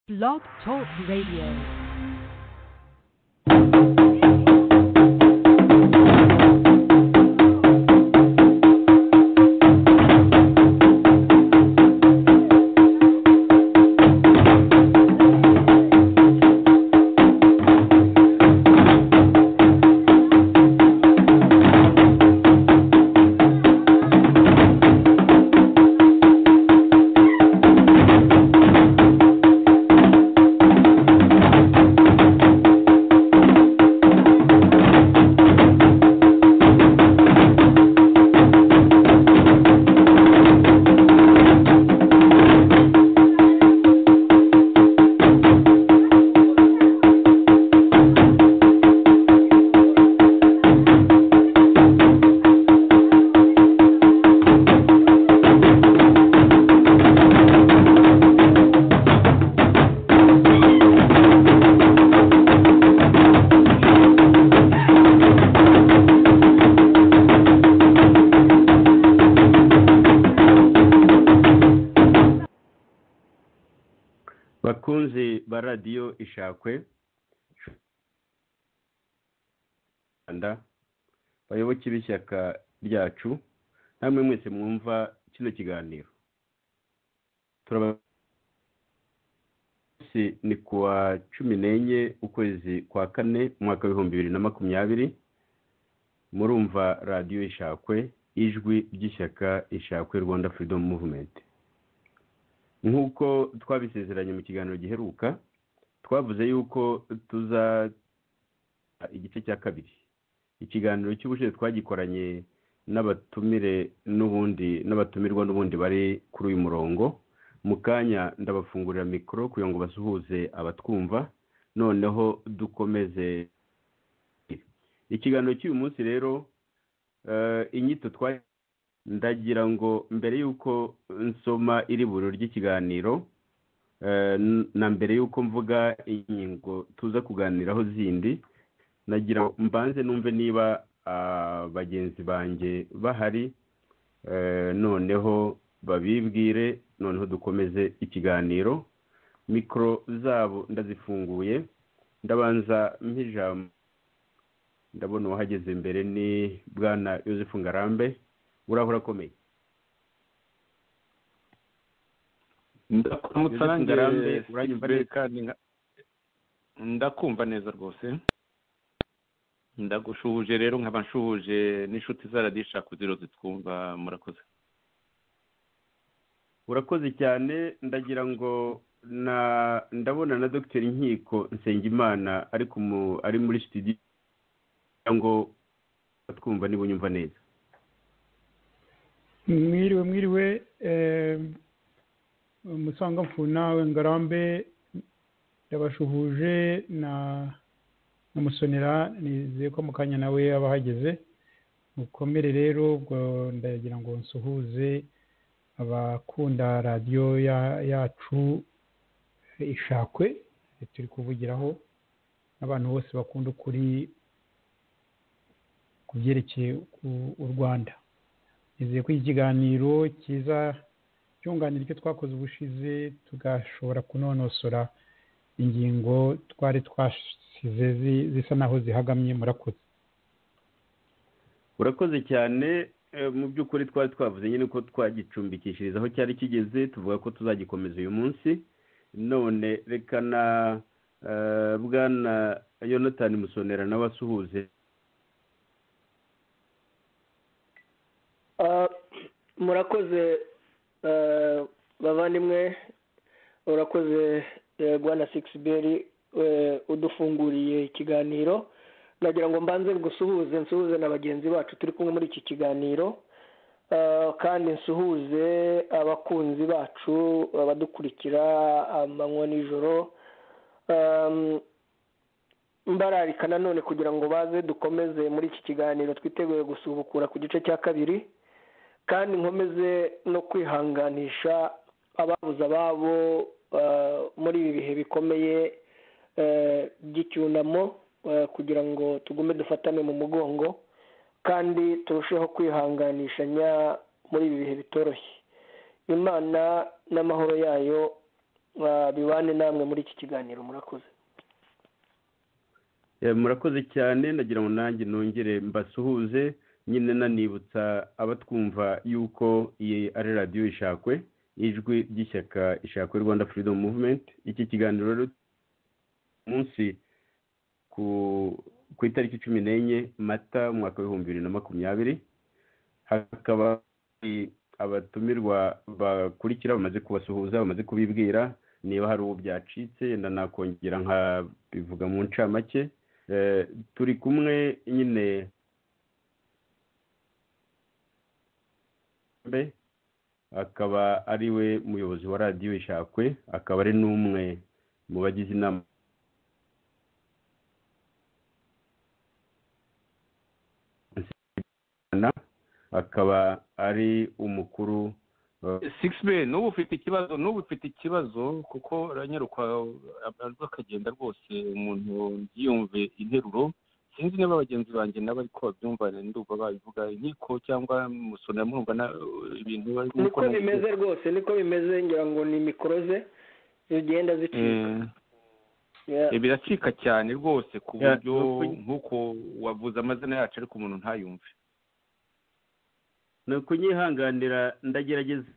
Blog Talk Radio. bakunzi ba radiyo ishakwe rwanda bayoboke b'ishyaka ryacu namwe mwese mwumva kino kiganiro turabona ni ku wa cumi n'enye ukwezi kwa kane umwaka w'ibihumbi bibiri na makumyabiri murumva radiyo ishakwe ijwi ry'ishyaka ishakwe rwanda freedom movement nk'uko twabisezeranye mu kiganiro giheruka twavuze yuko tuza igice cya kabiri ikiganiro cy'ubushize twagikoranye n'abatumire n'ubundi n'abatumirwa n'ubundi bari kuri uyu murongo mu kanya ndabafungurira mikoro kugira ngo basuhuze abatwumva noneho dukomeze ikiganiro cy'uyu munsi rero eh, inyito twagiye ndagira ngo mbere y'uko nsoma iri buru ry'ikiganiro eh, n- na mbere y'uko mvuga ingingo tuza kuganiraho zindi nagira ngo mbanze numve niba ah, bagenzi banjye bahari eh, noneho babibwire noneho dukomeze ikiganiro mikoro zabo ndazifunguye ndabanza mpijambo ndabona uwahageze mbere ni bwana yosefu ngarambe urahura akomeye ndakuramutsa Joseph nanjye Ngarambe, Steve uranyumva Bell neza? kandi nka- ndakumva neza rwose ndagushuhuje rero nkaba nshuhuje n'inshuti za radisha kuziro zitwumva murakoze urakoze cyane ndagira ngo na ndabona na dr nkiko nsengimana ari ku mu- ari muri studio kugira ngo twumva niba unyumva neza mwiriwe mwiriwe eh, musangamfuna ngarambe ndabashuhuje na na musonera nizeye ko mu kanya nawe yaba ahageze mukomere rero ubwo ndagira ngo nsuhuze abakunda radiyo ya- yacu ishakwe turi kuvugiraho n'abantu bose bakunda ukuri ku byerekeye ku- u rwanda nizeye ko ikiganiro cyiza cyunganira icyo twakoze ubushize tugashobora kunonosora ingingo twari twasize zi- zisa naho zihagamye murakoze urakoze cyane eh, mu by'ukuri twari twavuze nyine ko twagicumbikishiriza aho cyari kigeze tuvuga ko tuzagikomeza uyu munsi none reka na eh, bwana yonatani musonera nawe asuhuze Ah, murakoze eh, bavandimwe urakoze eh, bwana sikisiberi udufunguriye ikiganiro nagira ngo mbanze ngusuhuze nsuhuze na bagenzi bacu turi kumwe muri iki kiganiro Ah, kandi nsuhuze abakunzi bacu abadukurikira amanywa n'ijoro Ah, mbararika nanone kugira ngo baze dukomeze muri iki kiganiro twiteguye gusubukura ku gice cya kabiri kandi nkomeze no kwihanganisha ababuze ababo eh, muri ibi bihe bikomeye eh, by'icyunamo eh, kugira ngo tugume dufatane mu mugongo kandi turusheho kwihanganishanya muri ibi bihe bitoroshye imana n'amahoro yayo bibane namwe muri iki kiganiro murakoze murakoze cyane nagira ngo nanjye nongere mbasuhuze nyine nanibutsa abatwumva yuko iyi ari radiyo ishakwe ijwi ry'ishyaka ishakwe rwanda freedom movement iki kiganiro rero munsi ku itariki cumi n'enye mata umwaka w'ibihumbi bibiri na makumyabiri hakaba abatumirwa bakurikira bamaze kubasuhuza bamaze kubibwira niba hari uwo byacitse yenda nakongera nkabivuga mu ncamake turi kumwe nyine akaba ari we muyobozi wa radiyo ishakwe akaba ari n'umwe mu bagize inama akaba ari umukuru sigisi be n'ubu ufite ikibazo n'ubu ufite ikibazo kuko ranyaruka akagenda rwose umuntu yiyumve interuro sinzi niba bagenzi banjye nabo ariko babyumva ndumva babivuga inkiko cyangwa musoro mwumva ibintu niko bimeze rwose niko bimeze ngira ngo ni mikoro ze zigenda zicika biracika cyane rwose ku buryo nk'uko wavuze amazina yacu ariko umuntu ntayumve ni ukunyihanganira ndagerageza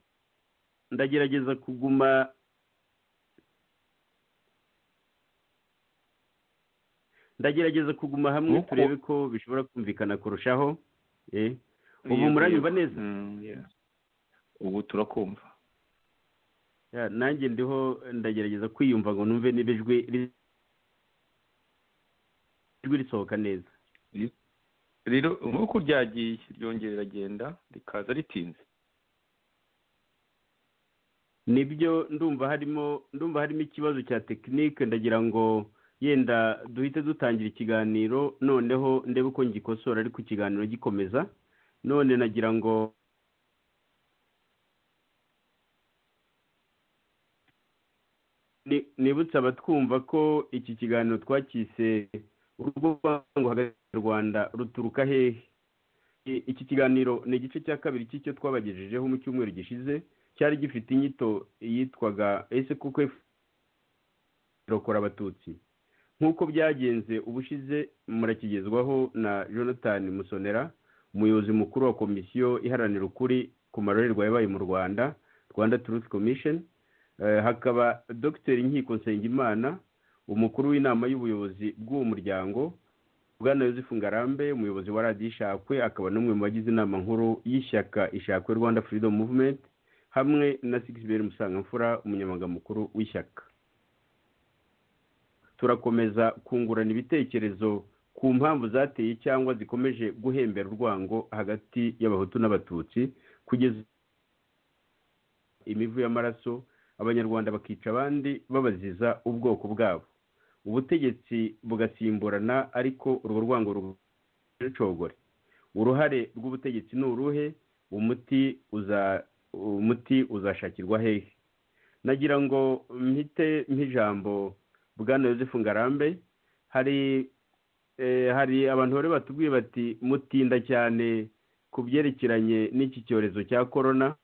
ndagerageza kuguma ndagerageza kuguma hamwe turebe ko bishobora kumvikana kurushaho ubu muranyumva neza ubu turakumva nanjye ndiho ndagerageza kwiyumva ngo numve niba ijwi risohoka neza rero nk'uko ryagiye ryongera riragenda rikaza ritinze nibyo ndumva harimo ndumva harimo ikibazo cya tekinike ndagira ngo yenda duhite dutangira ikiganiro noneho ndebe uko ngikosora ariko ikiganiro gikomeza none nagira ngo nibutse abatwumva ko iki kiganiro twakise urwango hagati y'u rwanda ruturuka hehe iki kiganiro ni igice cya kabiri cy'icyo twabagejejeho mu cyumweru gishize cyari gifite inyito yitwaga ese kuko irokora abatutsi nk'uko byagenze ubushize murakigezwaho na jonathan musonera umuyobozi mukuru wa komisiyo iharanira ukuri ku marorerwa yabaye mu rwanda rwanda turuti komisheni hakaba dogiteri nkiko nsengimana umukuru w'inama y'ubuyobozi bw'uwo muryango bwana yosefu ngarambe umuyobozi wa radiyo ishakwe akaba n'umwe mu bagize inama nkuru y'ishyaka ishakwe rwanda freedom movement hamwe na sigisi musangamfura umunyamaganga mukuru w'ishyaka turakomeza kungurana ibitekerezo ku mpamvu zateye cyangwa zikomeje guhembera urwango hagati y'abahutu n'abatutsi kugeza imivu y'amaraso abanyarwanda bakica abandi babaziza ubwoko bwabo ubutegetsi bugasimburana ariko urwo rwango rucogore uruhare rw'ubutegetsi ni uruhe umuti uzashakirwa hehe nagira ngo mpite nk'ijambo bwana yosefu ngarambe hari hari abantu bari batubwiye bati mutinda cyane ku byerekeranye n'iki cyorezo cya korona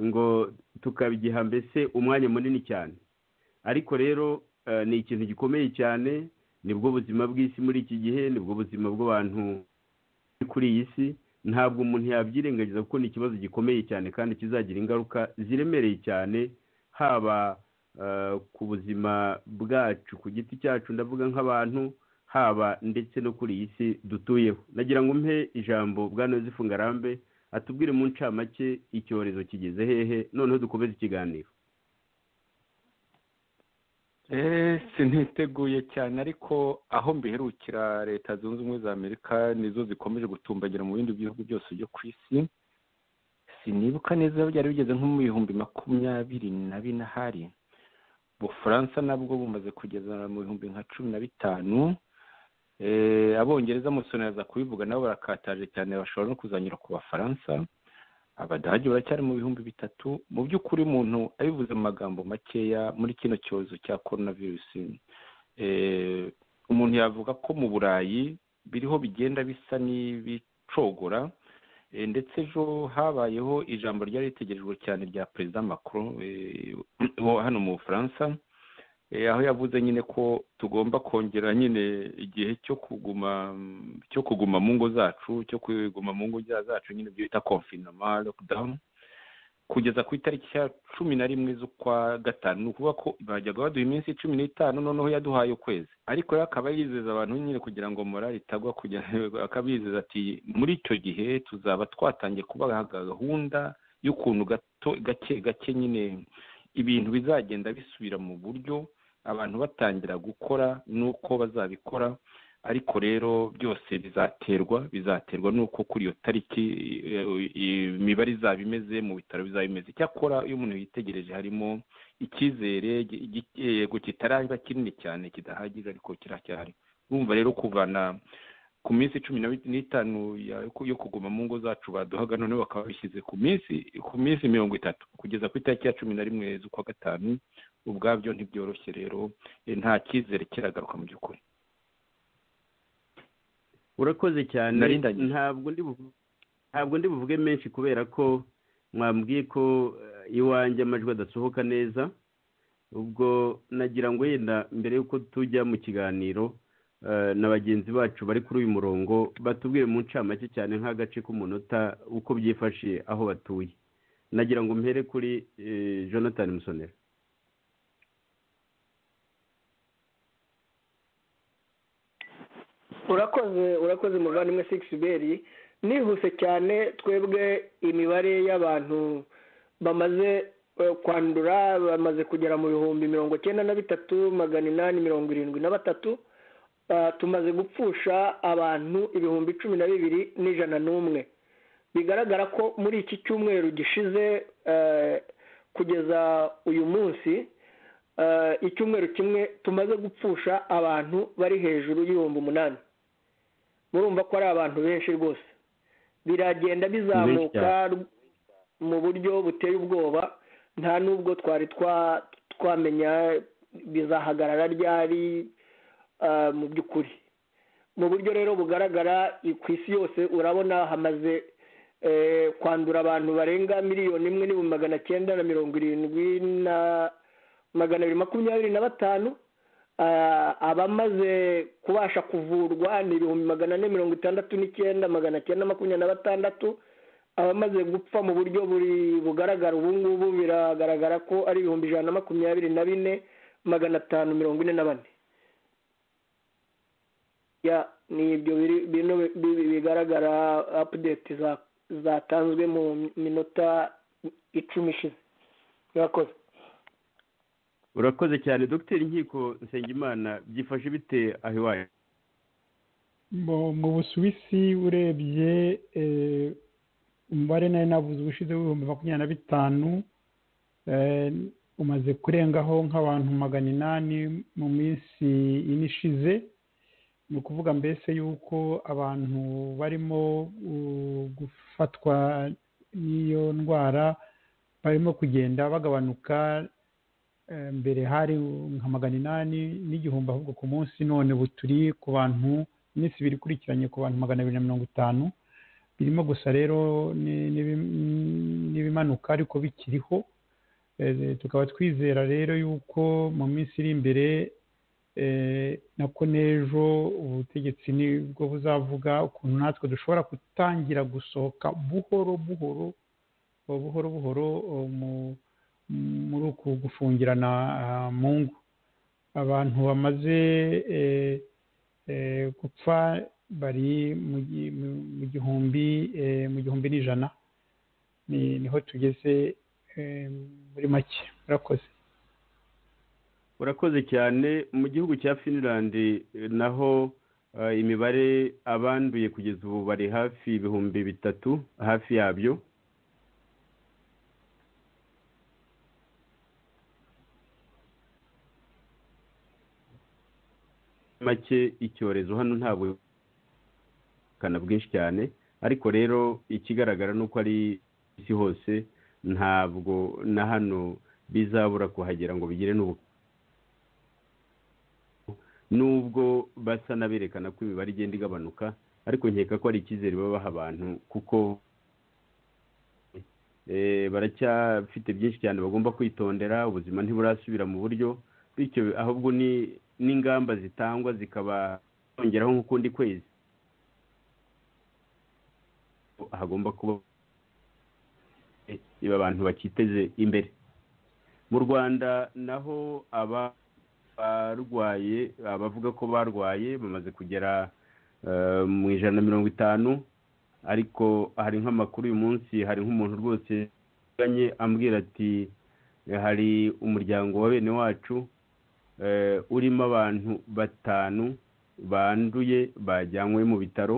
ngo tukabigiha mbese umwanya munini cyane ariko rero ni ikintu gikomeye cyane nibwo buzima bw'isi muri iki gihe nibwo buzima bw'abantu kuri iyi si ntabwo umuntu yabyirengagiza kuko ni ikibazo gikomeye cyane kandi kizagira ingaruka ziremereye cyane haba ku buzima bwacu ku giti cyacu ndavuga nk'abantu haba ndetse no kuri iyi si dutuyeho nagira ngo mpe ijambo bwana yosefu ngarambe atubwire mu ncamake icyorezo kigeze hehe noneho dukomeze ikiganiro siniteguye cyane ariko aho mbiherukira leta zunze ubumwe za amerika nizo zikomeje gutumbagira mu bindi bihugu byose byo ku isi sinibuka neza byari bigeze nko mu bihumbi makumyabiri na bine ahari bufaransa nabwo bumaze kugeza mu bihumbi nka cumi na bitanu abongereza musoneraza kubivuga nabo barakataje cyane bashobora no kuzanyura ku bafaransa abadage baracyari mu bihumbi bitatu mu by'ukuri umuntu abivuze mu magambo makeya muri kino cyorezo cya korona virusi umuntu yavuga ko mu burayi biriho bigenda bisa n'ibicogora ndetse ejo habayeho ijambo ryari ritegerejwe cyane rya perezida makuru hano mu bufaransa aho yavuze nyine ko tugomba kongera nyine igihe cyo kuguma cyo kuguma mu ngo zacu cyo kuguma mu ngo zacu nyine ibyo bita konfinoma lockdown kugeza ku itariki ya cumi na rimwe z'ukwa gatanu ni ukuvuga ko bajyaga baduha iminsi cumi n'itanu noneho yaduhaye ukwezi ariko rero akaba yizeza abantu nyine kugira ngo morali itagwa kugira akabizeza ati muri icyo gihe tuzaba twatangiye kubaha gahunda y'ukuntu gato gake gake nyine ibintu bizagenda bisubira mu buryo abantu batangira gukora n'uko bazabikora ariko rero byose bizaterwa bizaterwa n'uko kuri iyo tariki imibare izaba imeze mu bitaro bizaba imeze icyakora iyo umuntu yitegereje harimo icyizere yego kitaraba kinini cyane kidahagije ariko kiracyari urumva rero kuvana ku minsi cumi n'itanu yo kuguma mu ngo zacu baduhaga noneho bakaba bishyize ku minsi ku minsi mirongo itatu kugeza ku itariki ya cumi na rimwe z'ukwa gatanu ubwabyo ntibyoroshye rero nta cyizere kiragaruka mu by'ukuri urakoze cyane ntabwo ndi buvuge menshi kubera ko mwambwiye ko iwanjye amajwi adasohoka neza ubwo nagira ngo yenda mbere y'uko tujya mu kiganiro na bagenzi bacu bari kuri uyu murongo batubwire mu ncamake cyane nk'agace k'umunota uko byifashe aho batuye nagira ngo mpere kuri jonathan musonera urakoze urakoze muvandimwe sigisi beri nihuse cyane twebwe imibare y'abantu bamaze kwandura bamaze kugera mu bihumbi mirongo icyenda na bitatu magana inani mirongo irindwi na batatu tumaze gupfusha abantu ibihumbi cumi na bibiri n'ijana n'umwe bigaragara ko muri iki cyumweru gishize kugeza uyu munsi icyumweru kimwe tumaze gupfusha abantu bari hejuru y'ibihumbi umunani murumva ko ari abantu benshi rwose biragenda bizamuka mu buryo buteye ubwoba nta n'ubwo twari twamenya bizahagarara ryari mu by'ukuri mu buryo rero bugaragara ku isi yose urabona hamaze kwandura abantu barenga miliyoni imwe n'ibihumbi magana cyenda na mirongo irindwi na magana abiri makumyabiri na batanu abamaze kubasha kuvurwa ni ibihumbi magana ane mirongo itandatu n'icyenda magana cyenda makumyabiri na batandatu abamaze gupfa mu buryo buri bugaragara ubu ngubu biragaragara ko ari ibihumbi ijana na makumyabiri na bine magana atanu mirongo ine na bane ni ibyo bino bigaragara apudeti zatanzwe mu minota icumi ishize murakoze urakoze cyane dogiteri inkiko nsengimana byifashe bite aho iwawe mu busuwisi urebye umubare nawe nabuze ubushize w'ibihumbi makumyabiri na bitanu umaze kurengaho nk'abantu magana inani mu minsi ine ishize ni ukuvuga mbese yuko abantu barimo gufatwa n'iyo ndwara barimo kugenda bagabanuka mbere hari nka magana inani n'igihumbi ahubwo ku munsi none ubu turi ku bantu iminsi ibiri ikurikiranye ku bantu magana abiri na mirongo itanu birimo gusa rero n'ibimanuka ariko bikiriho tukaba twizera rero yuko mu minsi iri imbere nako n'ejo ubutegetsi nibwo buzavuga ukuntu natwe dushobora gutangira gusohoka buhoro buhoro buhoro buhoro mu muri uku gufungirana mu ngo abantu bamaze gupfa bari mu gihumbi mu gihumbi n'ijana niho tugeze muri make murakoze urakoze cyane mu gihugu cya finland naho imibare abanduye kugeza ubu bari hafi ibihumbi bitatu hafi yabyo make icyorezo hano ntabwo kana bwinshi cyane ariko rero ikigaragara ni uko ari isi hose ntabwo na hano bizabura kuhagera ngo bigire n'ubu nubwo basa n'aberekana ko imibare igenda igabanuka ariko nkeka ko ari icyizere babaha abantu kuko baracyafite byinshi cyane bagomba kwitondera ubuzima ntiburasubira mu buryo bityo ahubwo ni n'ingamba zitangwa zikaba zongeraho nk'ukundi kwezi hagomba kuba abantu bakiteze imbere mu rwanda naho abarwaye abavuga ko barwaye bamaze kugera mu ijana na mirongo itanu ariko hari nk'amakuru uyu munsi hari nk'umuntu rwose ambwira ati hari umuryango wa bene wacu urimo abantu batanu banduye bajyanywe mu bitaro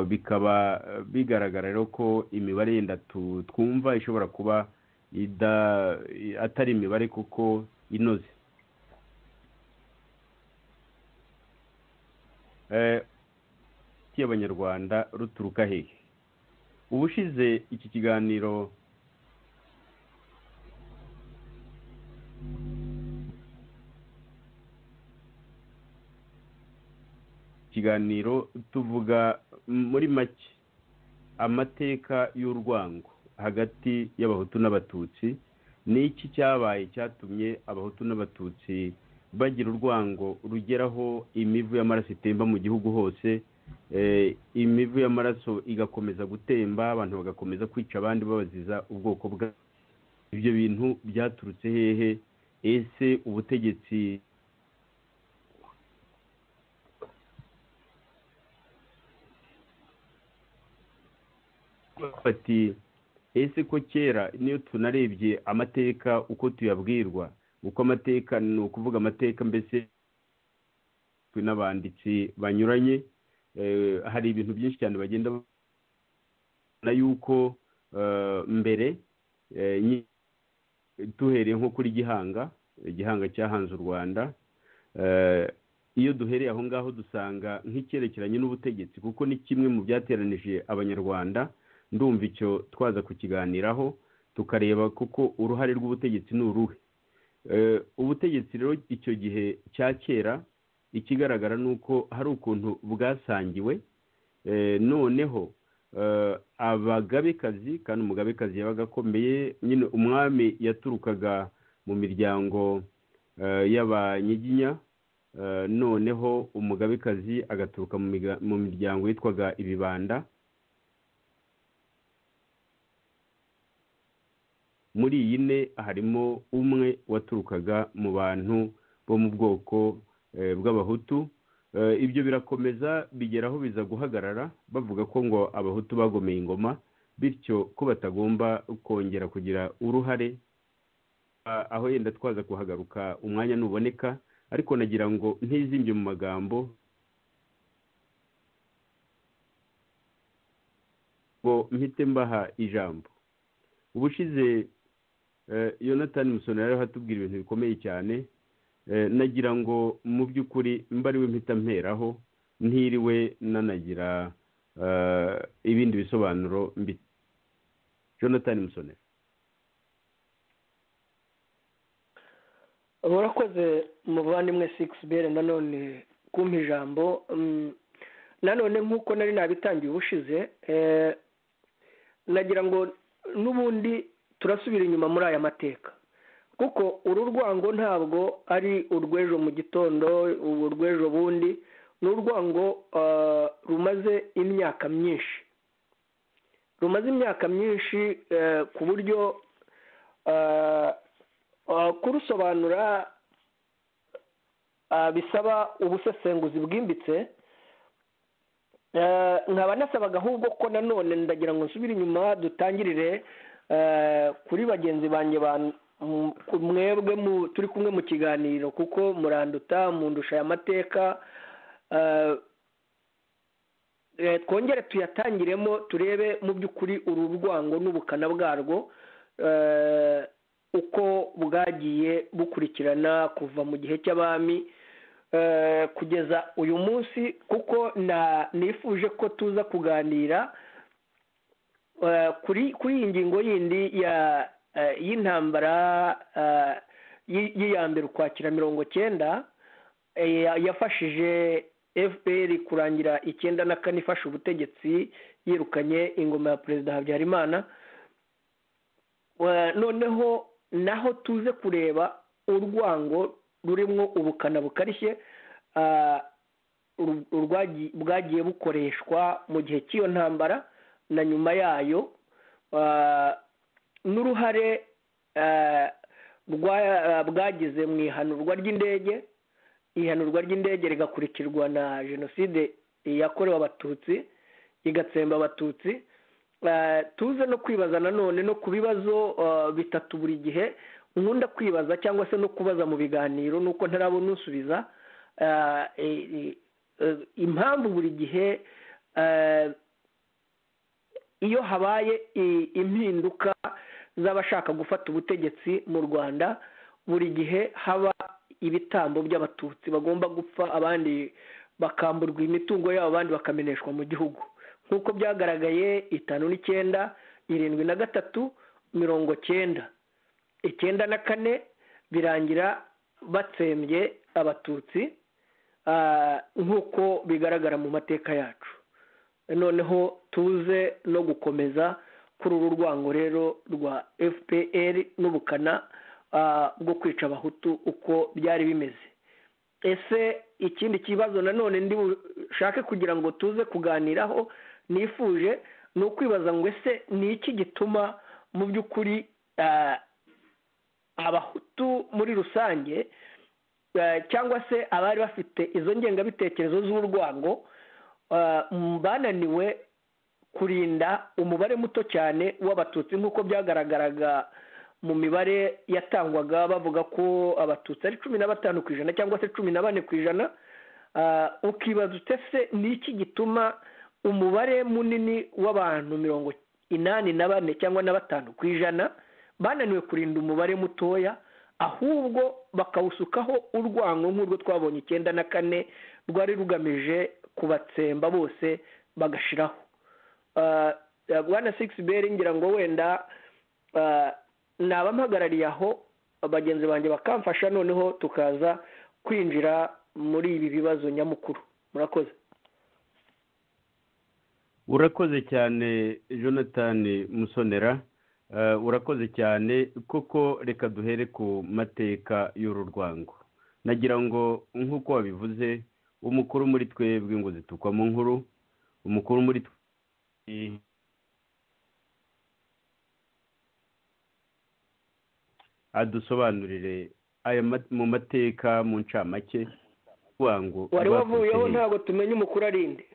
bikaba bigaragara rero ko imibare yenda twumva ishobora kuba atari imibare kuko inoze y'abanyarwanda ruturuka hehe ubushize iki kiganiro ikiganiro tuvuga muri make amateka y'urwango hagati y'abahutu n'abatutsi ni iki cyabaye cyatumye abahutu n'abatutsi bagira urwango rugeraho imivu y'amaraso itemba mu gihugu hose imivu y'amaraso igakomeza gutemba abantu bagakomeza kwica abandi babaziza ubwoko bwa ibyo bintu byaturutse hehe ese ubutegetsi bati ese ko kera niyo tunarebye amateka uko tuyabwirwa uko amateka ni ukuvuga amateka mbese n'abanditsi banyuranye hari ibintu byinshi cyane bagenda na yuko mbere duhereye nko kuri gihanga igihanga cyahanze u rwanda iyo duhereye aho ngaho dusanga nk'icyerekeranye n'ubutegetsi kuko ni kimwe mu byateranije abanyarwanda ndumva icyo twaza kukiganiraho tukareba kuko uruhare rw'ubutegetsi ni uruhe ubutegetsi rero icyo gihe cya kera ikigaragara ni uko hari ukuntu bwasangiwe noneho abagabekazi kandi umugabekazi yabaga akomeye nyine umwami yaturukaga mu miryango y'abanyiginya noneho umugabekazi agaturuka mu miryango yitwaga ibibanda muri iyi ne harimo umwe waturukaga mu bantu bo mu bwoko bw'abahutu ibyo birakomeza bigeraho biza guhagarara bavuga ko ngo abahutu bagomeye ingoma bityo ko batagomba kongera kugira uruhare aho yenda twaza kuhagaruka umwanya nuboneka ariko nagira ngo ntizimbye mu magambo ngo mpite mbaha ijambo ubushize yonatani musoni yari hatubwira ibintu bikomeye cyane nagira ngo mu by'ukuri mba ariwe mpita mperaho ntiriwe nanagira ibindi bisobanuro mbi jonathan musoni murakoze muvandimwe sikisi bere nanone kumpa ijambo nanone nk'uko nari nabitangiye ubushize nagira ngo n'ubundi turasubira inyuma muri aya mateka kuko uru rwango ntabwo ari urw'ejo mu gitondo ubu urw'ejo bundi ni urwango rumaze imyaka myinshi rumaze imyaka myinshi ku buryo kurusobanura bisaba ubusesenguzi bwimbitse nkaba nasabaga ahubwo ko nanone ndagira ngo nsubire inyuma dutangirire kuri bagenzi banjye mwebwe turi kumwe mu kiganiro kuko muranduta mundusha aya mateka twongere tuyatangiremo turebe mu by'ukuri uru rwango n'ubukana bwarwo uko bwagiye bukurikirana kuva mu gihe cy'abami kugeza uyu munsi kuko nifuje ko tuza kuganira kuri iyi ngingo yindi y'intambara mbere ukwakira mirongo cyenda yafashije fpr kurangira icyenda na kane ifashe ubutegetsi yirukanye ingoma ya perezida habyarimana noneho naho tuze kureba urwango rurimo ubukana bukarishye bwagiye bukoreshwa mu gihe cy'iyo ntambara na nyuma yayo n'uruhare bwagize mu ihanurwa ry'indege ihanurwa ry'indege rigakurikirwa na jenoside yakorewe abatutsi igatsemba abatutsi tuze no kwibaza nanone no ku bibazo bitatu buri gihe nkunda kwibaza cyangwa se no kubaza mu biganiro nuko ntarabona usubiza impamvu buri gihe iyo habaye impinduka z'abashaka gufata ubutegetsi mu rwanda buri gihe haba ibitambo by'abatutsi bagomba gupfa abandi bakamburwa imitungo yabo abandi bakameneshwa mu gihugu nk'uko byagaragaye itanu n'icyenda irindwi na gatatu mirongo cyenda icyenda na kane birangira batsembye abatutsi nk'uko bigaragara mu mateka yacu noneho tuze no gukomeza kuri uru rwango rero rwa fpr n'ubukana bwo kwica abahutu uko byari bimeze ese ikindi kibazo nanone ndi bushake kugira ngo tuze kuganiraho nifuje ni ukwibaza ngo ese ni iki gituma mu by'ukuri abahutu muri rusange cyangwa se abari bafite izo ngengabitekerezo z'urwango bananiwe kurinda umubare muto cyane w'abatutsi nk'uko byagaragaraga mu mibare yatangwaga bavuga ko abatutsi ari cumi na batanu ku ijana cyangwa se cumi na bane ku ijana ukibaza utese ni iki gituma umubare munini w'abantu mirongo inani na bane cyangwa na batanu ku ijana bananiwe kurinda umubare mutoya ahubwo bakawusukaho urwango nk'urwo twabonye icyenda na kane rwari rugamije kubatsemba bose bagashiraho bwana sigisi beri ngira ngo wenda naba mpagarariye aho bagenzi banjye bakamfasha noneho tukaza kwinjira muri ibi bibazo nyamukuru murakoze urakoze cyane jonathan musonera urakoze cyane kuko reka duhere ku mateka y'uru rwango nagira ngo nk'uko wabivuze umukuru muri twebwe ngo zitukwamo nkuru umukuru muri adusobanurire aya mu mateka mu ncamake rwango wari wavuyeho ntabwo tumenye umukuru arinde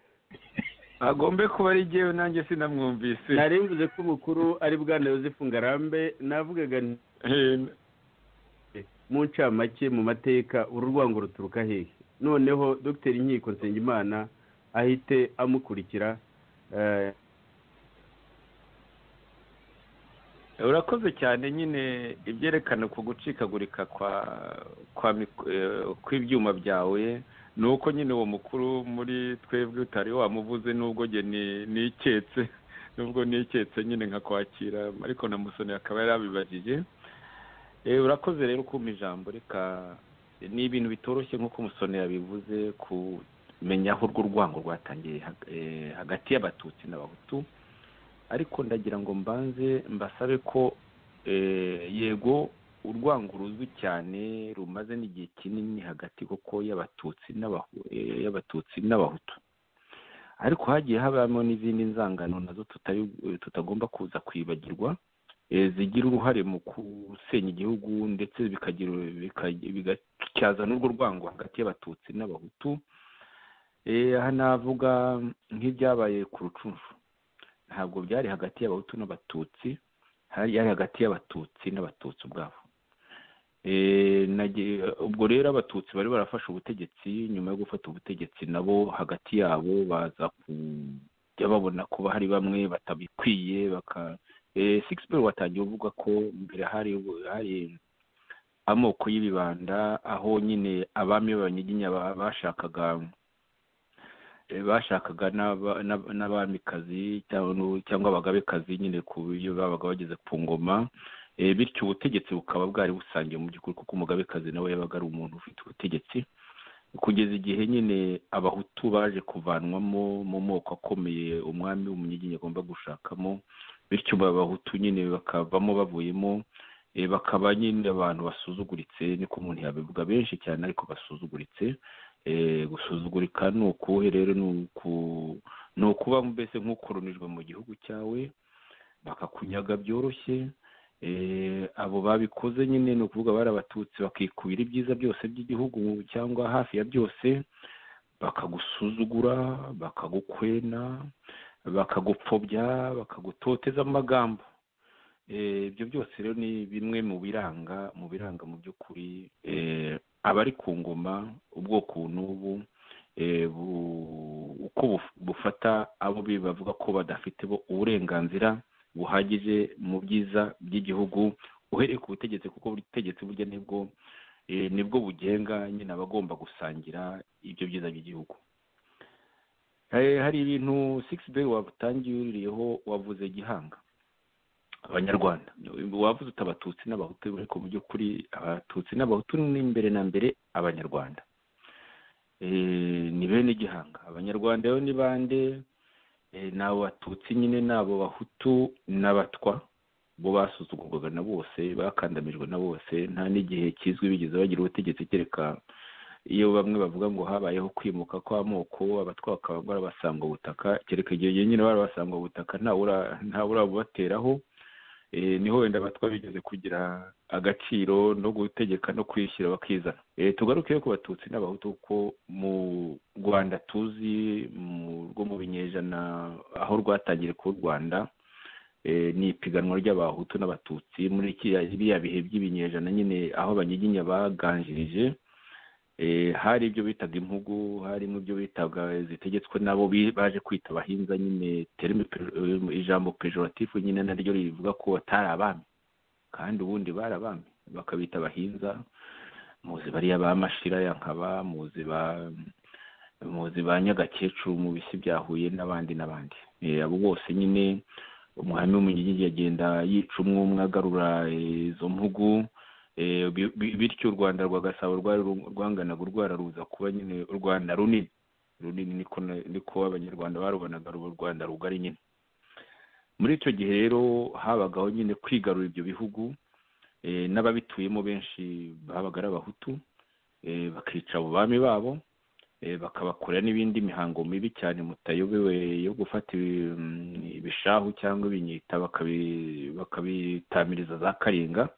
agombe kuba ari igihe nanjye sinamwumvise mvuze ko umukuru ari bwana yosefu ngarambe navugaga mu ncamake mu mateka uru rwango ruturuka hehe noneho dr inkiko nsengimana ahite amukurikira urakoze cyane nyine ibyerekana ku gucikagurika kw'ibyuma byawe ni uko nyine uwo mukuru muri twebwe utari wamuvuze n'ubwo nge niketse n'ubwo niketse nyine nka kwakira ariko na musoni akaba yarabibajije urakoze rero ukumva ijambo reka ni ibintu bitoroshye nk'uko musoni yabivuze kumenya aho urwo rwango rwatangiye hagati y'abatutsi n'abahutu ariko ndagira ngo mbanze mbasabe ko yego urwango ruzwi cyane rumaze n'igihe kinini hagati kuko y'abatutsi y'abatutsi n'abahutu ariko hagiye habamo n'izindi nzangano nazo tutagomba kuza kwibagirwa zigira uruhare mu gusenya igihugu ndetse bigacyazana urwo rwango hagati y'abatutsi n'abahutu aha navuga nk'ibyabaye ku rucunshu ntabwo byari hagati y'abahutu n'abatutsi yari hagati y'abatutsi n'abatutsi ubwabo ubwo rero abatutsi bari barafashe ubutegetsi nyuma yo gufata ubutegetsi nabo hagati yabo baza kujya babona kuba hari bamwe batabikwiye baka sigisi watangiye uvuga ko mbere hari hari amoko y'ibibanda aho nyine abami b'abanyiginya bashakaga bashakaga n'abamikazi cyangwa abagabekazi nyine ku buryo babaga bageze ku ngoma bityo ubutegetsi bukaba bwari busangiye mu by'ukuri kuko umugabekazi nawe yabaga ari umuntu ufite ubutegetsi kugeza igihe nyine abahutu baje kuvanwamo mu moko akomeye umwami w'umunyiginya agomba gushakamo bityo abahutu nyine bakavamo bavuyemo bakaba nyine abantu basuzuguritse niko umuntu yabivuga benshi cyane ariko basuzuguritse gusuzugurika ni ukuhe rero ni ukuba mbese nk'ukoronijwe mu gihugu cyawe bakakunyaga byoroshye abo babikoze nyine ni ukuvuga bari abatutsi bakikubira ibyiza byose by'igihugu cyangwa hafi ya byose bakagusuzugura bakagukwena bakagupfobya bakagutoteza amagambo ibyo byose rero ni bimwe mu biranga mu biranga mu by'ukuri abari ku ngoma ubwoko n'ubu uko bufata abo bavuga ko badafite bo uburenganzira buhagije mu byiza by'igihugu uhereye ku butegetsi kuko buri butegetsi burya nibwo nibwo bugenga nyine abagomba gusangira ibyo byiza by'igihugu hari ibintu sigisi beyi watangiriyeho wavuze gihanga abanyarwanda wavuze uti abatutsi n'abahutu ariko mu by'ukuri abatutsi n'abahutu ni imbere na mbere abanyarwanda ni bene gihanga abanyarwanda rero ni bande ni abo batutsi nyine ni abo bahutu n'abatwa bo basuzugurwaga na bose bakandamijwe na bose nta n'igihe kizwi bigeze bagira ubutegetsi kereka iyo bamwe bavuga ngo habayeho kwimuka kw'amoko abatwa bakaba barabasanga ubutaka kereka igihe nyine barabasanga ubutaka ntawurabubateraho niho wenda abatwa bigeze kugira agaciro no gutegeka no kwishyura bakizana tugaruke ku batutsi n'abahutu kuko mu rwanda tuzi rwo mu binyejana aho rwatangiriye ku rwanda ni ipiganwa ry'abahutu n'abatutsi muri biriya bihe by'ibinyejana nyine aho abanyiginya baganjirije hari ibyo bitaga impugu harimo ibyo bitaga zitegetswe n'abo baje kwita abahinza nyine ijambo pejoratifu nyine naryo rivuga ko batari abami kandi ubundi bari abami bakabita abahinza muzi bariya ba mashira ya nkaba muzi ba muzi ba nyagakecuru mu bisi bya huye n'abandi n'abandi abo bose nyine umuhame w'umunyigigi yagenda yica umwe umwe agarura izo mpugu bityo u rwanda rwa gasabo rwanganaga urwararuza kuba nyine u rwanda runini runini niko abanyarwanda barubonaga u rwanda rugari nyine muri icyo gihe rero habagaho nyine kwigarura ibyo bihugu n'ababituyemo benshi babaga ari abahutu bakica abo bami babo bakabakorera n'ibindi mihango mibi cyane mutayobewe yo gufata ibishahu cyangwa ibinyita bakabitamiriza za karinga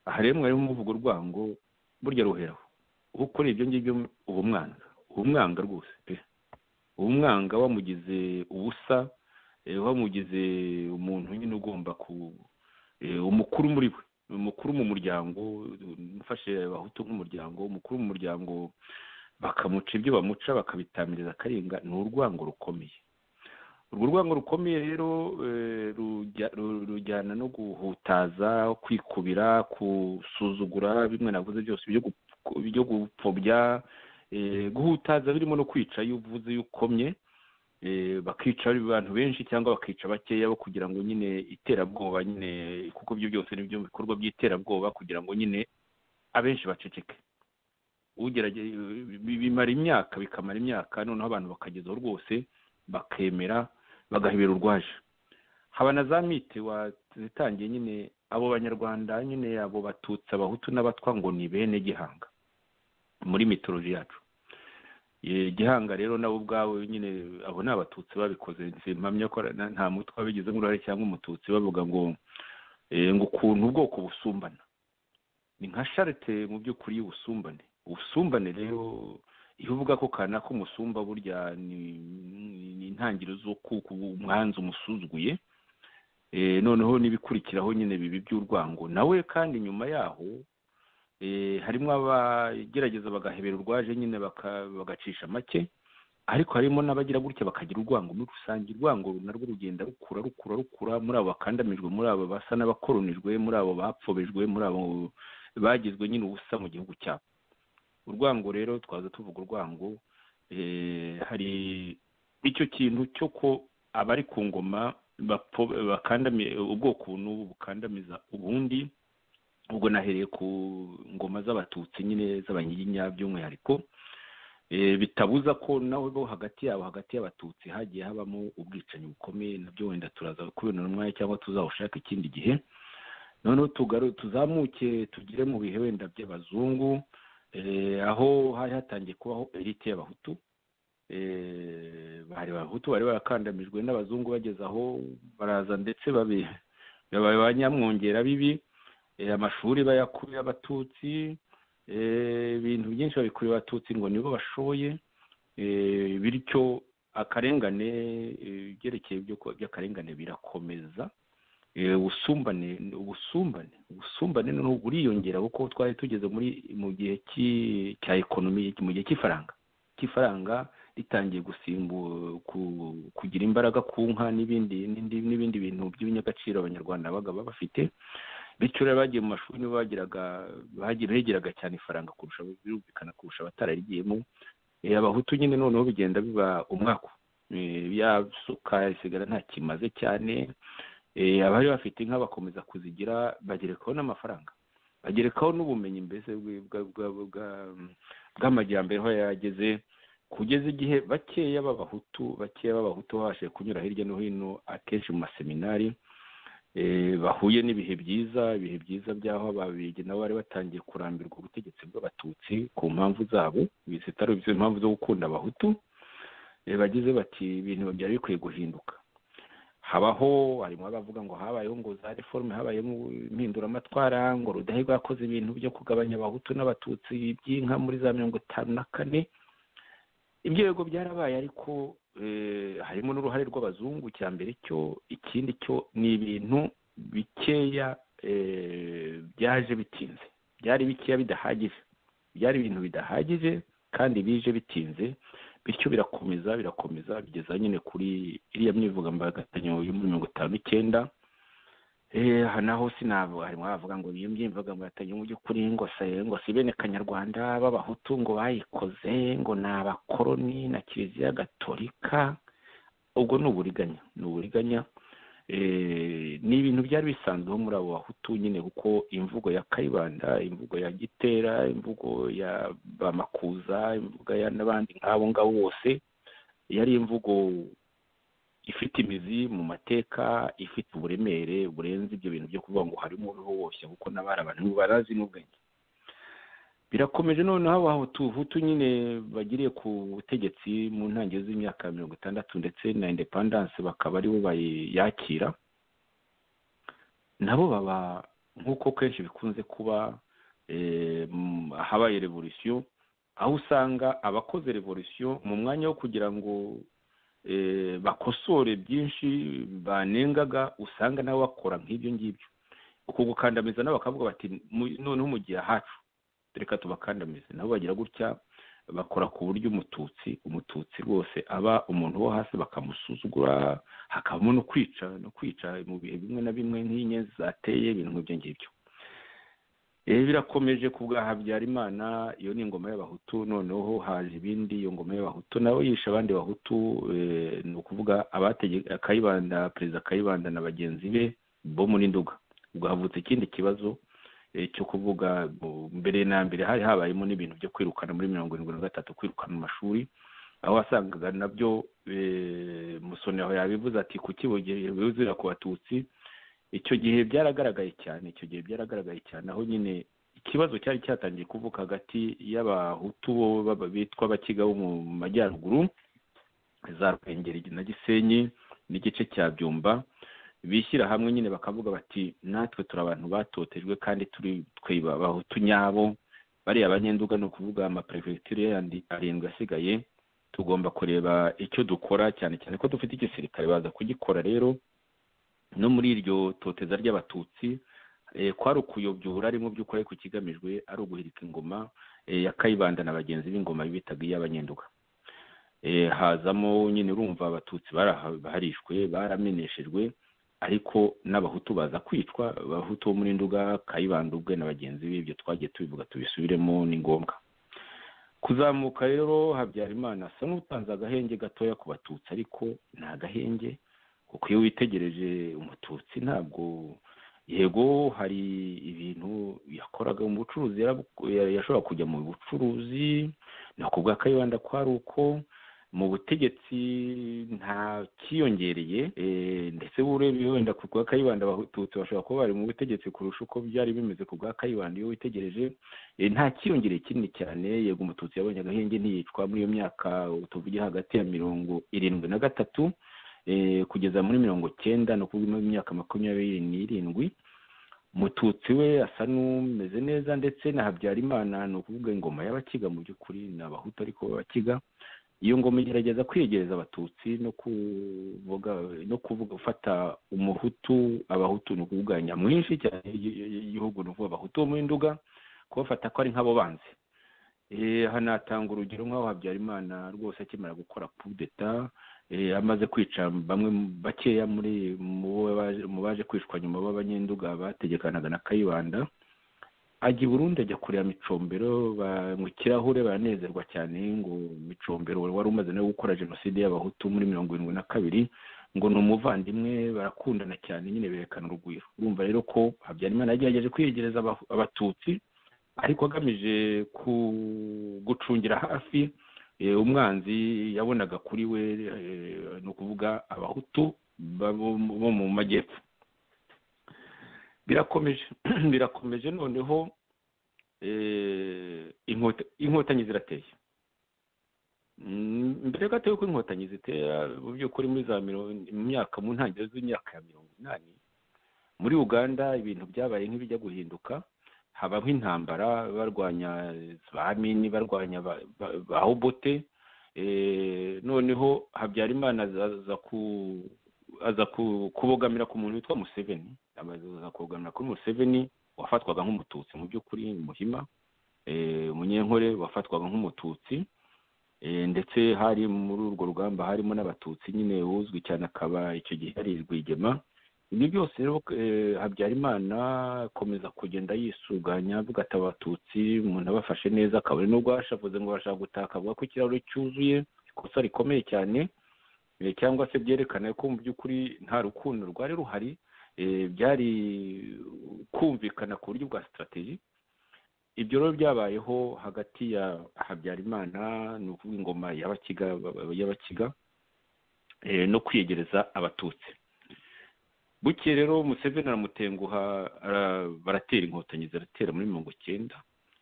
aha rero mwarimu muvuga urwango burya ruheraho ukora ibyo ngibyo uba umwanga uba umwanga rwose pe uba umwanga wamugize ubusa wamugize umuntu nyine ugomba ku umukuru muri we umukuru mu muryango ufashe abahutu nk'umuryango umukuru mu muryango bakamuca ibyo bamuca bakabitamiriza akarenga ni urwango rukomeye urwo rwango rukomeye rero rujyana no guhutaza kwikubira gusuzugura bimwe navuze byose byo gupfobya guhutaza birimo no kwica iyo uvuze iyo ukomye bakica abantu benshi cyangwa bakica bakeya bo kugira ngo nyine iterabwoba nyine kuko ibyo byose ni byo bikorwa by'iterabwoba kugira ngo nyine abenshi baceceke bimara imyaka bikamara imyaka noneho abantu bakagezaho rwose bakemera bagahebera urwaje haba na za mite watangiye nyine abo banyarwanda nyine abo batutsi abahutu n'abatwa ngo ni bene gihanga muri mitoloji yacu gihanga rero nabo ubwabo nyine abo ni abatutsi babikoze mpamya ko nta mutwe wabigizemo uruhare cyangwa umututsi bavuga ngo ngo ukuntu ubwoko busumbana ni nka sharite mu by'ukuri y'ubusumbane ubusumbane rero iyo uvuga ko kana k'umusumba burya ni intangiriro z'uko umwanzi umusuzuguye noneho n'ibikurikiraho nyine bibi by'urwango nawe kandi nyuma yaho harimo abagerageza bagahebera urwaje nyine bagacisha make ariko harimo n'abagira gutya bakagira urwango muri rusange urwango narwo rugenda rukura rukura rukura muri abo bakandamijwe muri abo basa n'abakoronijwe muri abo bapfobejwe muri abo bagizwe nyine ubusa mu gihugu cyabo urwango rero twaza tuvuga urwango hari icyo kintu cyo ko abari ku ngoma ubwoko n'ubu bukandamiza ubundi ubwo nahereye ku ngoma z'abatutsi nyine z'abanyiginya by'umwihariko bitabuza ko nawe bo hagati yabo hagati y'abatutsi hagiye habamo ubwicanyi bukomeye nabyo wenda turaza kubibona umwanya cyangwa tuzawushaka ikindi gihe noneho tugaru tuzamuke tugere mu bihe wenda by'abazungu aho hari hatangiye kubaho elite y'abahutu bari abahutu bari barakandamijwe n'abazungu bageze aho baraza ndetse babaye ba nyamwongera bibi amashuri bayakurira abatutsi ibintu byinshi babikurira abatutsi ngo nibo bashoboye bityo akarengane ibyerekeye by'akarengane birakomeza ubusumbane ubusumbane ubusumbane buriyongera kuko twari tugeze muri mu gihe cya ekonomi mu gihe cy'ifaranga cy'ifaranga ritangiye gusimbu kugira imbaraga ku nka n'ibindi n'ibindi bintu by'ibinyagaciro abanyarwanda babaga bafite bityo rero bagiye mu mashuri nibo bagiraga begeraga cyane ifaranga kurusha birumvikana kurusha abatararigiyemo abahutu nyine noneho bigenda biba umwaka byasuka bisigara nta kimaze cyane abari bafite inka bakomeza kuzigira bagerekaho n'amafaranga bagerekaho n'ubumenyi mbese bw'amajyambere aho yageze kugeza igihe bakeya b'abahutu bakeya b'abahutu babashije kunyura hirya no hino akenshi mu maseminari bahuye n'ibihe byiza ibihe byiza by'aho ababirigi nabo bari batangiye kurambirwa ubutegetsi bw'abatutsi ku mpamvu zabo zitari impamvu zo gukunda abahutu bagize bati ibintu byari bikwiye guhinduka habaho harimo abavuga ngo habayeho ngo za reforme habayemo impinduramatwara ngo rudahigwa yakoze ibintu byo kugabanya abahutu n'abatutsi by'inka muri za mirongo itanu na kane ibyo bigo byarabaye ariko harimo n'uruhare rw'abazungu cya mbere cyo ikindi cyo ni ibintu bikeya byaje bitinze byari bikeya bidahagije byari ibintu bidahagije kandi bije bitinze bityo birakomeza birakomeza bigeza nyine kuri iriya myivugambagatanya yo muri mirongo itanu n'icyenda aha naho sinavuga harimo abavuga ngo iyo myivugambagatanya mu by'ukuri ngo se ngo si bene kanyarwanda b'abahutu ngo bayikoze ngo ni abakoroni na kiliziya gatolika ubwo ni uburiganya ni uburiganya ni ibintu byari bisanzweho muri abo bahutu nyine kuko imvugo ya kayibanda imvugo ya gitera imvugo ya bamakuza imvugo ya n'abandi nk'abo ngabo bose yari imvugo ifite imizi mu mateka ifite uburemere burenze ibyo bintu byo kuvuga ngo harimo uriho wose kuko n'abari abantu barazi n'ubwenge birakomeje noneho abahutu nyine bagiriye ku butegetsi mu ntangiriro z'imyaka mirongo itandatu ndetse na indepandanse bakaba aribo bayakira nabo baba nk'uko kenshi bikunze kuba habaye revolisiyo aho usanga abakoze revolisiyo mu mwanya wo kugira ngo bakosore byinshi banengaga usanga nabo bakora nk'ibyo ngibyo uko gukandamiza nabo bakavuga bati noneho mu gihe hacu reka tubakandamize nabo bagira gutya bakora ku buryo umututsi umututsi rwose aba umuntu wo hasi bakamusuzugura hakabamo no kwica no kwica mu bihe bimwe na bimwe nk'inyenzi zateye ibintu nk'ibyo ngibyo birakomeje ku bwa habyarimana iyo ni ingoma y'abahutu noneho haje ibindi iyo ngoma y'abahutu nawe yishe abandi bahutu ni ukuvuga abategeka kayibanda perezida kayibanda na bagenzi be bo muri nduga ubwo havutse ikindi kibazo cyo kuvuga mbere na mbere hari habayemo n'ibintu byo kwirukana muri mirongo irindwi na gatatu kwirukana amashuri aho wasangaga nabyo musoni aho yabivuze ati kukibugera ku batutsi icyo gihe byaragaragaye cyane icyo gihe byaragaragaye cyane aho nyine ikibazo cyari cyatangiye kuvuka hagati y'abahutu bitwa abakiga bo mu majyaruguru za rwengeri na gisenyi n'igice cya byumba bishyira hamwe nyine bakavuga bati natwe turi abantu batotejwe kandi turi twiba abahutu nyabo bariya abanyenduga ni ukuvuga amaperefegitura yandi arindwi asigaye tugomba kureba icyo dukora cyane cyane ko dufite igisirikare baza kugikora rero no muri iryo toteza ry'abatutsi kwari ukuyobyura ari mu by'ukuri ariko ikigamijwe ari uguhirika ingoma ya kayibanda na bagenzi b'ingoma bitaga iy'abanyenduga hazamo nyine urumva abatutsi baraharishwe barameneshejwe ariko n'abahutu baza kwicwa abahutu bo muri nduga kayibanda ubwe na bagenzi be ibyo twagiye tubivuga tubisubiremo ni ngombwa kuzamuka rero habyarimana asa n'utanze agahenge gatoya ku batutsi ariko ni agahenge kuko iyo witegereje umututsi ntabwo yego hari ibintu yakoraga mu bucuruzi yashobora kujya mu bucuruzi ni ukubwa kayibanda kwari uko mu butegetsi nta kiyongereye ndetse urebye wenda ku bwa kayibanda abatutsi bashobora kuba bari mu butegetsi kurusha uko byari bimeze ku bwa kayibanda iyo witegereje nta kiyongereye kinini cyane yego umututsi yabonye agahenge ntiyicwa muri iyo myaka tuvuge hagati ya mirongo irindwi na gatatu kugeza muri mirongo cyenda no kuvuga imyaka makumyabiri n'irindwi mututsi we asa n'umeze neza ndetse na habyarimana ni ukuvuga ingoma y'abakiga mu by'ukuri ni abahutu ariko babakiga iyo ngoma igerageza kwiyegereza abatutsi no kuvuga no kuvuga gufata umuhutu abahutu ni ukuvuga nyamwinshi cyane y'igihugu ni ukuvuga abahutu bo muri nduga kubafata ko ari nk'abo banzi hanatanga urugero nk'aho habyarimana rwose akimara gukora kudeta amaze kwica bamwe bakeya muri mu baje kwicwa nyuma b'abanyenduga bategekanaga na kayibanda ajya i burundi ajya kureba micombero mu kirahure baranezerwa cyane ngo micombero wari umaze no gukora jenoside y'abahutu muri mirongo irindwi na kabiri ngo ni umuvandimwe barakundana cyane nyine berekana urugwiro urumva rero ko habyarimana yagerageje kwiyegereza abatutsi ariko agamije gucungira hafi umwanzi yabonaga kuri we ni ukuvuga abahutu bo mu majyepfo birakomeje birakomeje noneho inkotanyi zirateye mbere gato y'uko inkotanyi zitera mu by'ukuri muri za myaka mu ntangiriro z'imyaka ya mirongo inani muri uganda ibintu byabaye nk'ibijya guhinduka habaho intambara barwanya ba mini barwanya ba hobote noneho habyarimana aza kubogamira ku muntu witwa museveni aza kubogamira kuri museveni wafatwaga nk'umututsi mu by'ukuri muhima umunyenkore wafatwaga nk'umututsi ndetse hari muri urwo rugamba harimo n'abatutsi nyine uzwi cyane akaba icyo gihe yari rwigema ibyo byose rero habyarimana akomeza kugenda yisuganya avuga ati abatutsi umuntu abafashe neza akaba ari n'ubwo yashavuze ngo bashaka gutaka avuga ko ikirahure cyuzuye ikosa rikomeye cyane cyangwa se byerekana ko mu by'ukuri nta rukundo rwari ruhari byari kumvikana ku buryo bwa sitarategi ibyo rero byabayeho hagati ya habyarimana ni ukuvuga ingoma y'abakiga no kwiyegereza abatutsi buke rero museveni aramutenguha baratera inkotanyi ziratera muri mirongo icyenda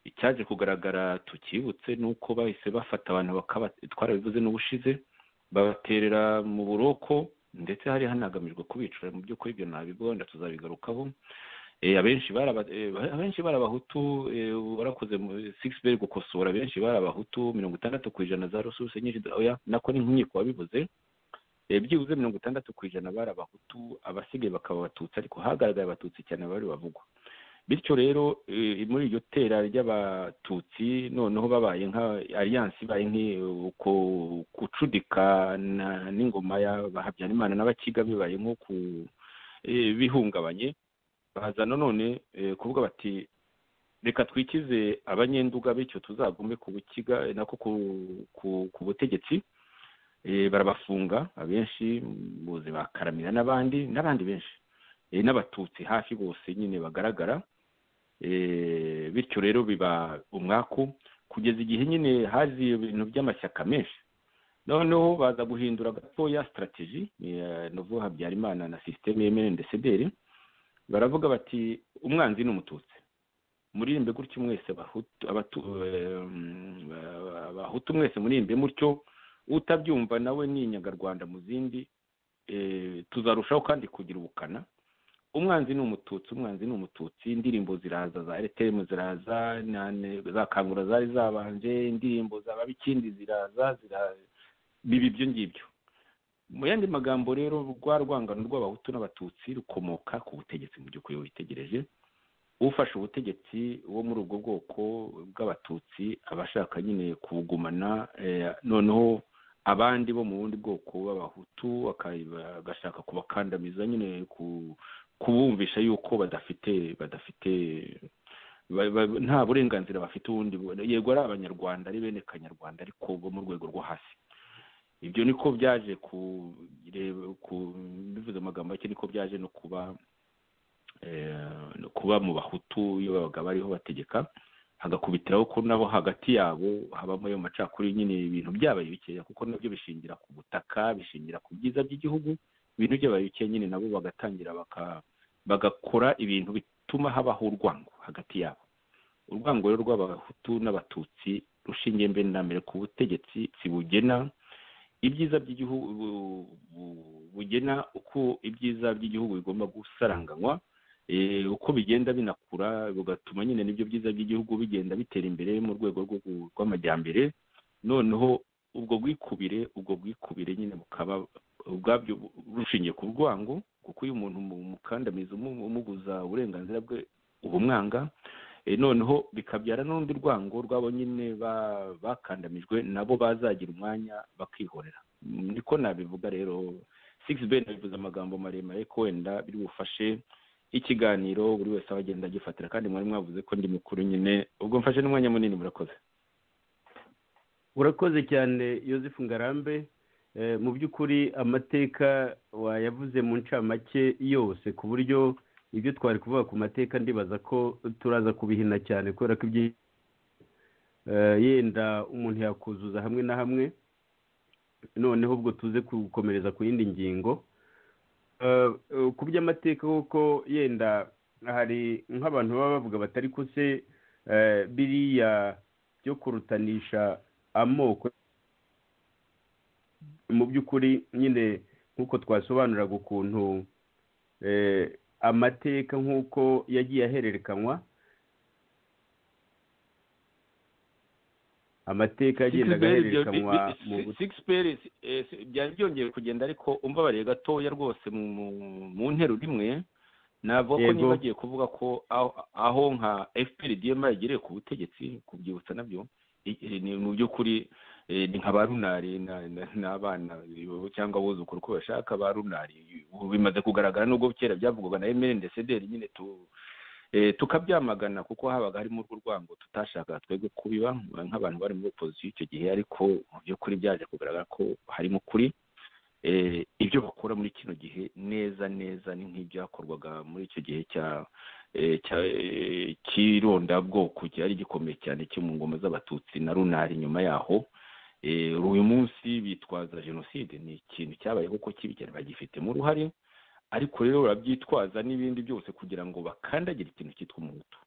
icyaje kugaragara tukibutse ni uko bahise bafata abantu bakaba twarabivuze n'ubushize babaterera mu buroko ndetse hari hanagamijwe kubicura mu by'ukuri ibyo ntabwo wenda tuzabigarukaho abenshi bari abahutu warakoze beri gukosora abenshi bari abahutu mirongo itandatu ku ijana za rusurusi nyinshi nako ni nk'inkiko wabivuze byibuze mirongo itandatu ku ijana bari abahutu abasigaye bakaba abatutsi ariko hagaragaye abatutsi cyane bari bavugwa bityo rero muri iryo tera ry'abatutsi noneho babaye nka aliyanse ibaye nk'uko gucudikana n'ingoma ya habyarimana n'abakiga bibaye nko ku bihungabanye bazana none kuvuga bati reka twikize abanyenduga bityo tuzagume ku bukiga nako ku butegetsi barabafunga abenshi muzi bakaramira n'abandi n'abandi benshi n'abatutsi hafi bose nyine bagaragara bityo rero biba umwaku kugeza igihe nyine hazi ibintu by'amashyaka menshi noneho baza guhindura gatoya sitarategi ni habyarimana na sisiteme yemewe ndetse baravuga bati umwanzi ni umututsi muririmbe gutyo mwese abahutu mwese muririmbe mutyo utabyumva nawe ni inyagarwanda mu zindi tuzarushaho kandi kugira ubukana umwanzi ni umututsi umwanzi ni umututsi indirimbo ziraza za eretemu ziraza za kangura zari zabanje indirimbo za babikindi ziraza biba ibyo ngibyo mu yandi magambo rero rwa rwangano rw'abahutu n'abatutsi rukomoka ku butegetsi mu by'ukuri witegereje ufashe ubutegetsi wo muri ubwo bwoko bw'abatutsi abashaka nyine kubugumana noneho abandi bo mu bundi bwoko b'abahutu bagashaka kubakandamiza nyine kubumvisha yuko badafite badafite nta burenganzira bafite ubundi yego ari abanyarwanda ari bene kanyarwanda ariko bo mu rwego rwo hasi ibyo niko byaje bivuze amagambo make niko byaje no kuba kuba mu bahutu iyo babaga bariho bategeka hagakubitiraho ko nabo hagati yabo habamo ayo macakuri nyine ibintu byabaye bikeya kuko nabyo bishingira ku butaka bishingira ku byiza by'igihugu ibintu byabaye bikeya nyine nabo bagatangira bagakora ibintu bituma habaho urwango hagati yabo urwango rero rw'abahutu n'abatutsi rushingiye mbere na mbere ku butegetsi si bugena ibyiza by'igihugu bugena uko ibyiza by'igihugu bigomba gusaranganywa uko bigenda binakura bigatuma nyine n'ibyo byiza by'igihugu bigenda bitera imbere mu rwego rw'amajyambere noneho ubwo bwikubire ubwo bwikubire nyine bukaba ubwabyo rushingiye ku rwango kuko iyo umuntu umukandamiza umuguza uburenganzira bwe ubumwanga noneho bikabyara n'urundi rwango rwabo nyine bakandamijwe nabo bazagira umwanya bakihorera niko nabivuga rero sigisi bene bivuze amagambo maremare ko wenda biri bufashe ikiganiro buri wese aba agenda agifatira kandi mwari mwavuze ko ndi mukuru nyine ubwo mfashe n'umwanya munini murakoze urakoze cyane yosefu ngarambe mu by'ukuri amateka wayavuze mu ncamake yose ku buryo ibyo twari kuvuga ku mateka ndibaza ko turaza kubihina cyane kubera ko yenda umuntu yakuzuza hamwe na hamwe noneho ubwo tuze gukomereza ku yindi ngingo ku by'amateka kuko yenda hari nk'abantu baba bavuga batari ko se biriya byo kurutanisha amoko mu by'ukuri nyine nk'uko twasobanuraga ukuntu amateka nk'uko yagiye ahererekanywa amateka yagendaga ahererekanywa byari byongeye kugenda ariko umva bariye gatoya rwose mu ntero rimwe navuga ko niba bagiye kuvuga ko aho nka fpr dma yagereye ku butegetsi kubyibutsa nabyo ni mu by'ukuri ni nka ba runari n'abana cyangwa abuzukuru uko bashaka ba runari bimaze kugaragara nubwo kera byavugwaga na emeli ndetse nyine tukabyamagana kuko habaga harimo urwo rwango tutashaka twebwe kubiba nk'abantu bari muri opozisiyo icyo gihe ariko mu by'ukuri byaje kugaragara ko harimo ukuri ibyo bakora muri kino gihe neza neza ni nk'ibyakorwaga muri icyo gihe cya cy'irondabwoko cyari gikomeye cyane cyo mu ngoma z'abatutsi na runari nyuma yaho uyu munsi bitwaza jenoside ni ikintu cyabaye kuko kibi cyane bagifitemo uruhare ariko rero barabyitwaza n'ibindi byose kugira ngo bakandagire ikintu cyitwa umuhutu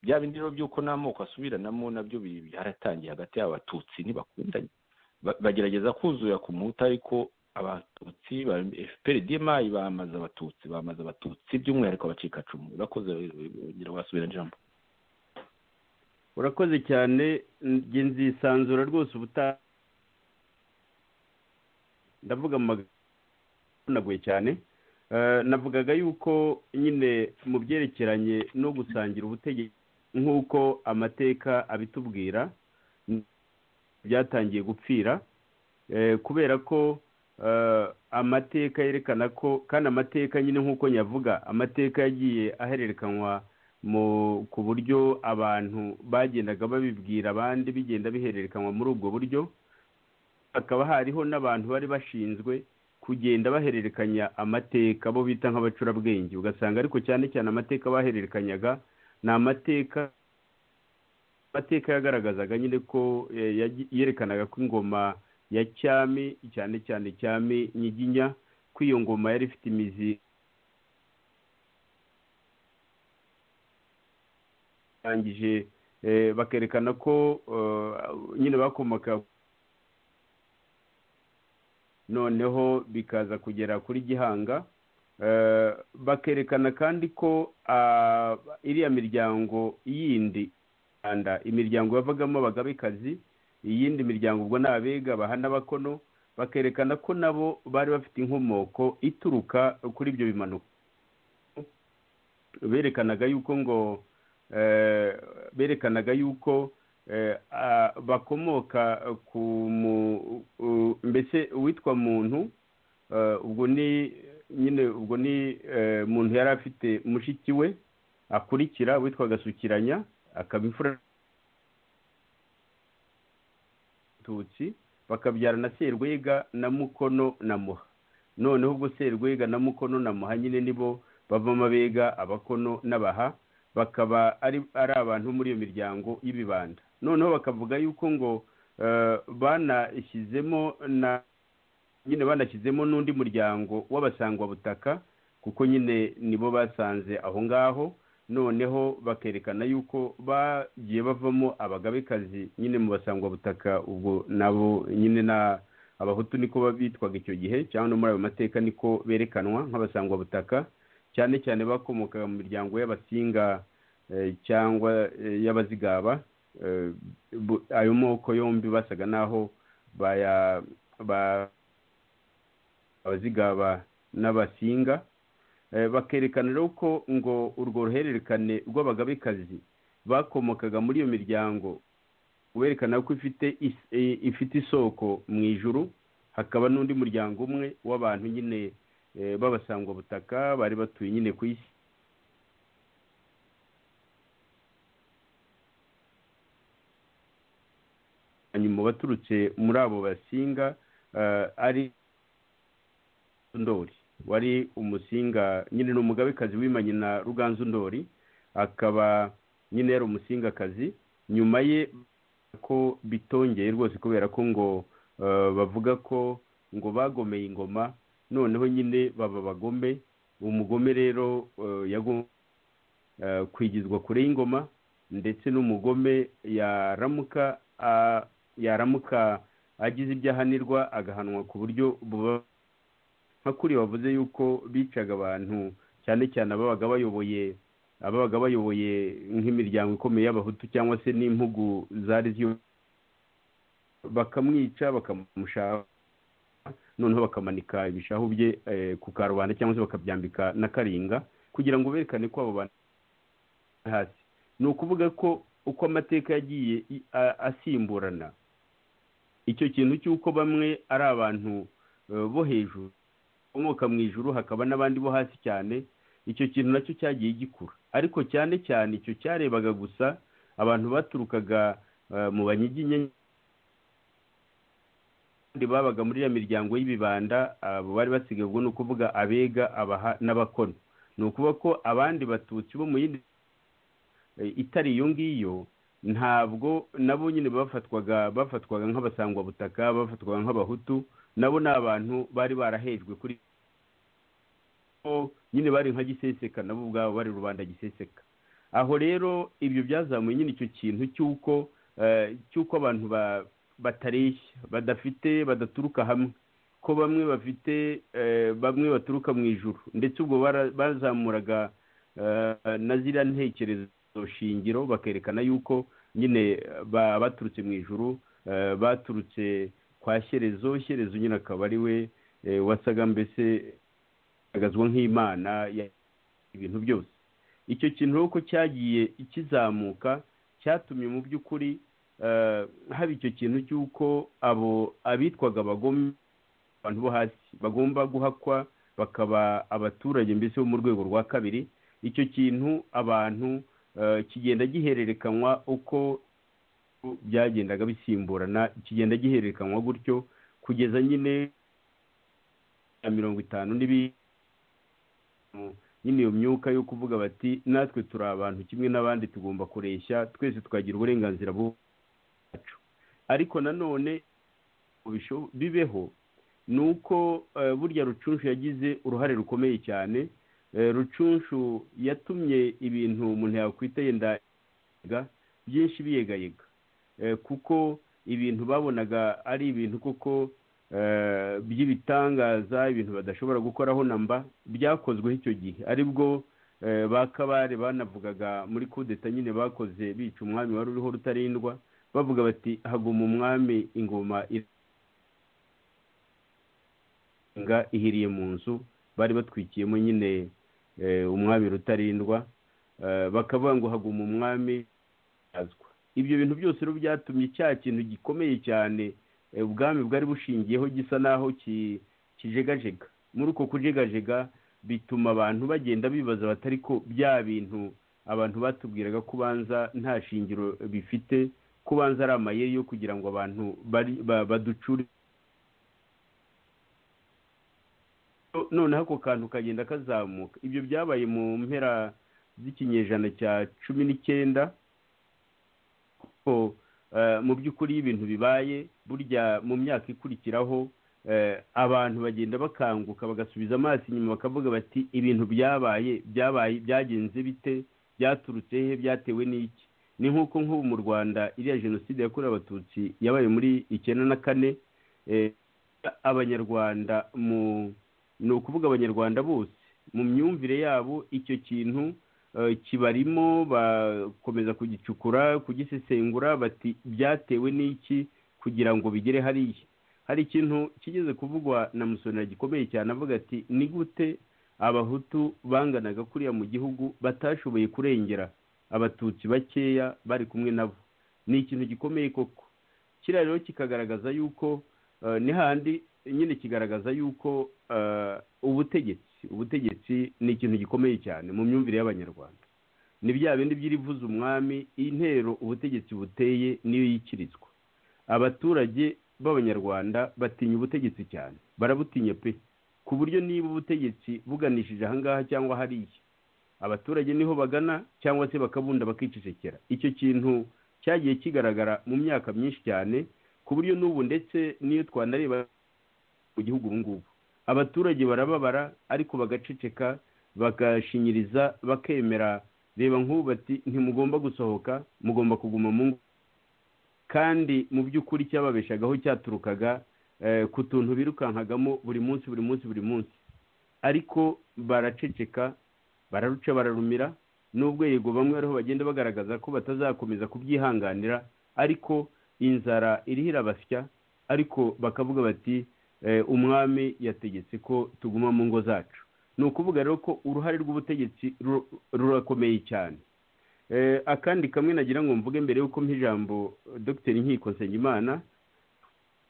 bya bindi rero by'uko n'amoko asubiranamo nabyo byaratangiye hagati y'abatutsi ntibakundanye bagerageza kuzura ku muhutu ariko abatutsi ba efuperi dimayi bamaze abatutsi bamaze abatutsi by'umwihariko abacikacumu urakoze ngira wasubira ijambo urakoze cyane njye nzisanzura rwose ubutaha ndavuga mu magambo cyane navugaga yuko nyine mu byerekeranye no gusangira ubutegetsi nk'uko amateka abitubwira byatangiye gupfira kubera ko amateka yerekana ko kandi amateka nyine nk'uko nyavuga amateka yagiye ahererekanywa ku buryo abantu bagendaga babibwira abandi bigenda bihererekanywa muri ubwo buryo hakaba hariho n'abantu bari bashinzwe kugenda bahererekanya amateka bo bita nk'abacurabwenge ugasanga ariko cyane cyane amateka bahererekanyaga ni amateka amateka yagaragazaga nyine ko yerekanaga ko ingoma ya cyami cyane cyane cyami nyiginya ko iyo ngoma yari ifite imizi barangije bakerekana ko nyine bakomaka noneho bikaza kugera kuri gihanga bakerekana kandi ko iriya miryango yindi imiryango yavagamo abagabekazi iyindi miryango ubwo ni abega bahanabakono bakerekana ko nabo bari bafite inkomoko ituruka kuri ibyo bimanuka berekanaga yuko ngo berekanaga yuko bakomoka ku mbese uwitwa muntu ubwo ni nyine ubwo ni muntu yari afite mushiki we akurikira witwa gasukiranya akaba imfura abatutsi bakabyara na serwega na mukono na muha noneho ubwo serwega na mukono na muha nyine nibo bavamo abega abakono n'abaha bakaba ari ari abantu muri iyo miryango y'ibibanda noneho bakavuga yuko ngo eh, banashyizemo na nyine banashyizemo n'undi muryango w'abasangwabutaka kuko nyine nibo basanze aho ngaho noneho bakerekana yuko bagiye bavamo abagabekazi nyine mu basangwabutaka ubwo nabo nyine na abahutu niko bitwaga icyo gihe cyangwa no muri ayo mateka niko berekanwa nk'abasangwabutaka cyane cyane bakomokaga mu miryango y'abasinga eh, cyangwa eh, y'abazigaba Eh, bu- ayo moko yombi basaga n'aho baya ba- abazigaba n'abasinga Eh, bakerekana rero ko ngo urwo ruhererekane rw'abagabekazi bakomokaga muri iyo miryango werekana ko ifite is- eh, ifite isoko mu ijuru hakaba n'undi muryango umwe w'abantu nyine eh, b'abasangwabutaka bari batuye nyine ku isi hanyuma baturutse muri abo basinga eh, ari ndori wari umusinga nyine ni umugabekazi wimanye na ruganzu ndori akaba nyine yari umusingakazi nyuma ye ko bitongeye rwose kubera ko ngo eh, bavuga ko ngo bagomeye ingoma noneho nyine baba bagome umugome rero eh, yago- eh, kwigizwa kure y'ingoma ndetse n'umugome yaramuka a- yaramuka agize ibyo ahanirwa agahanwa ku buryo buba nka kuri bavuze yuko bicaga abantu cyane cyane ababaga bayoboye ababaga bayoboye nk'imiryango ikomeye y'abahutu cyangwa se n'impugu zari zyo bakamwica bakamushaha noneho bakamanika ibishahu bye eh, ku karubanda cyangwa se bakabyambika na karinga kugira ngo berekane ko abo bantu bari hasi ni ukuvuga ko uko amateka yagiye i- a- asimburana icyo kintu cy'uko bamwe ari abantu eh, bo hejuru bakomoka mu ijuru hakaba n'abandi bo hasi cyane icyo kintu nacyo cyagiye gikura ariko cyane cyane icyo cyarebaga gusa abantu baturukaga eh, mu banyiginya abandi babaga muri iyo miryango y'ibibanda abo bari basigaye ubwo ni ukuvuga abega abaha n'abakono ni ukuvuga ko abandi batutsi bo mu yindi eh, itari iyo ngiyo ntabwo nabo nyine bafatwaga bafatwaga nk'abasangwabutaka bafatwaga nk'abahutu nabo ni abantu bari barahejwe kuri bo nyine bari nka giseseka nabo ubwabo bari rubanda giseseka aho rero ibyo byazamuye nyine icyo kintu cy'uko eh, cy'uko abantu ba- batareshya badafite badaturuka hamwe ko bamwe bafite eh, bamwe baturuka mu ijuru ndetse ubwo bara- bazamuraga eh, na ziriya ntekerezo shingiro bakerekana yuko nyine ba- baturutse mu ijuru eh, baturutse kwa shyerezo shyerezo nyine akaba ari we eh, wasaga mbese agazwa nk'imana ya ibintu byose icyo kintu rero ko cyagiye kizamuka cyatumye mu by'ukuri eh, haba icyo kintu cy'uko abo abitwaga abagome abantu bo hasi bagomba guhakwa bakaba abaturage mbese bo mu rwego rwa kabiri icyo kintu abantu eh, kigenda gihererekanywa uko byagendaga bisimburana kigenda gihererekanywa gutyo kugeza nyine na mirongo itanu n'ibindi nyine iyo myuka yo kuvuga bati natwe turi abantu kimwe n'abandi tugomba kureshya twese twagira uburenganzira bwacu ariko nanone ngo bisho- bibeho ni uko eh, burya rucunshu yagize uruhare rukomeye cyane Eh, rucunshu yatumye ibintu umuntu yakwita yenda byinshi biyegayega Eh, kuko ibintu babonaga ari ibintu koko eh, by'ibitangaza ibintu badashobora gukoraho na mba byakozweho icyo gihe aribwo eh, ba kabare banavugaga muri kudeta nyine bakoze bica umwami wari uriho rutarindwa bavuga bati haguma umwami ingoma irenga ihiriye mu nzu bari batwikiyemo nyine eh, umwami rutarindwa Eh, bakavuga ngo haguma umwami azwa ibyo bintu byose rero byatumye cya kintu gikomeye cyane eh, ubwami bwari bushingiyeho gisa naho ki- kijegajega muri uko kujegajega bituma abantu bagenda bibaza batari ko bya bintu abantu batubwiraga ko ubanza nta shingiro bifite ko ubanza ari amayeri yo kugira ngo abantu bari ba- baducure noneho ako kantu kagenda kazamuka ibyo byabaye mu mpera z'ikinyejana cya cumi n'icyenda mu by'ukuri iyo ibintu bibaye burya mu myaka ikurikiraho abantu bagenda bakanguka bagasubiza amaso inyuma bakavuga bati ibintu byabaye byabaye byagenze bite byaturutse he byatewe n'iki ni nk'uko nk'ubu mu rwanda iriya jenoside yakorewe abatutsi yabaye muri icyenda na kane abanyarwanda mu ni ukuvuga abanyarwanda bose mu myumvire yabo icyo kintu kibarimo bakomeza kugicukura kugisesengura bati byatewe n'iki kugira ngo bigere hariya hari ikintu kigeze kuvugwa na musonera gikomeye cyane avuga ati ni gute abahutu banganaga kuriya mu gihugu batashoboye kurengera abatutsi bakeya bari kumwe nabo ni ikintu gikomeye koko kiriya rero kikagaragaza yuko ni handi nyine kigaragaza yuko ubutegetsi ubutegetsi ni ikintu gikomeye cyane mu myumvire y'abanyarwanda ni bya bindi by'irivuza umwami intero ubutegetsi buteye niyo yikirizwa abaturage b'abanyarwanda batinya ubutegetsi cyane barabutinya pe ku buryo niba ubutegetsi buganishije ahangaha cyangwa hariya abaturage niho bagana cyangwa se bakabunda bakicecekera icyo kintu cyagiye kigaragara mu myaka myinshi cyane ku buryo n'ubu ndetse n'iyo twanareba mu gihugu ubu ngubu abaturage barababara ariko bagaceceka bagashinyiriza bakemera reba nk'ubu bati ntimugomba gusohoka mugomba kuguma mu ngo kandi mu by'ukuri cyababeshagaho cyaturukaga ku tuntu birukankagamo buri munsi buri munsi buri munsi ariko baraceceka bararuca bararumira n'ubwo yego bamwe ariho bagenda bagaragaza ko batazakomeza kubyihanganira ariko inzara iriho irabasya ariko bakavuga bati umwami yategetse ko tuguma mu ngo zacu ni ukuvuga rero ko uruhare rw'ubutegetsi rurakomeye cyane akandi kamwe nagira ngo mvuge mbere y'uko ijambo dogiteri nkiko nsengimana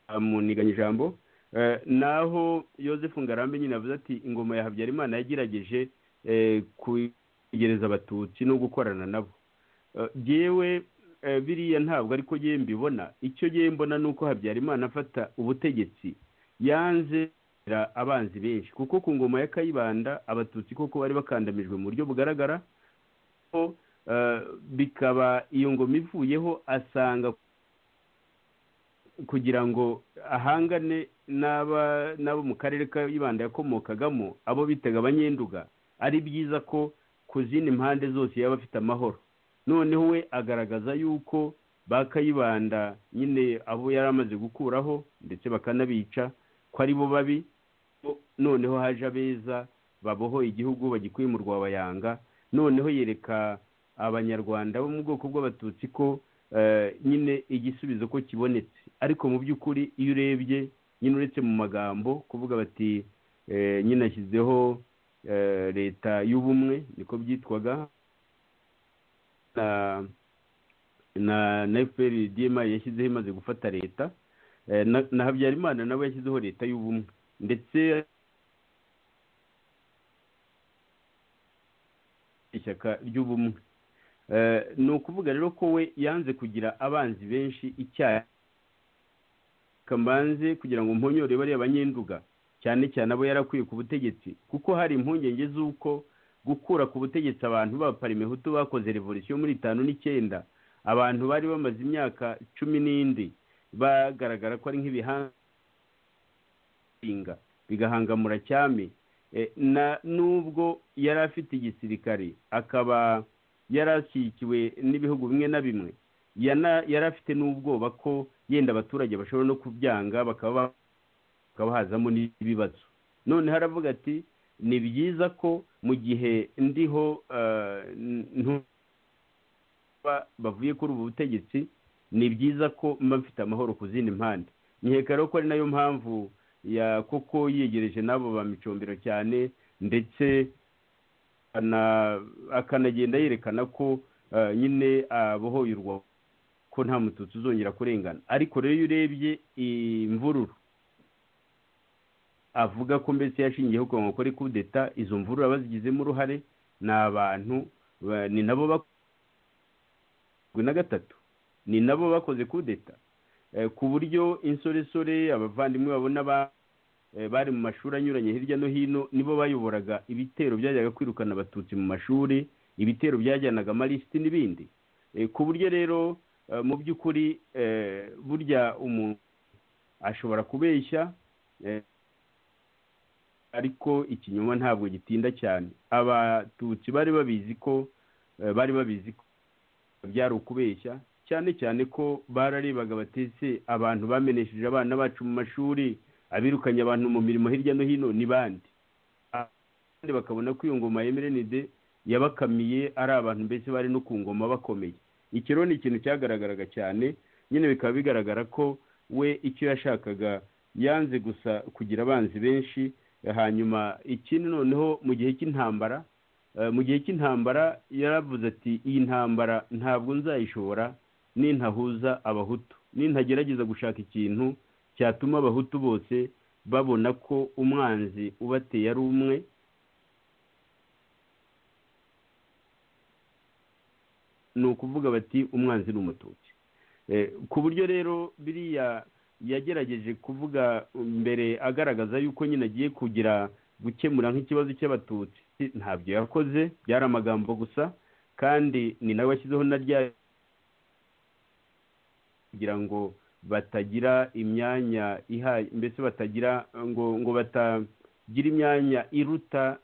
amuniganya ijambo naho Yosefu ngarambe nyine avuze ati ingoma ya habyarimana yagerageje kwegereza abatutsi no gukorana nabo yewe biriya ntabwo ariko yewe mbibona icyo yewe mbona ni uko habyarimana afata ubutegetsi yanze abanzi benshi kuko ku ngoma ya kayibanda abatutsi koko bari bakandamijwe mu buryo bugaragara bikaba iyo ngoma ivuyeho asanga kugira ngo ahangane n'abo mu karere kayibanda yakomokagamo abo bitaga abanyenduga ari byiza ko ku zindi mpande zose yaba afite amahoro noneho we agaragaza yuko ba kayibanda nyine abo yari amaze gukuraho ndetse bakanabica ko ari bo babi noneho haje abeza babohoye igihugu bagikuye mu rwabayanga noneho yereka abanyarwanda bo mu bwoko bw'abatutsi ko nyine igisubizo ko kibonetse ariko mu by'ukuri iyo urebye nyine uretse mu magambo kuvuga bati nyine ashyizeho leta y'ubumwe niko byitwaga na na efuperi diyema yashyizeho imaze gufata leta na habyarimana nawe yashyizeho leta y'ubumwe ndetse ishyaka ry'ubumwe ni ukuvuga rero ko we yanze kugira abanzi benshi icyaha kamanze kugira ngo mponyore bariya banyenduga cyane cyane abo yarakwiye ku butegetsi kuko hari impungenge z'uko gukura ku butegetsi abantu b'abaparime hutu bakoze revolisiyo muri itanu n'icyenda abantu bari bamaze imyaka cumi n'indi bagaragara ko ari nk'ibihanga bigahangamura cyame n'ubwo yari afite igisirikare akaba yari ashyigikiwe n'ibihugu bimwe na bimwe yari afite n'ubwoba ko yenda abaturage bashobora no kubyanga bakaba hakaba hazamo n'ibibazo noneho aravuga ati ni byiza ko mu gihe ndiho bavuye kuri ubu butegetsi ni byiza ko mba mfite amahoro ku zindi mpande nkeka rero ko ari nayo mpamvu ya koko yegereje n'abo ba micombero cyane ndetse akanagenda yerekana ko nyine abohoye urwa ko nta mututsi uzongera kurengana ariko rero iyo urebye imvururu avuga ko mbese yashingiyeho ku nkokora kudeta izo mvurura bazigizemo uruhare ni abantu ni nabo bakoze na gatatu ni nabo bakoze kudeta ku buryo insoresore abavandimwe babona bari mu mashuri anyuranye hirya no hino nibo bayoboraga ibitero byajyaga kwirukana abatutsi mu mashuri ibitero byajyanaga amalisiti n'ibindi ku buryo rero mu by'ukuri burya umuntu ashobora kubeshya ariko ikinyoma ntabwo gitinda cyane abatutsi bari babizi ko bari babizi ko byari ukubeshya cyane cyane ko bararebaga batetse abantu bamenesheje abana bacu mu mashuri abirukanye abantu mu mirimo hirya no hino ni bandi kandi bakabona ko iyo ngoma yemerenide yabakamiye ari abantu mbese bari no ku ngoma bakomeye iki rero ni ikintu cyagaragaraga cyane nyine bikaba bigaragara ko we icyo yashakaga yanze gusa kugira abanzi benshi hanyuma ikindi noneho mu gihe cy'intambara mu gihe cy'intambara yaravuze ati iyi ntambara ntabwo nzayishobora nintahuza abahutu nintagerageza gushaka ikintu cyatuma abahutu bose babona ko umwanzi ubateye ari umwe ni ukuvuga bati umwanzi ni umututsi ku buryo rero biriya yagerageje kuvuga mbere agaragaza yuko nyine agiye kugira gukemura nk'ikibazo cy'abatutsi ntabyo yakoze byari amagambo gusa kandi ni nawe washyizeho na rya kugira ngo batagira imyanya ihaye mbese batagira ngo ngo batagira imyanya iruta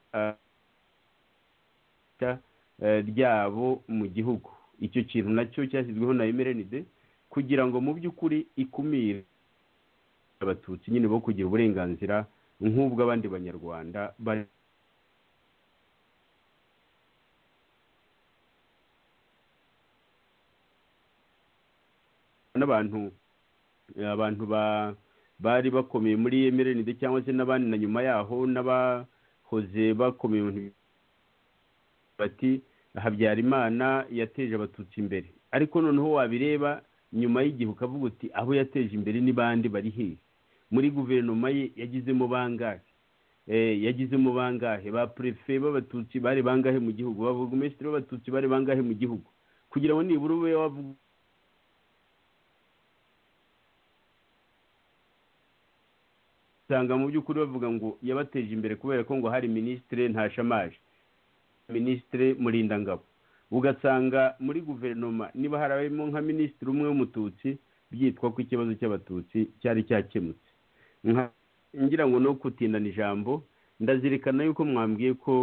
ryabo mu gihugu icyo kintu nacyo cyashyizweho na emerenide kugira ngo mu by'ukuri ikumire abatutsi nyine bo kugira uburenganzira nk'ubwo abandi banyarwanda bari n'abantu abantu bari bakomeye muri emerenide cyangwa se n'abandi na nyuma yaho n'abahoze bakomeye bati habyarimana yateje abatutsi imbere ariko noneho wabireba nyuma y'igihe ukavuga uti aho yateje imbere n'ibandi bari hehe muri guverinoma ye yagizemo bangahe yagizemo bangahe ba perefe b'abatutsi bari bangahe mu gihugu ba burugumesitiri b'abatutsi bari bangahe mu gihugu kugira ngo nibura ube wavuga usanga mu by'ukuri bavuga ngo yabateje imbere kubera ko ngo hari minisitire ntashamaje minisitire murindangabo ugasanga muri guverinoma niba harimo nka minisitiri umwe w'umututsi byitwa ko ikibazo cy'abatutsi cyari cyakemutse ngira ngo no kutindana ijambo ndazirikana yuko mwambwiye ko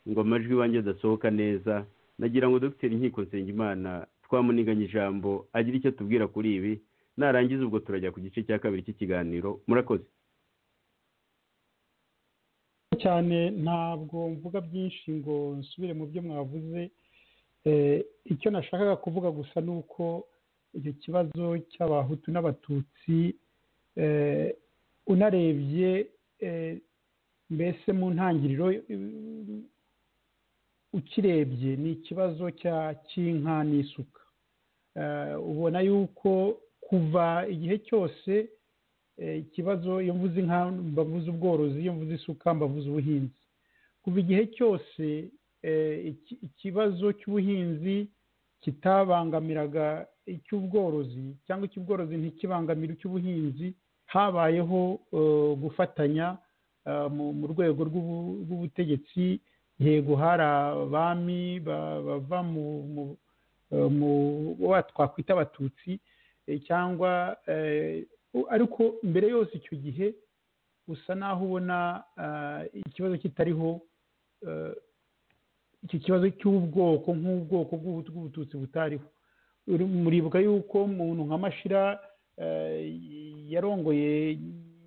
ngo amajwi iwanjye adasohoka neza nagira ngo dogiteri nkiko nsengimana twamuniganye ijambo agire icyo tubwira kuri ibi narangiza ubwo turajya ku gice cya kabiri cy'ikiganiro murakoze cyane ntabwo mvuga byinshi ngo nsubire mu byo mwavuze icyo nashakaga kuvuga gusa ni uko icyo kibazo cy'abahutu n'abatutsi unarebye mbese mu ntangiriro ukirebye ni ikibazo cya cy'inka n'isuka ubona yuko kuva igihe cyose ikibazo iyo mvuze inka mbavuze ubworozi iyo mvuze isuka mbavuze ubuhinzi kuva igihe cyose ikibazo cy'ubuhinzi kitabangamiraga icy'ubworozi cyangwa icy'ubworozi ntikibangamire icy'ubuhinzi habayeho gufatanya mu rwego rw'ubutegetsi yego hari abami bava mu bo twakwita abatutsi cyangwa ariko mbere yose icyo gihe usa naho ubona ikibazo kitariho iki kibazo cy'ubwoko nk'ubwoko bw'ubututsi butariho muribuka yuko umuntu nka mashira yarongoye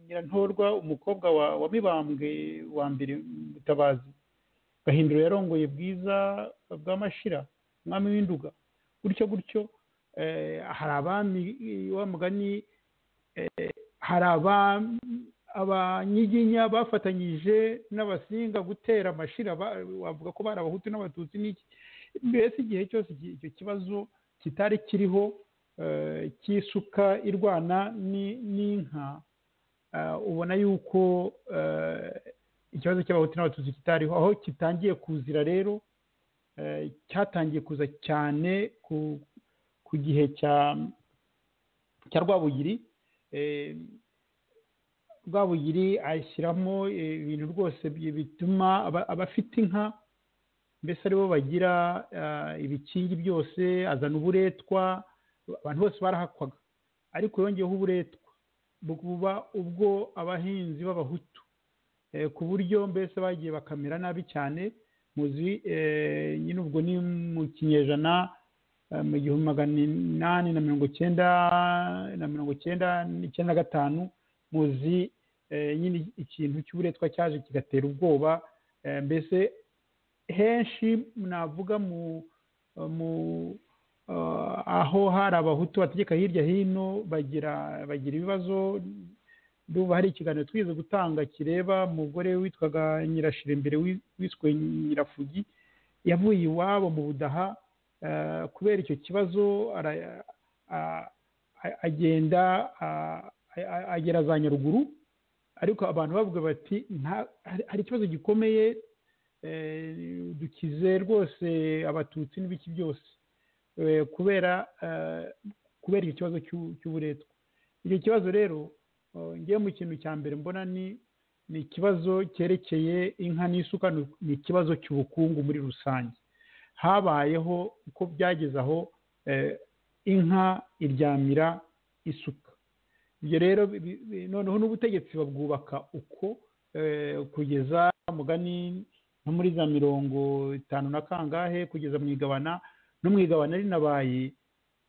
nyirantorwa umukobwa wa mibambwe wa mbere mutabazi gahindiro yarongoye bwiza bwa mashira umwami w'induga gutyo gutyo hari abami wa mugani hari abanyiginya bafatanyije n'abasinga gutera amashira bavuga ko bari abahutu n'abatutsi n'iki mbese igihe cyose icyo kibazo kitari kiriho cy'isuka irwana n'inka ubona yuko ikibazo cy'abahutu n'abatutsi kitariho aho kitangiye kuzira rero cyatangiye kuza cyane ku gihe cya rwabugiri rwabugiri ashyiramo ibintu rwose bituma abafite inka mbese aribo bagira ibikingi byose azana uburetwa abantu bose barahakwaga ariko yongeyeho uburetwa buba ubwo abahinzi b'abahutu ku buryo mbese bagiye bakamera nabi cyane muzi nyine ubwo ni mu kinyejana mu gihumbi magana inani na mirongo icyenda na mirongo icyenda n'icyenda na gatanu muzi nyine ikintu cy'uburetwa cyaje kigatera ubwoba mbese henshi navuga mu mu aho hari abahutu bategeka hirya hino bagira bagira ibibazo ndumva hari ikiganiro twize gutanga kireba umugore witwaga nyirashirimbere wiswe nyirafugi yavuye iwabo mu budaha kubera icyo kibazo agenda agera za nyaruguru ariko abantu bavuga bati hari ikibazo gikomeye dukize rwose abatutsi n'ibiki byose kubera kubera icyo kibazo cy'uburetwa icyo kibazo rero ngewe mu kintu cya mbere mbona ni ni ikibazo cyerekeye inka n'isuka ni ikibazo cy'ubukungu muri rusange habayeho uko byageze aho inka iryamira isuka ibyo rero noneho n'ubutegetsi babwubaka uko kugeza mugani nko muri za mirongo itanu na kangahe kugeza mu igabana no mu igabana rinabaye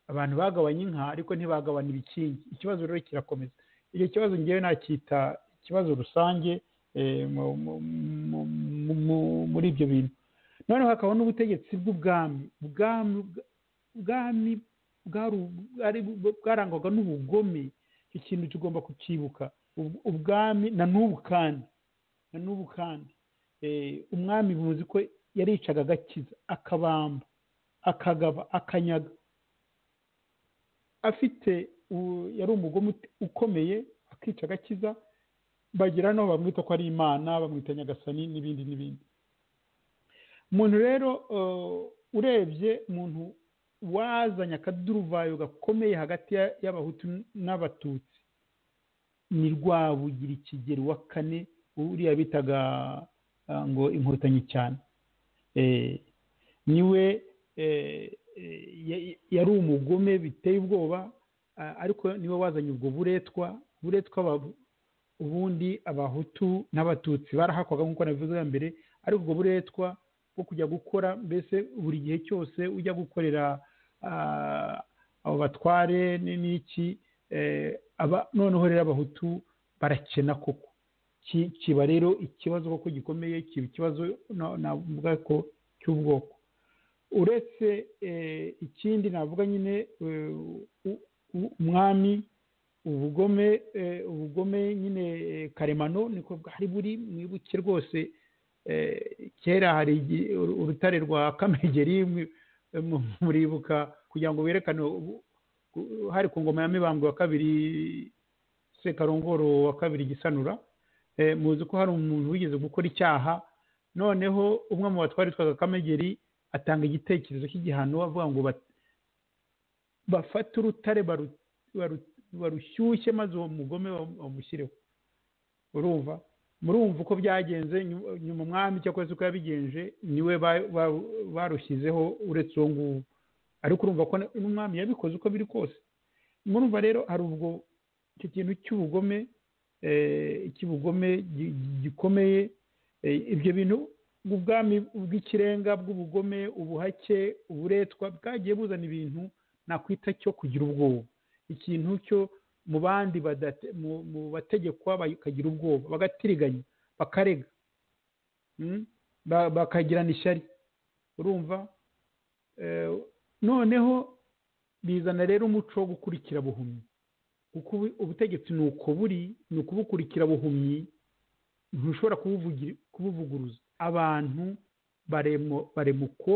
abantu bagabanya inka ariko ntibagabana ibikingi ikibazo rero kirakomeza icyo kibazo ngewe nacyita ikibazo rusange muri ibyo bintu noneho hakaba n'ubutegetsi bw'ubwami ubwami bwarangwaga n'ubugome ikintu tugomba kucyibuka ubwami na n'ubu kandi na n'ubu kandi umwami buzi ko yaricaga agakiza akabamba akagaba akanyaga afite yari umugome ukomeye akica agakiza bagira no bamwita ko ari imana bamwita nyagasani n'ibindi n'ibindi umuntu rero urebye umuntu wazanye akaduruvayo gakomeye hagati y'abahutu n'abatutsi ni rwabugira ikigero wa kane uriya bitaga ngo inkotanyi cyane niwe yari umugome biteye ubwoba ariko niwe wazanye ubwo buretwa buretwa ubundi abahutu n'abatutsi barahakwaga nk'uko nabivuze mbere ariko ubwo buretwa bwo kujya gukora mbese buri gihe cyose ujya gukorera abo batware n'iki noneho rero abahutu barakena koko kiba rero ikibazo koko gikomeye kiba ikibazo navuga ko cy'ubwoko uretse ikindi navuga nyine umwami ubugome ubugome nyine karemano niko bwari buri mwibuke rwose kera hari urutare rwa kamegeri muribuka kugira ngo berekane hari ku ngoma ya mibambwe wa kabiri sekarongoro wa kabiri gisanura muzi ko hari umuntu wigeze gukora icyaha noneho umwe mu batwari twaga kamegeri atanga igitekerezo cy'igihano avuga ngo bafate urutare barushyushye maze uwo mugome bamushyireho urumva murumva uko byagenze nyuma umwami cyangwa se uko yabigenje niwe barushyizeho uretse uwo nguwo ariko urumva ko n'umwami yabikoze uko biri kose murumva rero hari ubwo icyo kintu cy'ubugome icy'ubugome gikomeye ibyo bintu ubwami bw'ikirenga bw'ubugome ubuhake uburetwa bwagiye buzana ibintu nakwita cyo kugira ubwoba ikintu cyo mu bandi mu bategekwa bakagira ubwoba bagatiriganya bakarega bakagirana ishyari urumva noneho bizana rero umuco wo gukurikira buhumyi kuko ubutegetsi ni uko buri ni ukubukurikira buhumyi ntushobora kubuvuguruza abantu barema uko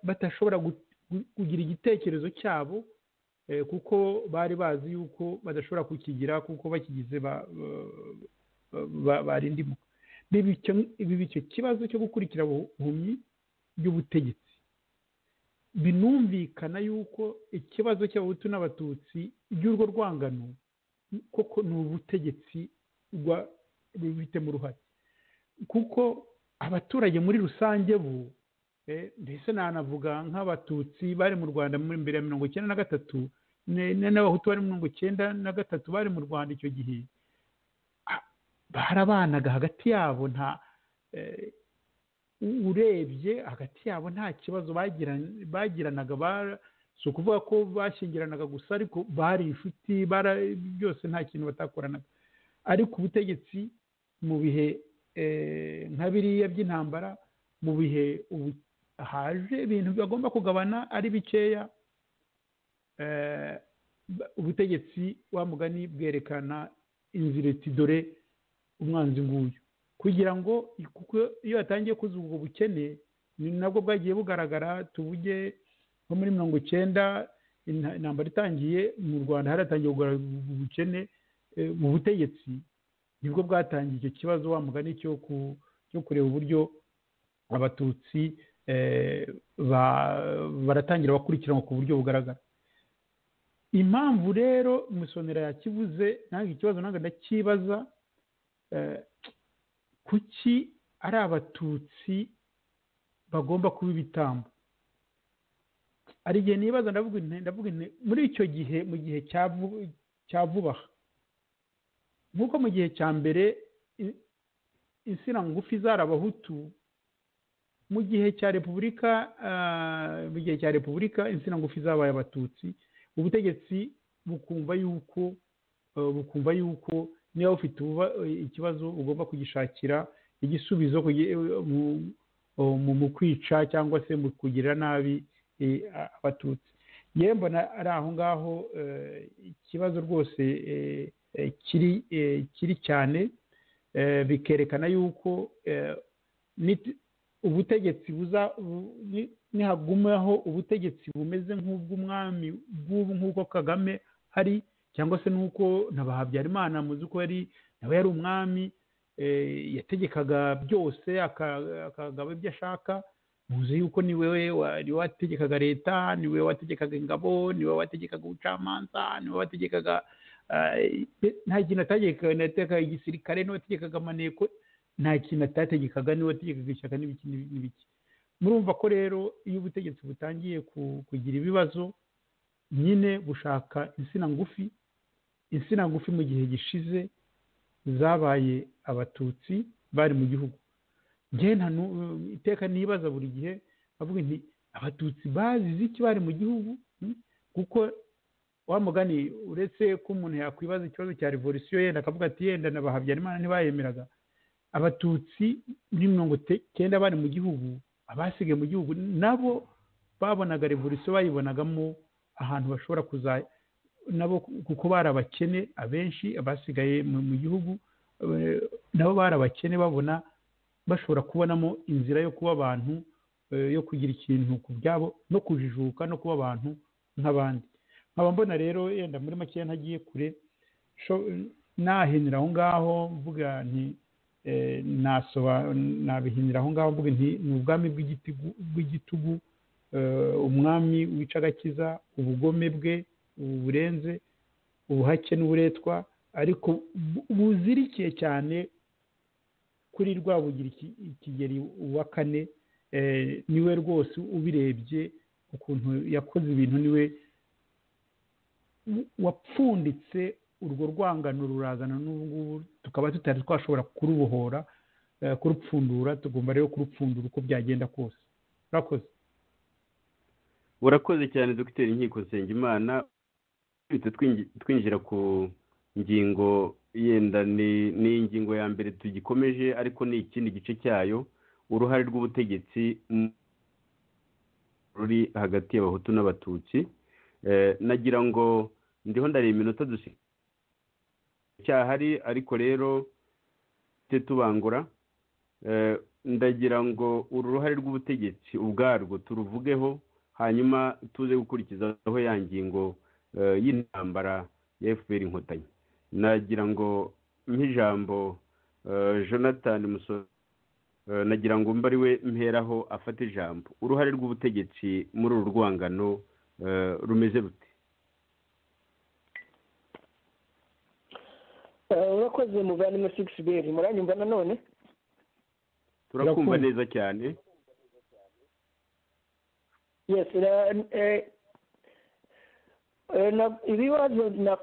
batashobora kugira igitekerezo cyabo kuko bari bazi yuko badashobora kukigira kuko bakigize barindimo biba icyo kibazo cyo gukurikira ubuhumyi by'ubutegetsi binumvikana yuko ikibazo cy'abahutu n'abatutsi by'urwo rwangano koko ni ubutegetsi rubifitemo uruhare kuko abaturage muri rusange bo mbese nanavuga nk'abatutsi bari mu rwanda mbere ya mirongo icyenda na gatatu n'abahutu bari mirongo icyenda na gatatu bari mu rwanda icyo gihe barabanaga hagati yabo nta urebye hagati yabo nta kibazo bagiranaga si ukuvuga ko bashingiranaga gusa ariko bari inshuti byose nta kintu batakoranaga ariko ubutegetsi mu bihe nka biriya by'intambara mu bihe haje ibintu bagomba kugabana ari bikeya ubutegetsi wa mugani bwerekana inzira iti dore umwanzi nguyu kugira ngo kuko iyo yatangiye kuzuba ubwo bukene ni nabwo bwagiye bugaragara tubuge nko muri mirongo icyenda intambara itangiye mu rwanda haratangiye kugaragara ubukene mu butegetsi nibwo bwatangiye icyo kibazo wa mugani cyo kureba uburyo abatutsi baratangira bakurikiranwa ku buryo bugaragara impamvu rero musonera yakivuze ntabwo ikibazo ntabwo ndakibaza kuki ari abatutsi bagomba kuba ibitambo hari igihe nibaza ndavuga ndavuga muri icyo gihe mu gihe cya vuba aha nk'uko mu gihe cya mbere insina ngufi zari abahutu mu gihe cya repubulika mu gihe cya repubulika insina ngufi zabaye abatutsi ubutegetsi bukumva yuko bukumva yuko niba ufite ikibazo ugomba kugishakira igisubizo mu kwica cyangwa se mu kugirira nabi abatutsi yewe mbona ari aho ngaho ikibazo rwose kiri cyane bikerekana yuko ubutegetsi nihagumaho ubutegetsi bumeze nk'ubw'umwami bw'ubu nk'uko kagame hari cyangwa se n'uko ntabahabyarimana muzi ko yari nawe yari umwami yategekaga byose akagaba ibyo ashaka muzi yuko ni wewe wategekaga leta ni wewe wategekaga ingabo ni wewe wategekaga ubucamanza ni wewe wategekaga nta kintu atategekaga igisirikare ni wategekaga amaneko nta kintu atategekaga niwe wategekaga ishyaka n'ibiki n'ibiki murumva ko rero iyo ubutegetsi butangiye kugira ibibazo nyine bushaka insina ngufi insina ngufi mu gihe gishize zabaye abatutsi bari mu gihugu iteka nibaza buri gihe bavuga nti abatutsi bazize iki bari mu gihugu kuko wa mugani uretse ko umuntu yakwibaza ikibazo cya revolisiyo yenda akavuga ati yenda na ba habyarimana ntibayemeraga abatutsi muri mirongo icyenda bari mu gihugu abasigaye mu gihugu nabo babonaga revolisiyo bayibonagamo ahantu bashobora kuzajya nabo kuko bari abakene abenshi abasigaye mu gihugu nabo bari abakene babona bashobora kubonamo inzira yo kuba abantu yo kugira ikintu ku byabo no kujijuka no kuba abantu nk'abandi nkaba mbona rero yenda muri makeya ntagiye kure nahinira aho ngaho mvuga nti nabihinira aho ngaho mvuga nti ni ubwami bw'igitugu umwami wica agakiza ubugome bwe burenze ubuhake n'uburetwa ariko buzirikiye cyane kuri rwabugira ikigeri wa kane niwe rwose ubirebye ukuntu yakoze ibintu niwe wapfunditse urwo rwangano rurazana n'ubu ngubu tukaba tutari twashobora kurubohora kurupfundura tugomba rero kurupfundura uko byagenda kose urakoze urakoze cyane dogiteri inkiko nsengimana twinjira ku ngingo yenda ni ingingo ya mbere tugikomeje ariko ni ikindi gice cyayo uruhare rw'ubutegetsi ruri hagati y'abahutu n'abatutsi nagira ngo ndiho ndareba iminota dusigaye cyahari ariko rero tubangura ndagira ngo uru ruhare rw'ubutegetsi ubwarwo turuvugeho hanyuma tuze gukurikizaho ya ngingo y'intambara ya fpr inkotanyi nagira ngo nk'ijambo jonathan musoro nagira ngo mbe ari we mperaho afata ijambo uruhare rw'ubutegetsi muri uru rwangano rumeze rute urakoze muvandimwe sigisi beri muranyumva nanone turakumva Turakumva. neza cyane yes na- eh, eh, na- ibibazo na-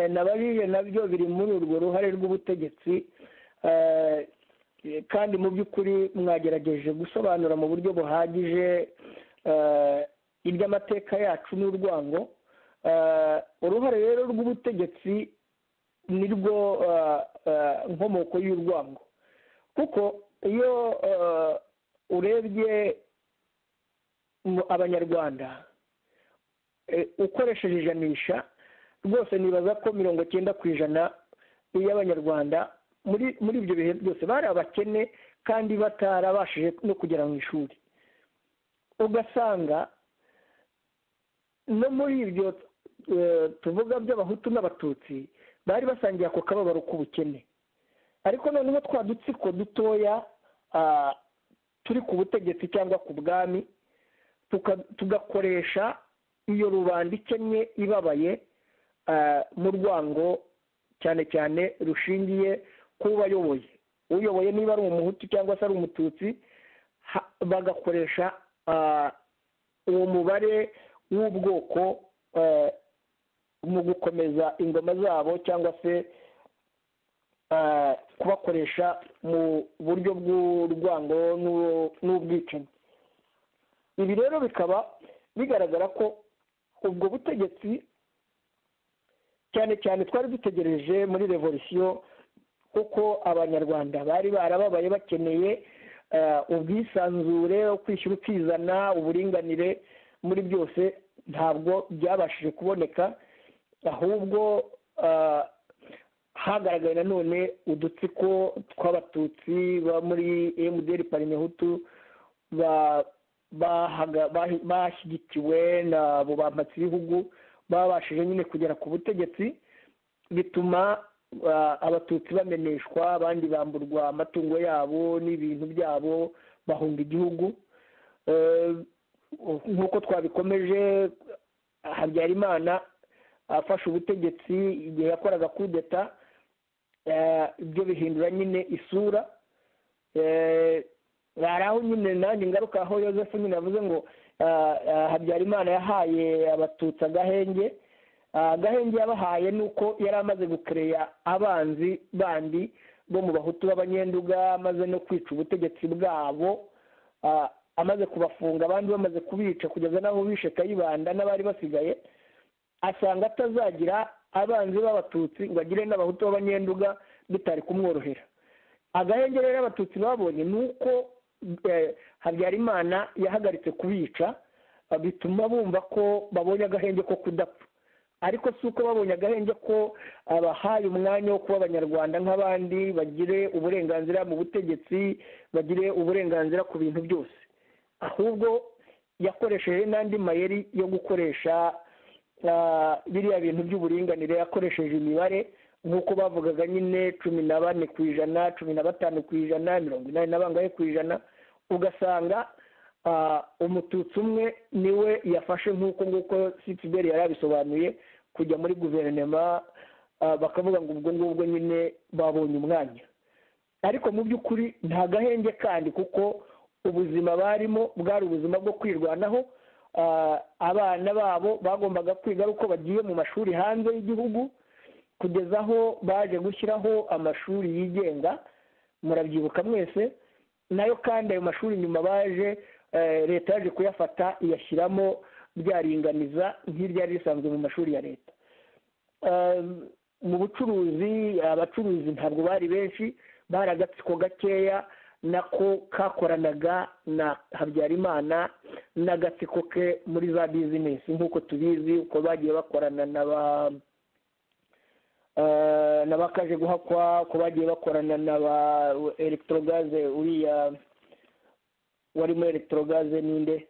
nabajije nabyo biri muri urwo ruhare rw'ubutegetsi eh, kandi mu by'ukuri mwagerageje gusobanura mu buryo buhagije eh, iby'amateka yacu n'urwango Eh, uruhare rero rw'ubutegetsi nirwo eh, eh, nkomoko y'urwango kuko iyo eh, urebye mu abanyarwanda eh, ukoresheje ijanisha rwose nibaza ko mirongo cyenda ku ijana y'abanyarwanda muri muri ibyo bihe byose bari abakene kandi batarabashije no kugera mu ishuri ugasanga no muri ibyo eh, tuvuga by'abahutu n'abatutsi bari basangiye ako kababaro k'ubukene ariko noneho twa dutsiko dutoya ah, turi ku butegetsi cyangwa ku bwami tuka- tugakoresha iyo rubanda ikennye ibabaye ah, mu rwango cyane cyane rushingiye ku bayoboye uyoboye niba ari umuhutu cyangwa se ari umututsi ha- bagakoresha ah, uwo mubare w'ubwoko eh, mu gukomeza ingoma zabo cyangwa se eh, kubakoresha mu buryo bw'urwango n'u- n'ubwicanyi ibi rero bikaba bigaragara ko ubwo butegetsi cyane cyane twari dutegereje muri revolisiyo kuko abanyarwanda bari barababaye bakeneye eh, ubwisanzure kwishyura ukizana uburinganire muri byose ntabwo byabashije kuboneka ahubwo ah, hagaragaye nanone udutsiko tw'abatutsi ba muri emuderi parimehutu ba- bahaga- bahi- bashyigikiwe nabo bambatse ibihugu babashije nyine kugera ku butegetsi bituma ah, abatutsi bameneshwa abandi bamburwa amatungo yabo n'ibintu byabo bahunga igihugu Eh, nk'uko twabikomeje habyarimana afashe ubutegetsi igihe yakoraga kudeta eh, ibyo bihindura nyine isura Eh, hari aho nyine nanjye ingaruka aho yosefu nyine yavuze ngo ah, ah, habyarimana yahaye abatutsi agahenge Ah, agahenge yabahaye ni uko yari amaze gukereya abanzi bandi bo mu bahutu b'abanyenduga amaze no kwica ubutegetsi bwabo ah, amaze kubafunga abandi bamaze kubica kugeza n'abo bishe kayibanda n'abari basigaye asanga atazagira abanzi b'abatutsi ngo agire n'abahutu b'abanyenduga bitari kumworohera agahenge rero abatutsi babonye ni uko eh, habyarimana yahagaritse kubica eh, bituma bumva ko babonye agahenge ko kudapfa ariko si uko babonye agahenge ko abahaye umwanya wo kuba abanyarwanda nk'abandi bagire uburenganzira mu butegetsi bagire uburenganzira ku bintu byose ahubwo yakoresheje n'andi mayeri yo gukoresha ah, biriya bintu by'uburinganire yakoresheje imibare nk'uko bavugaga nyine cumi na bane ku ijana cumi na batanu ku ijana mirongo inani na bangahe ku ijana ugasanga ah, umututsi umwe niwe yafashe nk'uko nguko sitiberi yari abisobanuye kujya muri guverinoma ah, bakavuga ngo ubwo ngubwo nyine babonye umwanya ariko mu by'ukuri nta gahenge kandi kuko ubuzima barimo bwari ubuzima bwo kwirwanaho Ah, abana babo bagombaga kwiga ari uko bagiye mu mashuri hanze y'igihugu kugeza aho baje gushyiraho amashuri yigenga murabyibuka mwese nayo kandi ayo mashuri nyuma baje eh, leta yaje kuyafata iyashyiramo ryaringaniza nk'iryari risanzwe mu mashuri ya leta Eh, mu bucuruzi abacuruzi ntabwo bari benshi bari agatsiko gakeya nako kakoranaga na habyarimana n'agatsiko ke muri za bizinesi nk'uko tubizi uko bagiye bakorana na ba eh, na ba kaje guhakwa uko bagiye bakorana na ba electrogaze uriya warimo electrogaze ninde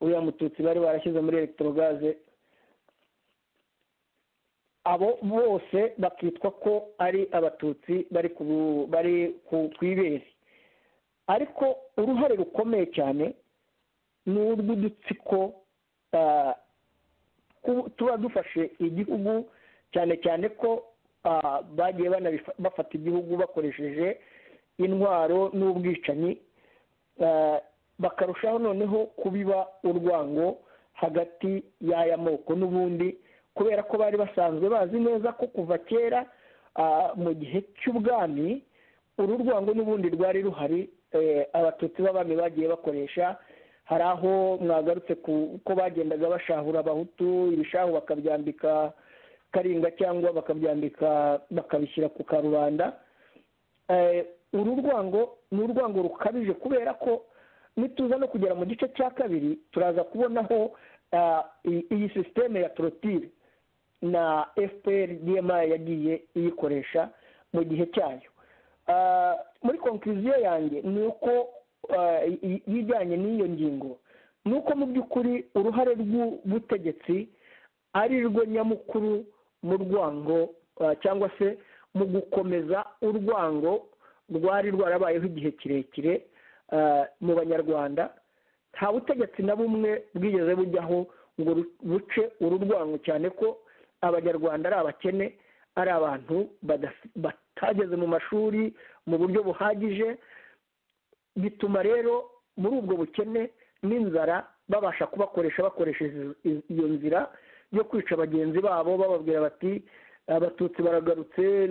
uriya mututsi bari barashyize muri electrogaze abo bose bakitwa ko ari abatutsi bari ku bari ku- ku ibere ariko uruhare rukomeye cyane ni urw'udutsiko ah, ku- tuba dufashe igihugu cyane cyane ko ah, bagiye banabifa- bafata igihugu bakoresheje intwaro n'ubwicanyi bakarushaho noneho kubiba urwango hagati y'aya moko n'ubundi kubera ko bari basanzwe bazi neza ko kuva kera mu gihe cy'ubwami uru rwango n'ubundi rwari ruhari abatutsi b'abami bagiye bakoresha hari aho mwagarutse ko bagendaga bashahura abahutu ibishahu bakabyambika karinga cyangwa bakabyambika bakabishyira ku karubanda uru rwango ni urwango rukabije kubera ko nituza no kugera mu gice cya kabiri turaza kubonaho iyi sisiteme ya torotire na fpr dma yagiye iyikoresha mu gihe cyayo muri konkuriziyo yanjye ni uko yijyanye n'iyo ngingo ni uko mu by'ukuri uruhare rw'ubutegetsi ari rwo nyamukuru mu rwango cyangwa se mu gukomeza urwango rwari rwarabayeho igihe kirekire mu banyarwanda nta butegetsi na bumwe bwigeze bujyaho ngo buce uru rwango cyane ko abanyarwanda ari abakene ari abantu batageze mu mashuri mu buryo buhagije bituma rero muri ubwo bukene n'inzara babasha kubakoresha bakoresheje iyo nzira yo kwica bagenzi babo bababwira bati abatutsi baragarutse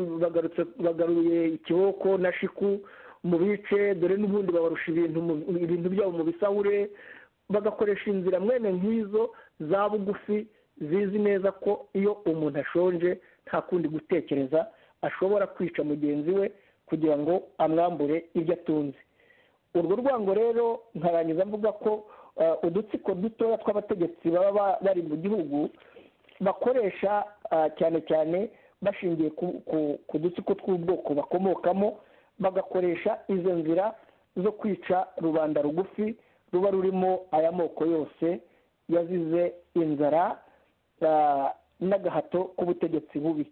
bagaruye ikiboko na shiku mu bice dore n'ubundi babarusha ibintu byabo mu bisahure bagakoresha inzira mwene nk'izo za bugufi zizi neza ko iyo umuntu ashonje nta kundi gutekereza ashobora kwica mugenzi we kugira ngo amwambure ibyo atunze urwo rwango rero nkarangiza mvuga ko udutsiko dutoya tw'abategetsi baba bari mu gihugu bakoresha cyane cyane bashingiye ku dutsiko tw'ubwoko bakomokamo bagakoresha izo nzira zo kwica rubanda rugufi ruba rurimo aya moko yose yazize inzara n'agahato k'ubutegetsi bubi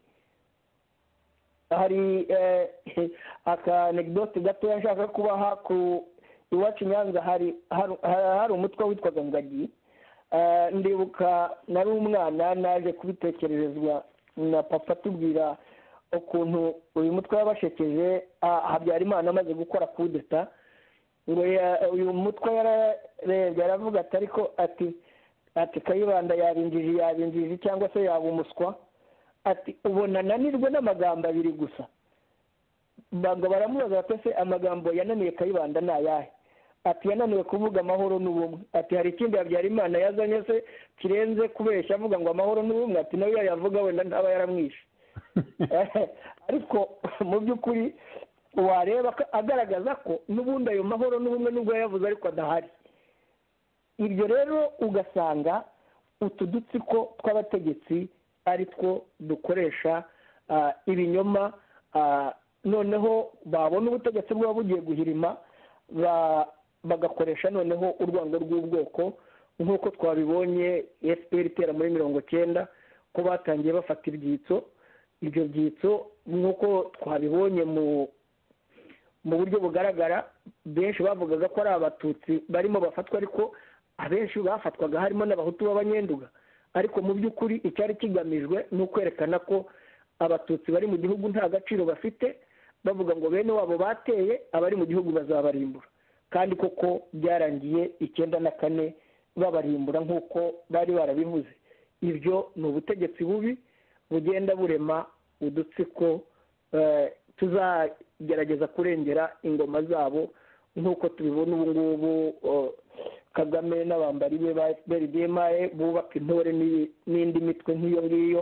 hari akanegdote gatoya nshaka kubaha ku iwacu nyanza hari hari umutwe witwaga ngagi ndibuka nari umwana naje kubitekererezwa na papa atubwira ukuntu uyu mutwe yabashekeje habyarimana amaze gukora kudeta ngo uyu mutwe yaravuga ati ariko ati ati kayibanda yabinjije yabinjije cyangwa se yaba umuswa ati ubona ananirwe n'amagambo abiri gusa ntabwo baramubaza se amagambo yananiye kayibanda ni ayahe ati yananiwe kuvuga amahoro n'ubumwe ati hari ikindi habyarimana yazanye se kirenze kubeshya avuga ngo amahoro n'ubumwe ati nawe yayavuga wenda ntaba yaramwishe ariko mu by'ukuri wareba agaragaza ko n'ubundi ayo mahoro n'ubumwe nubwo yayavuze ariko adahari ibyo rero ugasanga utu dutsiko tw'abategetsi ari two dukoresha ibinyoma noneho babona ubutegetsi bwaba bugiye guhirima bagakoresha noneho urwango rw'ubwoko nk'uko twabibonye fpr itera muri mirongo cyenda ko batangiye bafata ibyitso ibyo byitso nk'uko twabibonye mu buryo bugaragara benshi bavugaga ko ari abatutsi barimo bafatwa ariko abenshi bafatwaga harimo n'abahutu b'abanyenduga ariko mu by'ukuri icyari kigamijwe ni ukwerekana ko abatutsi bari mu gihugu nta gaciro bafite bavuga ngo bene wabo bateye abari mu gihugu bazabarimbura kandi koko byarangiye icyenda na kane babarimbura nk'uko bari barabivuze ibyo ni ubutegetsi bubi bugenda burema udutsiko tuzagerageza kurengera ingoma zabo nk'uko tubibona ubu ngubu kagame n'abambari be ba fpr dmae bubaka intore n'indi mitwe nk'iyo ngiyo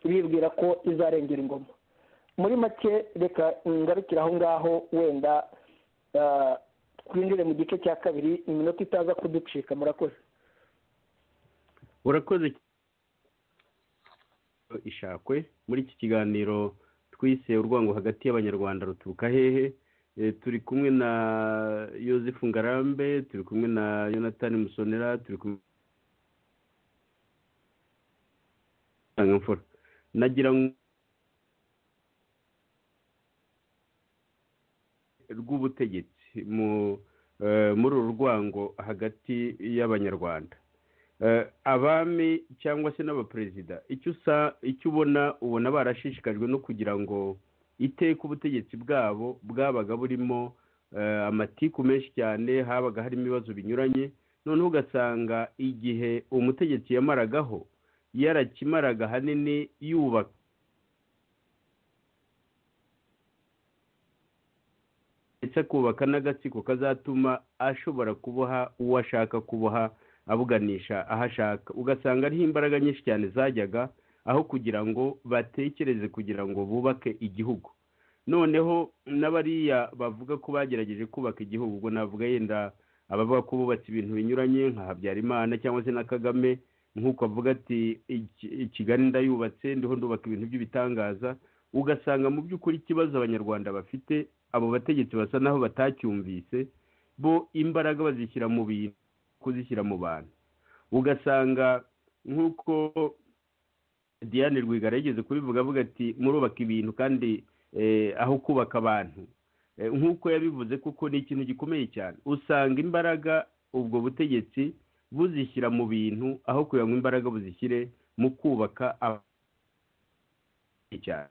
bibwira ko izarengera ingoma muri make reka ngarukira aho ngaho wenda twinjire mu gice cya kabiri iminota itaza kuducika murakoze urakoze ishakwe muri iki kiganiro twise urwango hagati y'abanyarwanda ruturuka hehe turi kumwe na yosefu ngarambe turi kumwe na yonatani musonera turi kumwe nagira ngo rw'ubutegetsi muri uru rwango hagati y'abanyarwanda abami cyangwa se n'abaperezida icyo ubona ubona barashishikajwe no kugira ngo iteka ubutegetsi bwabo bwabaga burimo amatiku menshi cyane habaga harimo ibibazo binyuranye noneho ugasanga igihe umutegetsi yamaragaho yarakimaraga ahanini yubaka ndetse akubaka n'agatsiko kazatuma ashobora kuboha uwo ashaka kuboha abuganisha aho ashaka ugasanga ariho imbaraga nyinshi cyane zajyaga aho kugira ngo batekereze kugira ngo bubake igihugu noneho n'abariya bavuga ko bagerageje kubaka igihugu ubwo navuga yenda abavuga ko bubatse ibintu binyuranye nka habyarimana cyangwa se na kagame nk'uko avuga ati kigali ndayubatse ndiho ndubaka ibintu by'ibitangaza ugasanga mu by'ukuri ikibazo abanyarwanda bafite abo bategetsi basa naho batacyumvise bo imbaraga bazishyira mu bintu kuzishyira mu bantu ugasanga nk'uko diane rwigara yigeze kubivuga avuga ati murubaka ibintu kandi aho kubaka abantu nk'uko yabivuze kuko ni ikintu gikomeye cyane usanga imbaraga ubwo butegetsi buzishyira mu bintu aho kugira ngo imbaraga buzishyire mu kubaka cyane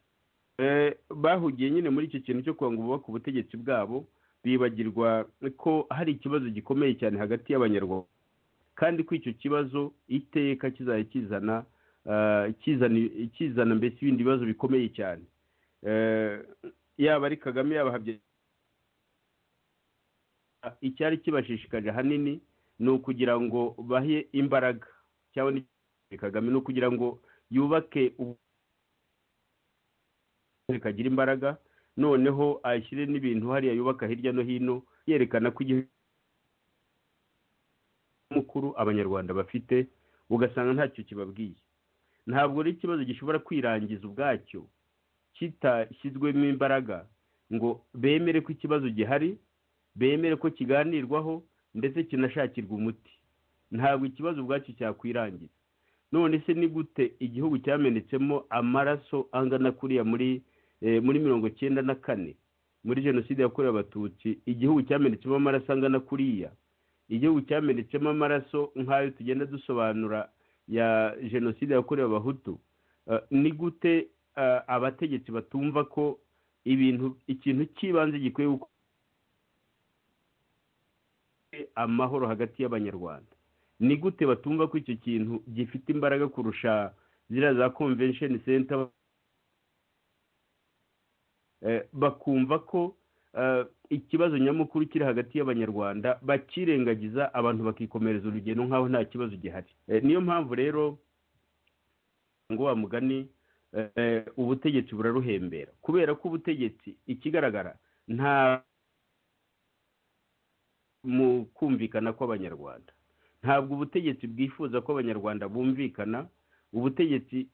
bahugiye nyine muri icyo kintu cyo kugira ngo bubake ubutegetsi bwabo bibagirwa ko hari ikibazo gikomeye cyane hagati y'abanyarwanda kandi ko icyo kibazo iteka kizajya kizana kizana mbese ibindi bibazo bikomeye cyane yaba ari kagame yaba habyarimana icyari kibashishikaje ahanini ni ukugira ngo bahe imbaraga cyangwa kagame ni ukugira ngo yubake kagira imbaraga noneho ashyire n'ibintu hariya yubaka hirya no hino yerekana ko igihugu mukuru abanyarwanda bafite ugasanga ntacyo kibabwiye ntabwo ari ikibazo gishobora kwirangiza ubwacyo kitashyizwemo imbaraga ngo bemere ko ikibazo gihari bemere ko kiganirwaho ndetse kinashakirwa umuti ntabwo ikibazo ubwacyo cyakwirangiza none se ni gute igihugu cyamenetsemo amaraso angana kuriya muri muri mirongo icyenda na kane muri jenoside yakorewe abatutsi igihugu cyamenetsemo amaraso angana kuriya igihugu cyamenetsemo amaraso nk'ayo tugenda dusobanura ya jenoside yakorewe abahutu ni gute abategetsi batumva ko ibintu ikintu cy'ibanze gikwiye amahoro hagati y'abanyarwanda ni gute batumva ko icyo kintu gifite imbaraga kurusha ziriya za konvensheni senta bakumva ko ikibazo nyamukuru kiri hagati y'abanyarwanda bakirengagiza abantu bakikomereza urugendo nk'aho nta kibazo gihari niyo mpamvu rero ngo wa mugani ubutegetsi buraruhembera kubera ko ubutegetsi ikigaragara nta mu kumvikana kw'abanyarwanda ntabwo ubutegetsi bwifuza ko abanyarwanda bumvikana ubutegetsi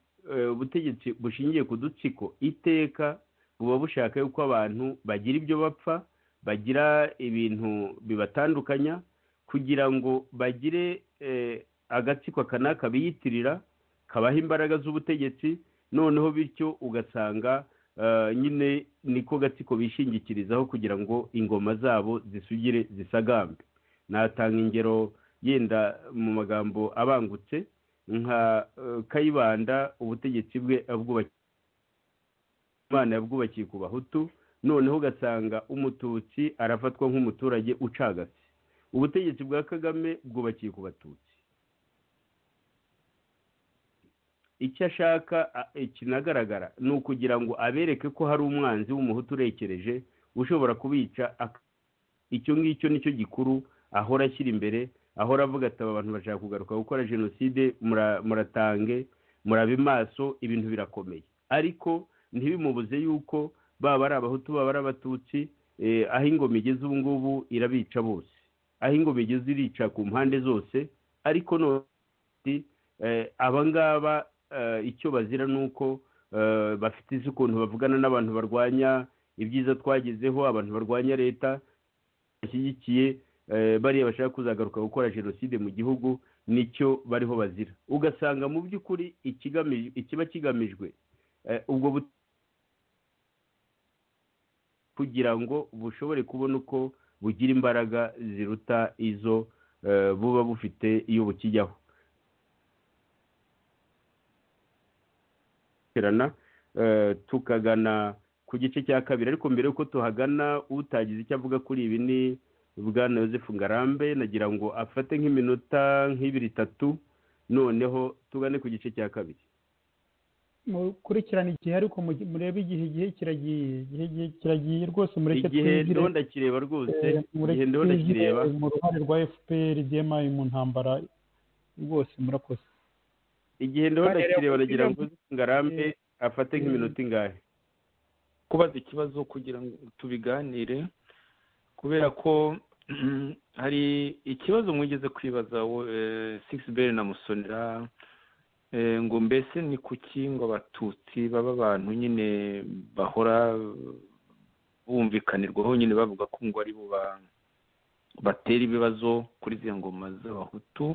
ubutegetsi bushingiye ku dutsiko iteka buba bushaka yuko abantu bagira ibyo bapfa bagira ibintu bibatandukanya kugira ngo bagire agatsiko aka n'aka biyitirira kabaha imbaraga z'ubutegetsi noneho bityo ugasanga nyine niko gatsiko bishingikirizaho kugira ngo ingoma zabo zisugire zisagambe natanga ingero yenda mu magambo abangutse nka kayibanda ubutegetsi bwe imana yabwubakiye ku bahutu noneho ugasanga umututsi arafatwa nk'umuturage ucagase ubutegetsi bwa kagame bwubakiye ku batutsi icyo ashaka kinagaragara ni ukugira ngo abereke ko hari umwanzi w'umuhutu urekereje ushobora kubica icyo ngicyo nicyo gikuru ahora ashyira imbere ahora avuga ati aba bantu bashaka kugaruka gukora jenoside muratange murabe maso ibintu birakomeye ariko ntibimubuze yuko baba ari abahutu baba ari abatutsi aho ingoma igeze ubu ngubu irabica bose aho ingoma igeze irica ku mpande zose ariko none abangaba icyo bazira ni uko bafite izi ukuntu bavugana n'abantu barwanya ibyiza twagezeho abantu barwanya leta bashyigikiye bariya bashaka kuzagaruka gukora jenoside mu gihugu nicyo bariho bazira ugasanga mu by'ukuri ikiba kigamijwe ubwo kugira ngo bushobore kubona uko bugira imbaraga ziruta izo buba bufite iyo bukijyaho tukagana ku ku gice cya kabiri ariko mbere y'uko tuhagana utagize icyo avuga kuri ibi ni bwana Yosefu ngarambe nagira ngo afate nk'iminota nk'ibiri itatu noneho tugane ku gice cya kabiri mukurikirana igihe ariko murebe igihe igihe kiragiye igihe kiragiye rwose mureke igihe ndabona ndakireba rwose igihe ndabona ndakireba mu ruhare rwa fpr demaye mu ntambara rwose murakoze igihe ndabona ndakireba nagira ngo ngarambe afate nk'iminota ingahe kubaza ikibazo kugira ngo tubiganire kubera ko hari ikibazo mwigeze kwibaza sigisi beri na musonera ngo mbese ni kuki ngo abatutsi baba abantu nyine bahora bumvikanirwaho nyine bavuga ko ngo ari bo batera ibibazo kuri ziriya ngoma z'abahutu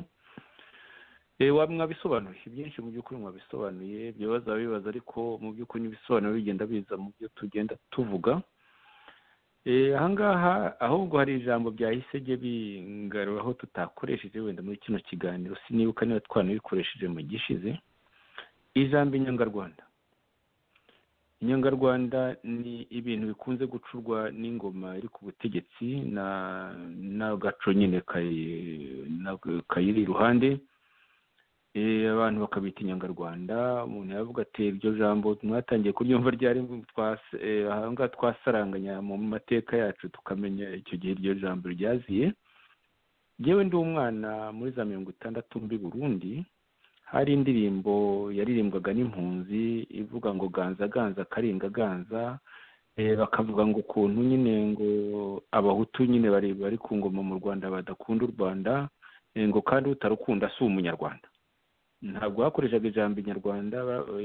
mwabisobanuye byinshi mu by'ukuri mwabisobanuye bibaza bibaza ariko mu by'ukuri n'ibisobanuro bigenda biza mu byo tugenda tuvuga ahangaha ahubwo hari ijambo byahise jye bingaruye aho tutakoresheje wenda muri kino kiganiro sinibuka niba twanabikoresheje mu gishize ijambo inyangarwanda inyangarwanda ni ibintu bikunze gucurwa n'ingoma iri ku butegetsi n'agaco nyine kayiri iruhande abantu bakabita inyangarwanda umuntu yavuga ati iryo jambo mwatangiye kuryumva ryari ahangaha twasaranganya mu mateka yacu tukamenya icyo gihe iryo jambo ryaziye yewe ndi umwana muri za mirongo itandatu mbi burundi hari indirimbo yaririmbwaga n'impunzi ivuga ngo ganza ganza karinga ganza bakavuga ngo ukuntu nyine ngo abahutu nyine bari ku ngoma mu rwanda badakunda u rwanda ngo kandi utarukunda si umunyarwanda ntabwo bakoreshaga ijambo inyarwanda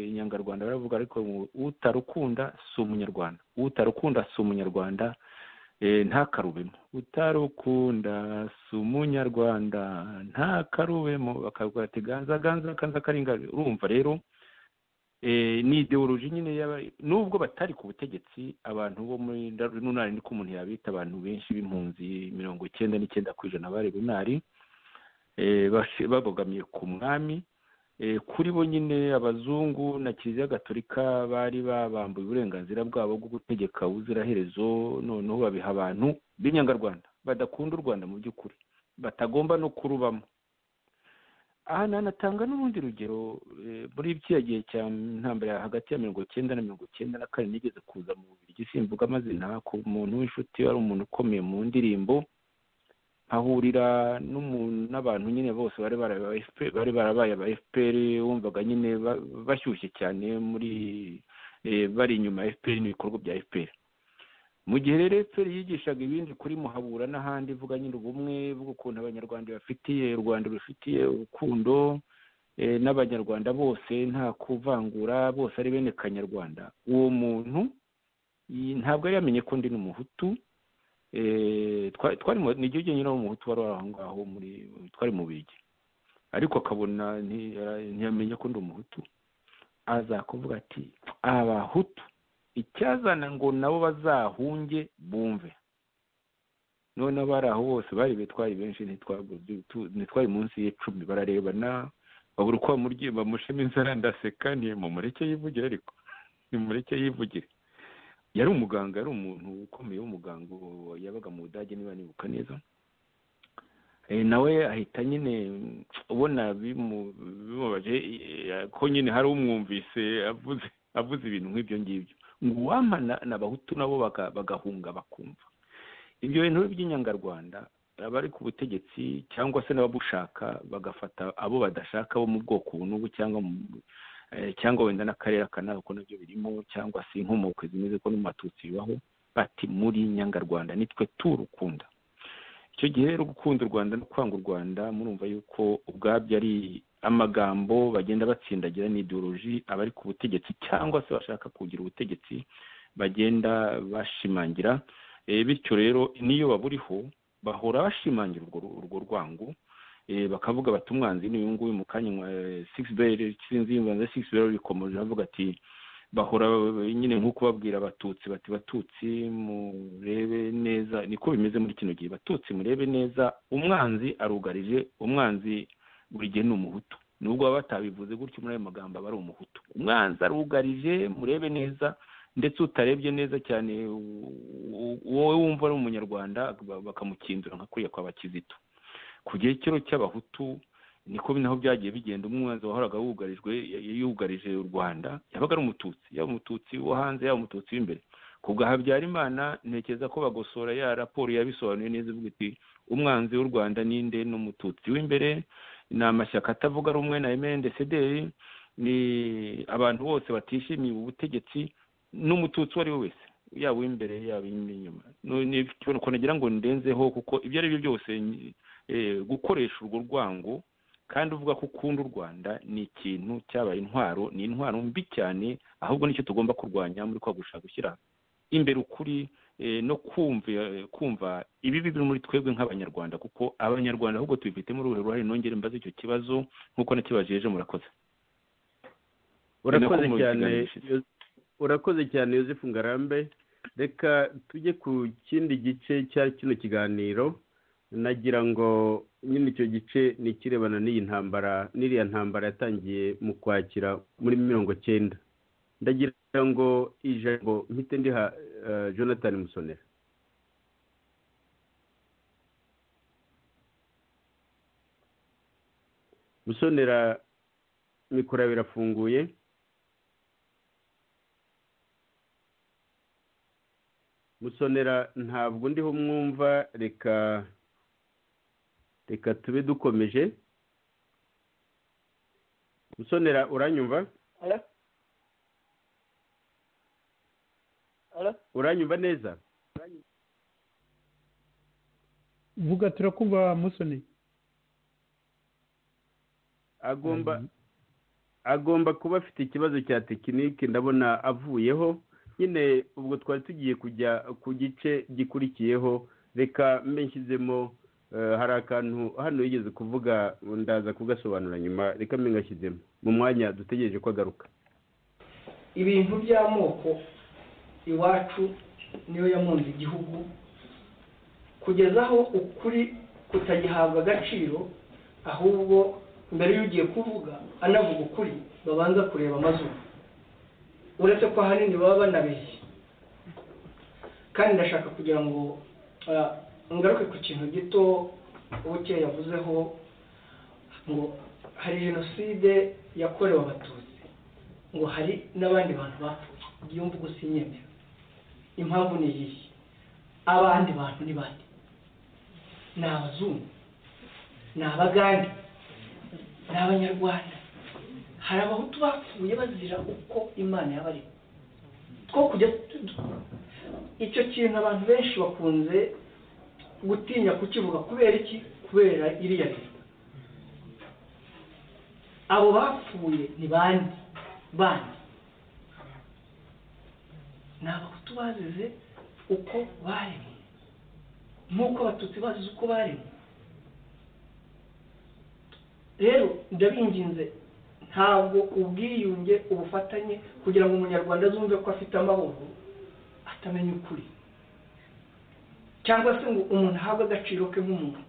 inyangarwanda baravuga ariko utarukunda si umunyarwanda utarukunda si umunyarwanda ntakarubemo utarukunda si umunyarwanda ntakarubemo bakavuga ati ganza ganza kanza karinga urumva rero ni ideoloji nyine nubwo batari ku butegetsi abantu bo muri runari niko umuntu yabita abantu benshi b'impunzi mirongo icyenda n'icyenda ku ijana bari runari babogamiye ku mwami kuri bo nyine abazungu na kiliziya gatolika bari babambuye uburenganzira bwabo bwo gutegeka ubuziraherezo noneho babiha abantu b'inyangarwanda badakunda u rwanda mu by'ukuri batagomba no kurubamo aha nanatanga n'urundi rugero muri kiriya gihe cya ntambara hagati ya mirongo icyenda na mirongo icyenda na kane nigeze kuza mu mubiri simvuga amazina ku muntu w'inshuti wari umuntu ukomeye mu ndirimbo ahurira n'abantu nyine bose bari barabaye aba fpr wumvaga nyine bashyushye cyane muri bari inyuma ya fpr n'ibikorwa bya fpr mu gihe rero fpr yigishaga ibindi kuri muhabura n'ahandi ivuga nyine ubumwe bw'ukuntu abanyarwanda bafitiye u rwanda rufitiye urukundo n'abanyarwanda bose nta kuvangura bose ari bene kanyarwanda uwo muntu ntabwo yari yamenye ko ndi n'umuhutu twari ni igihugu nyine umuhutu wari wari aho ngaho muri twari mu bigi ariko akabona ntiyamenya ko ndi umuhutu aza kuvuga ati abahutu icyazana ngo nabo bazahunge bumve noneho bari aho bose bari betwari benshi ntitwari munsi y'icumi bararebana babura uko bamushema inzara ndaseka mumureke yivugire ariko mumureke yivugire yari umuganga yari umuntu ukomeye w'umuganga yabaga mu budage niba nibuka neza nawe ahita nyine ubona bimubaje ko nyine hari umwumvise avuze ibintu nk'ibyo ngibyo ngo uwamana n'abahutu nabo bagahunga bakumva ibyo bintu by'inyangarwanda abari ku butegetsi cyangwa se n'ababushaka bagafata abo badashaka bo mu bwoko n'ubu cyangwa cyangwa wenda n'akarere aka ntabwo nabyo birimo cyangwa se inkomoko zimeze ko n'amatutsi bibaho bati muri nyangarwanda nitwe turukunda icyo gihe rero gukunda u rwanda no kwanga u rwanda murumva yuko ubwabyo ari amagambo bagenda batsindagira n'ideoloji abari ku butegetsi cyangwa se bashaka kugira ubutegetsi bagenda bashimangira bityo rero n'iyo baburiho bahora bashimangira urwo rwango bakavuga bati umwanzi n'uyu nguyu mu kanya sigisi beri sinzi y'umwanzi sigisi beri rikomeje avuga ati bahora nyine nk'uko babwira abatutsi bati batutsi murebe neza niko bimeze muri kino gihe batutsi murebe neza umwanzi arugarije umwanzi buri gihe ni umuhutu nubwo baba batabivuze gutyo muri ayo magambo aba ari umuhutu umwanzi arugarije murebe neza ndetse utarebye neza cyane wowe wumva ari umunyarwanda bakamukindura nka kuriya kwa bakizito ku gihe kero cy'abahutu niko naho byagiye bigenda umwanzi wahoraga wugarijwe yugarije u rwanda yabaga ari umututsi yaba umututsi wo hanze yaba umututsi w'imbere ku bwa habyarimana ntekereza ko bagosora ya raporo yabisobanuye neza ivuga iti umwanzi w'u rwanda ninde ni umututsi w'imbere ni amashyaka atavuga rumwe na emendesederi ni abantu bose batishimiye ubu butegetsi n'umututsi uwo ari we wese yaba uw'imbere yaba n'inyuma nagira ngo ndenzeho kuko ibyo ari byo byose gukoresha urwo rwango kandi uvuga ko ukunda u rwanda ni ikintu cyabaye intwaro ni intwaro mbi cyane ahubwo nicyo tugomba kurwanya muri kwa gushaka gushyira imbere ukuri no kumva ibibi biri muri twebwe nk'abanyarwanda kuko abanyarwanda ahubwo tubifitemo uruhe ruhare nongere mbaze icyo kibazo nk'uko nakibajeje murakoze urakoze cyane urakoze cyane yosefu ngarambe reka tujye ku kindi gice cya kino kiganiro nagira ngo nyine icyo gice ni ikirebana n'iyi ntambara n'iriya ntambara yatangiye mu kwakira muri mirongo cyenda ndagira ngo ijambo mpite ndiha jonathan musonera musonera mikoro yawe irafunguye musonera ntabwo ndiho mwumva reka reka tube dukomeje musonera uranyumva uranyumva neza vuga turakumva musoni agomba agomba kuba afite ikibazo cya tekinike ndabona avuyeho nyine ubwo twari tugiye kujya ku gice gikurikiyeho reka mbe nshyizemo hari akantu hano yigeze kuvuga ndaza kugasobanura nyuma reka mbe ngashyizemo mu mwanya dutegereje ko agaruka ibintu by'amoko iwacu niyo yamunze igihugu kugeza aho ukuri kutagihabwa agaciro ahubwo mbere y'ugiye kuvuga anavuga ukuri babanza kureba amazuru uretse ko ahanini baba banabeshye kandi ndashaka kugira ngo ngaruke ku kintu gito ubukeya yavuzeho ngo hari jenoside yakorewe abatutsi ngo hari n'abandi bantu bapfuye iyo mvugo sinyemera impamvu ni iyihe abandi bantu ni bande ni abazungu ni abagande ni abanyarwanda hari abahutu bapfuye bazira uko imana yaba ari two kujya icyo kintu abantu benshi bakunze gutinya kukivuga kubera iki kubera iriya leta abo bapfuye ni bande bande ni abahutu bazize uko baremwe nk'uko abatutsi bazize uko baremwe rero ndabinginze ntabwo ubwiyunge ubufatanye kugira ngo umunyarwanda azumve ko afite amahoro atamenya ukuri cyangwa se ngo umuntu ahabwe agaciro ke nk'umuntu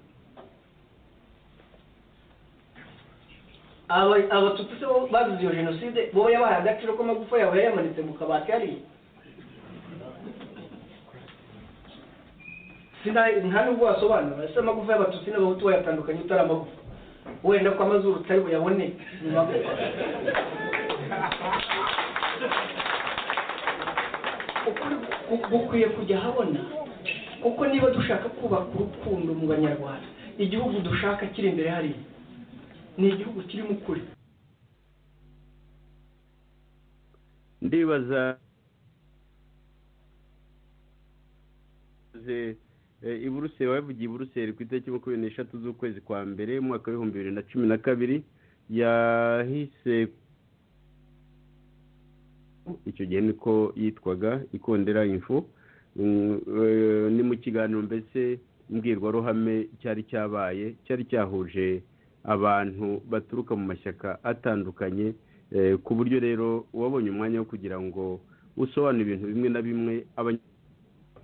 abatutsi se bo bazize iyo jenoside bo yabahaye agaciro ko amagufa yawe yayamanitse mu kabati yariye nta nubwo wasobanura ese amagufa y'abatutsi n'abahutu bayatandukanye utari amagufa wenda ko amazuru utari buyabone ni magufa gukwiye kujya ahabona kuko niba dushaka kubaka urukundo mu banyarwanda igihugu dushaka kiri imbere hariya ni igihugu kirimo ukuri ndibaza iburuseli wabivugiye iburuseli ku itariki makumyabiri n'eshatu z'ukwezi kwa mbere mu mwaka w'ibihumbi bibiri na cumi na kabiri yahise icyo gihe niko yitwaga ikondera infu ni mu kiganiro mbese mbwirwaruhame cyari cyabaye cyari cyahuje abantu baturuka mu mashyaka atandukanye ku buryo rero wabonye umwanya wo kugira ngo usobanure ibintu bimwe na bimwe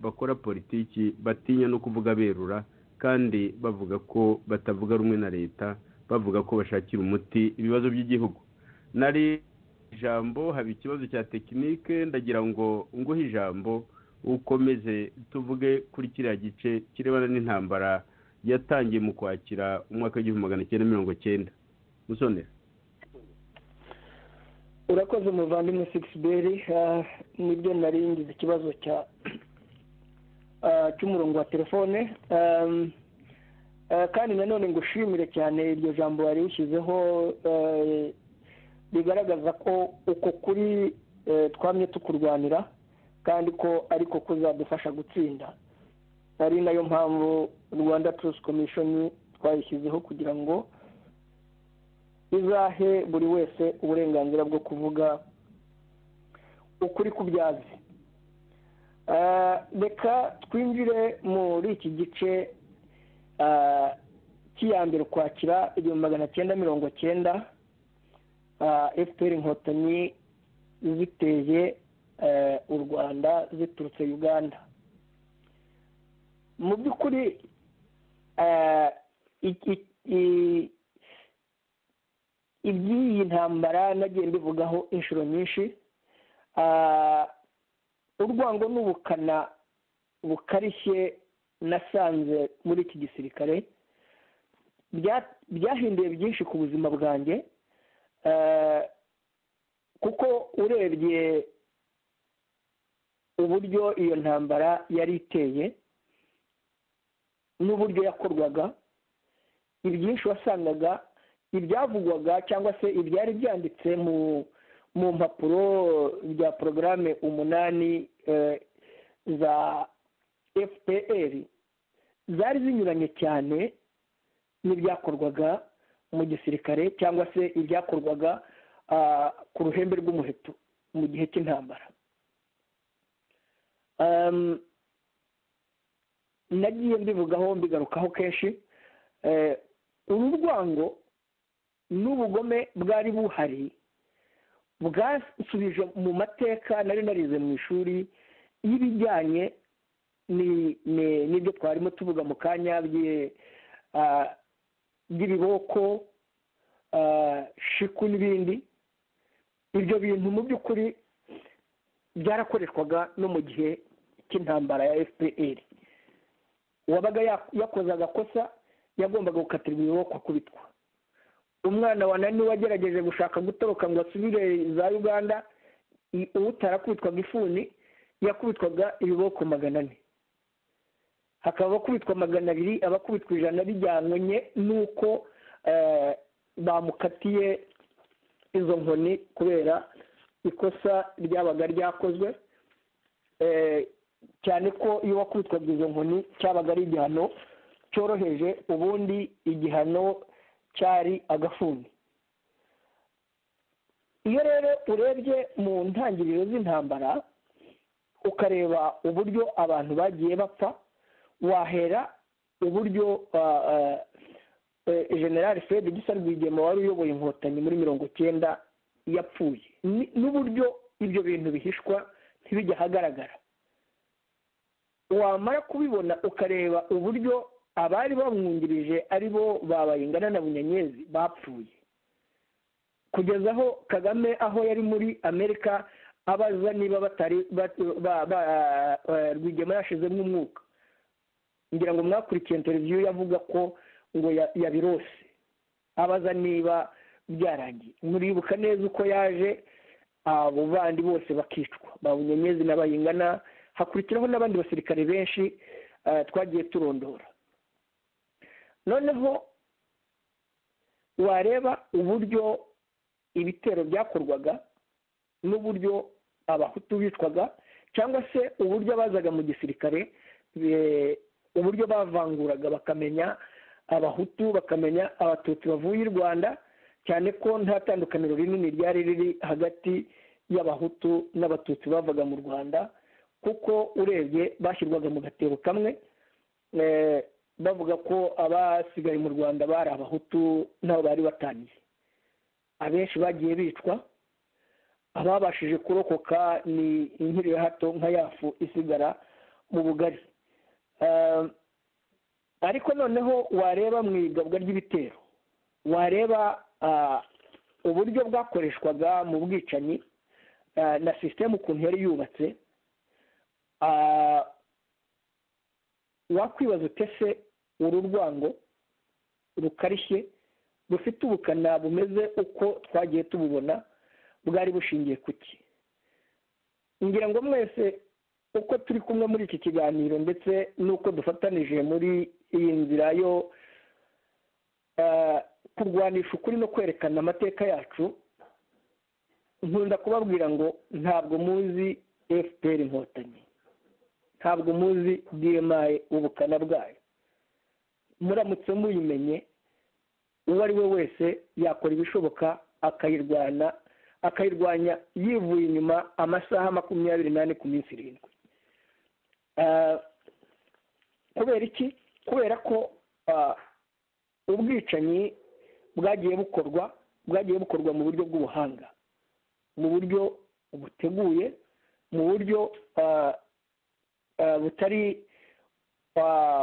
bakora politiki batinya no kuvuga berura kandi bavuga ko batavuga rumwe na leta bavuga ko bashakira umuti ibibazo by'igihugu nari ijambo haba ikibazo cya tekinike ndagira ngo nguhe ijambo ukomeze tuvuge kuri kiriya gice kirebana n'intambara yatangiye mu kwakira umwaka w'igihumbi magana cyenda mirongo cyenda musonera urakoze umuvandimwe sikisiberi nibyo nari ngize ikibazo cya cy'umurongo wa telefone kandi nanone ngushimire cyane iryo jambo wari ushyizeho bigaragaza ko uko kuri twamye tukurwanira kandi ko ariko kuzadufasha gutsinda ari nayo mpamvu rwanda turusi komishoni twayishyizeho kugira ngo izahe buri wese uburenganzira bwo kuvuga ukuri kubyazi reka twinjire muri iki gice cy'iyambere ukwakira igihumbi magana cyenda mirongo cyenda fpr inkotanyi ziteye u rwanda ziturutse uganda mu by'ukuri iby'iyi ntambara nagiye mbivugaho inshuro nyinshi urwango n'ubukana bukarishye nasanze muri iki gisirikare byahinduye byinshi ku buzima bwanjye kuko urebye uburyo iyo ntambara yari iteye n'uburyo yakorwaga ibyinshi wasangaga ibyavugwaga cyangwa se ibyari byanditse mu mu mpapuro bya porogaramu umunani za fpr zari zinyuranye cyane n'ibyakorwaga mu gisirikare cyangwa se ibyakorwaga ku ruhembe rw'umuheto mu gihe cy'intambara nagiye mbivugaho mbigarukaho kenshi uru rwango n'ubugome bwari buhari bwasubije mu mateka nari narize mu ishuri y'ibijyanye n'ibyo twarimo tuvuga mu kanya by'ibiboko shiku n'ibindi ibyo bintu mu by'ukuri byarakoreshwaga no mu gihe cy'intambara ya fpr uwabaga yakoze agakosa yagombaga gukatirwa ibiboko akubitwa umwana wa nani wagerageje gushaka gutoroka ngo asubire za uganda utarakubitwaga ifuni yakubitwaga ibiboko magana ane hakaba abakubitwa magana abiri abakubitwa ijana bijyanye n'uko bamukatiye izo nkoni kubera ikosa ryabaga ryakozwe cyane ko iyo wakubitwaga izo nkoni cyabaga ari igihano cyoroheje ubundi igihano cyari agafuni iyo rero urebye mu ntangiriro z'intambara ukareba uburyo abantu bagiye bapfa wahera uburyo general fred gisa rwigema wari uyoboye inkotanyi muri mirongo cyenda yapfuye n'uburyo ibyo bintu bihishwa ntibijya ahagaragara wamara kubibona ukareba uburyo abari bamwungirije ari bo babayingana na bunyenyezi bapfuye kugeza aho kagame aho yari muri amerika abaza niba batari rwigema yashizemo umwuka ngira ngo mwakurikiye interiviyu yavuga ko ngo yabirose abaza niba byarangiye muribuka neza uko yaje abo bandi bose bakicwa ba bunyenyezi n'abayingana hakurikiraho n'abandi basirikare benshi twagiye turondora noneho wareba uburyo ibitero byakorwaga n'uburyo abahutu bitwaga cyangwa se uburyo abazaga mu gisirikare uburyo bavanguraga bakamenya abahutu bakamenya abatutsi bavuye i rwanda cyane ko nta tandukaniro rinini ryari riri hagati y'abahutu n'abatutsi bavaga mu rwanda kuko urebye bashyirwaga mu gatebo kamwe bavuga ko abasigaye mu rwanda bari abahutu nabo bari batangiye abenshi bagiye bicwa ababashije kurokoka ni inkiri ya hato nka yafu isigara mu bugari ariko noneho wareba mu igabwa ry'ibitero wareba uburyo bwakoreshwaga mu bwicanyi na sisiteme ukuntu yari yubatse wakwibaza utese uru rwango rukarishye rufite ubukana bumeze uko twagiye tububona bwari bushingiye ku ki ngira ngo mwese uko turi kumwe muri iki kiganiro ndetse n'uko dufatanije muri iyi nzira yo kurwanisha ukuri no kwerekana amateka yacu nkunda kubabwira ngo ntabwo muzi fpr inkotanyi ntabwo muzi dmi ubukana bwayo muramutse muyimenye uwo ari we wese yakora ibishoboka akayirwana akayirwanya yivuye inyuma amasaha makumyabiri n'ane ku minsi irindwi kubera iki kubera ko ubwicanyi bwagiye bukorwa bwagiye bukorwa mu buryo bw'ubuhanga mu buryo buteguye mu buryo butari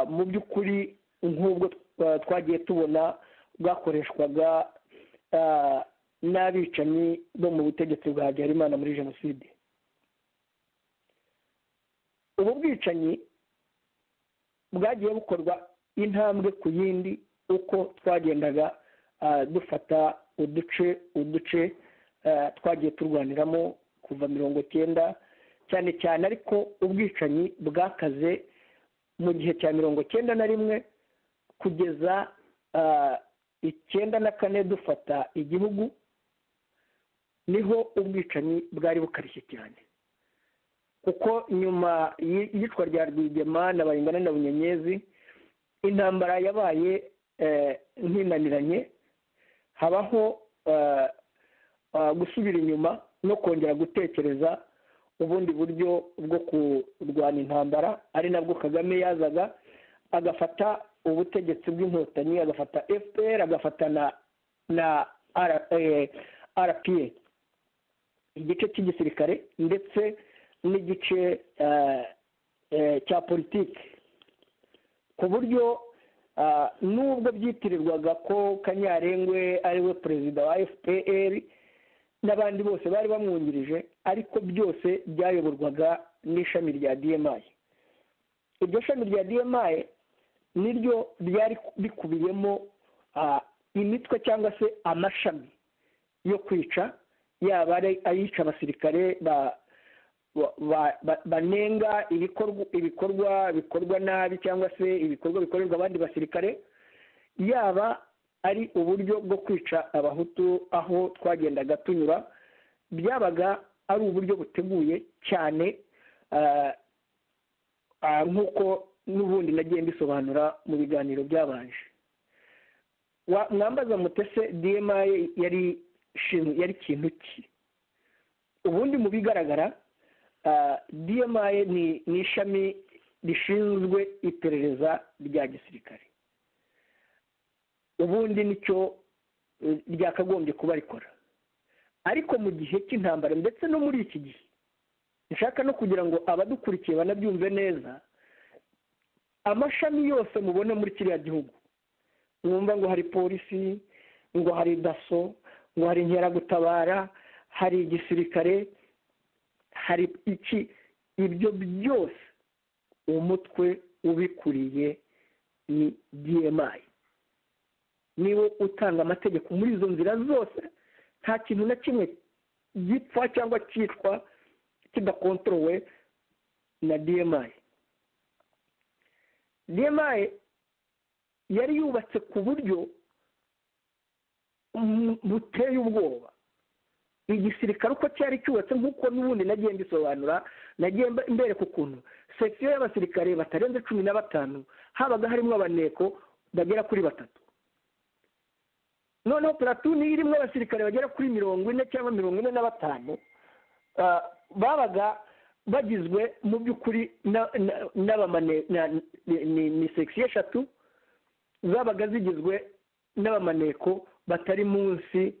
mu by'ukuri nk'ubwo twagiye tubona bwakoreshwaga n'abicanyi bo mu butegetsi bwa habyarimana muri jenoside ubu bwicanyi bwagiye bukorwa intambwe ku yindi uko twagendaga dufata uduce uduce twagiye turwaniramo kuva mirongo icyenda cyane cyane ariko ubwicanyi bwakaze mu gihe cya mirongo icyenda na rimwe kugeza icyenda na kane dufata igihugu niho ubwicanyi bwari bukarishye cyane kuko nyuma y'iyicwa rya rwigema na bayingana na bunyenyezi intambara yabaye ntinaniranye habaho gusubira inyuma no kongera gutekereza ubundi buryo bwo kurwana intambara ari nabwo kagame yazaga agafata ubutegetsi bw'inkotanyi agafata fpr agafata na na rpa igice cy'igisirikare ndetse n'igice cya politiki ku buryo nubwo byitirirwaga ko kanyarengwe ariwe perezida wa fpr n'abandi bose bari bamwungirije ariko byose byayoborwaga n'ishami rya dmi iryo shami rya dmi niryo ryari rikubiyemo imitwe cyangwa se amashami yo kwica yaba ari ayica abasirikare banenga ibikorwa bikorwa nabi cyangwa se ibikorwa bikorerwa abandi basirikare yaba ari uburyo bwo kwica abahutu aho twagendaga tunyura byabaga ari uburyo buteguye cyane nk'uko n'ubundi nagiye mbisobanura mu biganiro byabanje mwambaza mutese dma yari yari ikintu ki ubundi mu bigaragara dma ni ishami rishinzwe iperereza rya gisirikare ubundi nicyo ryakagombye kuba rikora ariko mu gihe cy'intambara ndetse no muri iki gihe nshaka no kugira ngo abadukurikiye banabyumve neza amashami yose mubona muri kiriya gihugu mwumva ngo hari polisi ngo hari daso ngo hari inkeragutabara hari igisirikare hari iki ibyo byose umutwe ubikuriye ni dmi niwo utanga amategeko muri izo nzira zose nta kintu na kimwe gipfa cyangwa cyitwa kidakontorowe na dmi dmi yari yubatse ku buryo buteye ubwoba igisirikare uko cyari cyubatse nk'uko n'ubundi nagiye mbisobanura nagiye mbereka ukuntu sekisiyo y'abasirikare batarenze cumi na batanu habaga harimo abaneko bagera kuri batatu noneho puratuni irimo abasirikare bagera kuri mirongo ine cyangwa mirongo ine na batanu babaga bagizwe mu by'ukuri ni sekisiyo eshatu zabaga zigizwe n'abamaneko batari munsi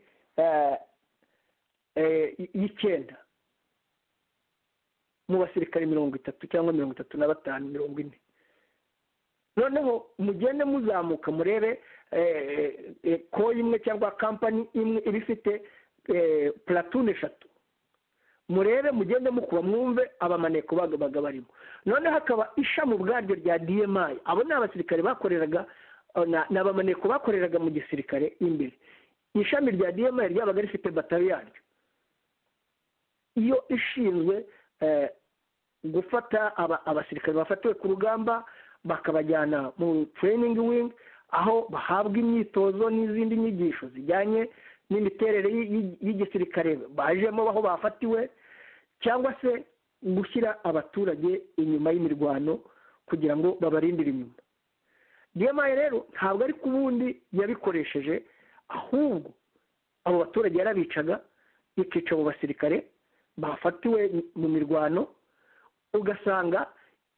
y'icyenda mu basirikare mirongo itatu cyangwa mirongo itatu na batanu mirongo ine noneho mugende muzamuka murebe koyi imwe cyangwa kampani imwe iba ifite pulatune eshatu murebe mugende mukuba mwumve abamaneko baga barimo noneho hakaba ishami ubwaryo rya dmi abo ni abasirikare bakoreraga ni abamaneko bakoreraga mu gisirikare imbere ishami rya dmi ryabaga rifite batari yaryo iyo ishinzwe gufata abasirikare bafatiwe ku rugamba bakabajyana mu training wing aho bahabwa imyitozo n'izindi nyigisho zijyanye n'imiterere y'igisirikare bajemo aho bafatiwe cyangwa se gushyira abaturage inyuma y'imirwano kugira ngo babarindire inyuma diyamaye rero ntabwo ari ku bundi yabikoresheje ahubwo abo baturage yarabicaga ikica abo basirikare bafatiwe mu mirwano ugasanga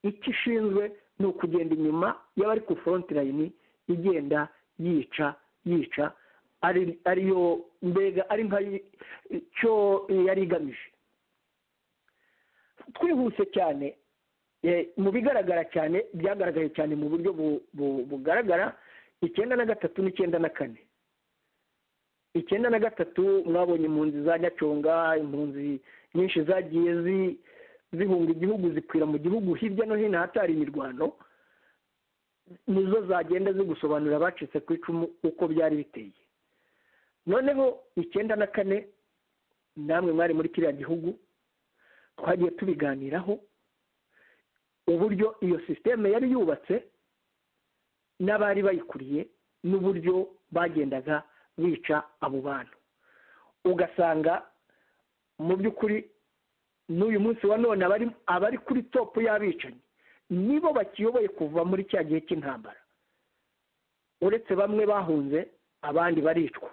icyo ishinzwe ni ukugenda inyuma y'abari ku forotirayini igenda yica yica ariyo mbega ari nk'icyo yari igamije twihuse cyane mu bigaragara cyane byagaragaye cyane mu buryo bugaragara icyenda na gatatu n'icyenda na kane icyenda na gatatu mwabonye impunzi za nyaconga impunzi nyinshi zagiye zihunga igihugu zikwira mu gihugu hirya no hino ahatari imirwano nizo zagenda zigusobanurira abacitse ku icumu uko byari biteye noneho icyenda na kane namwe mwari muri kiriya gihugu twagiye tubiganiraho uburyo iyo sisiteme yari yubatse n'abari bayikuriye n'uburyo bagendaga bica abo bantu ugasanga mu by'ukuri n'uyu munsi wa none abari kuri topu y'abicanyi nibo bakiyoboye kuva muri cya gihe cy'intambara uretse bamwe bahunze abandi baricwa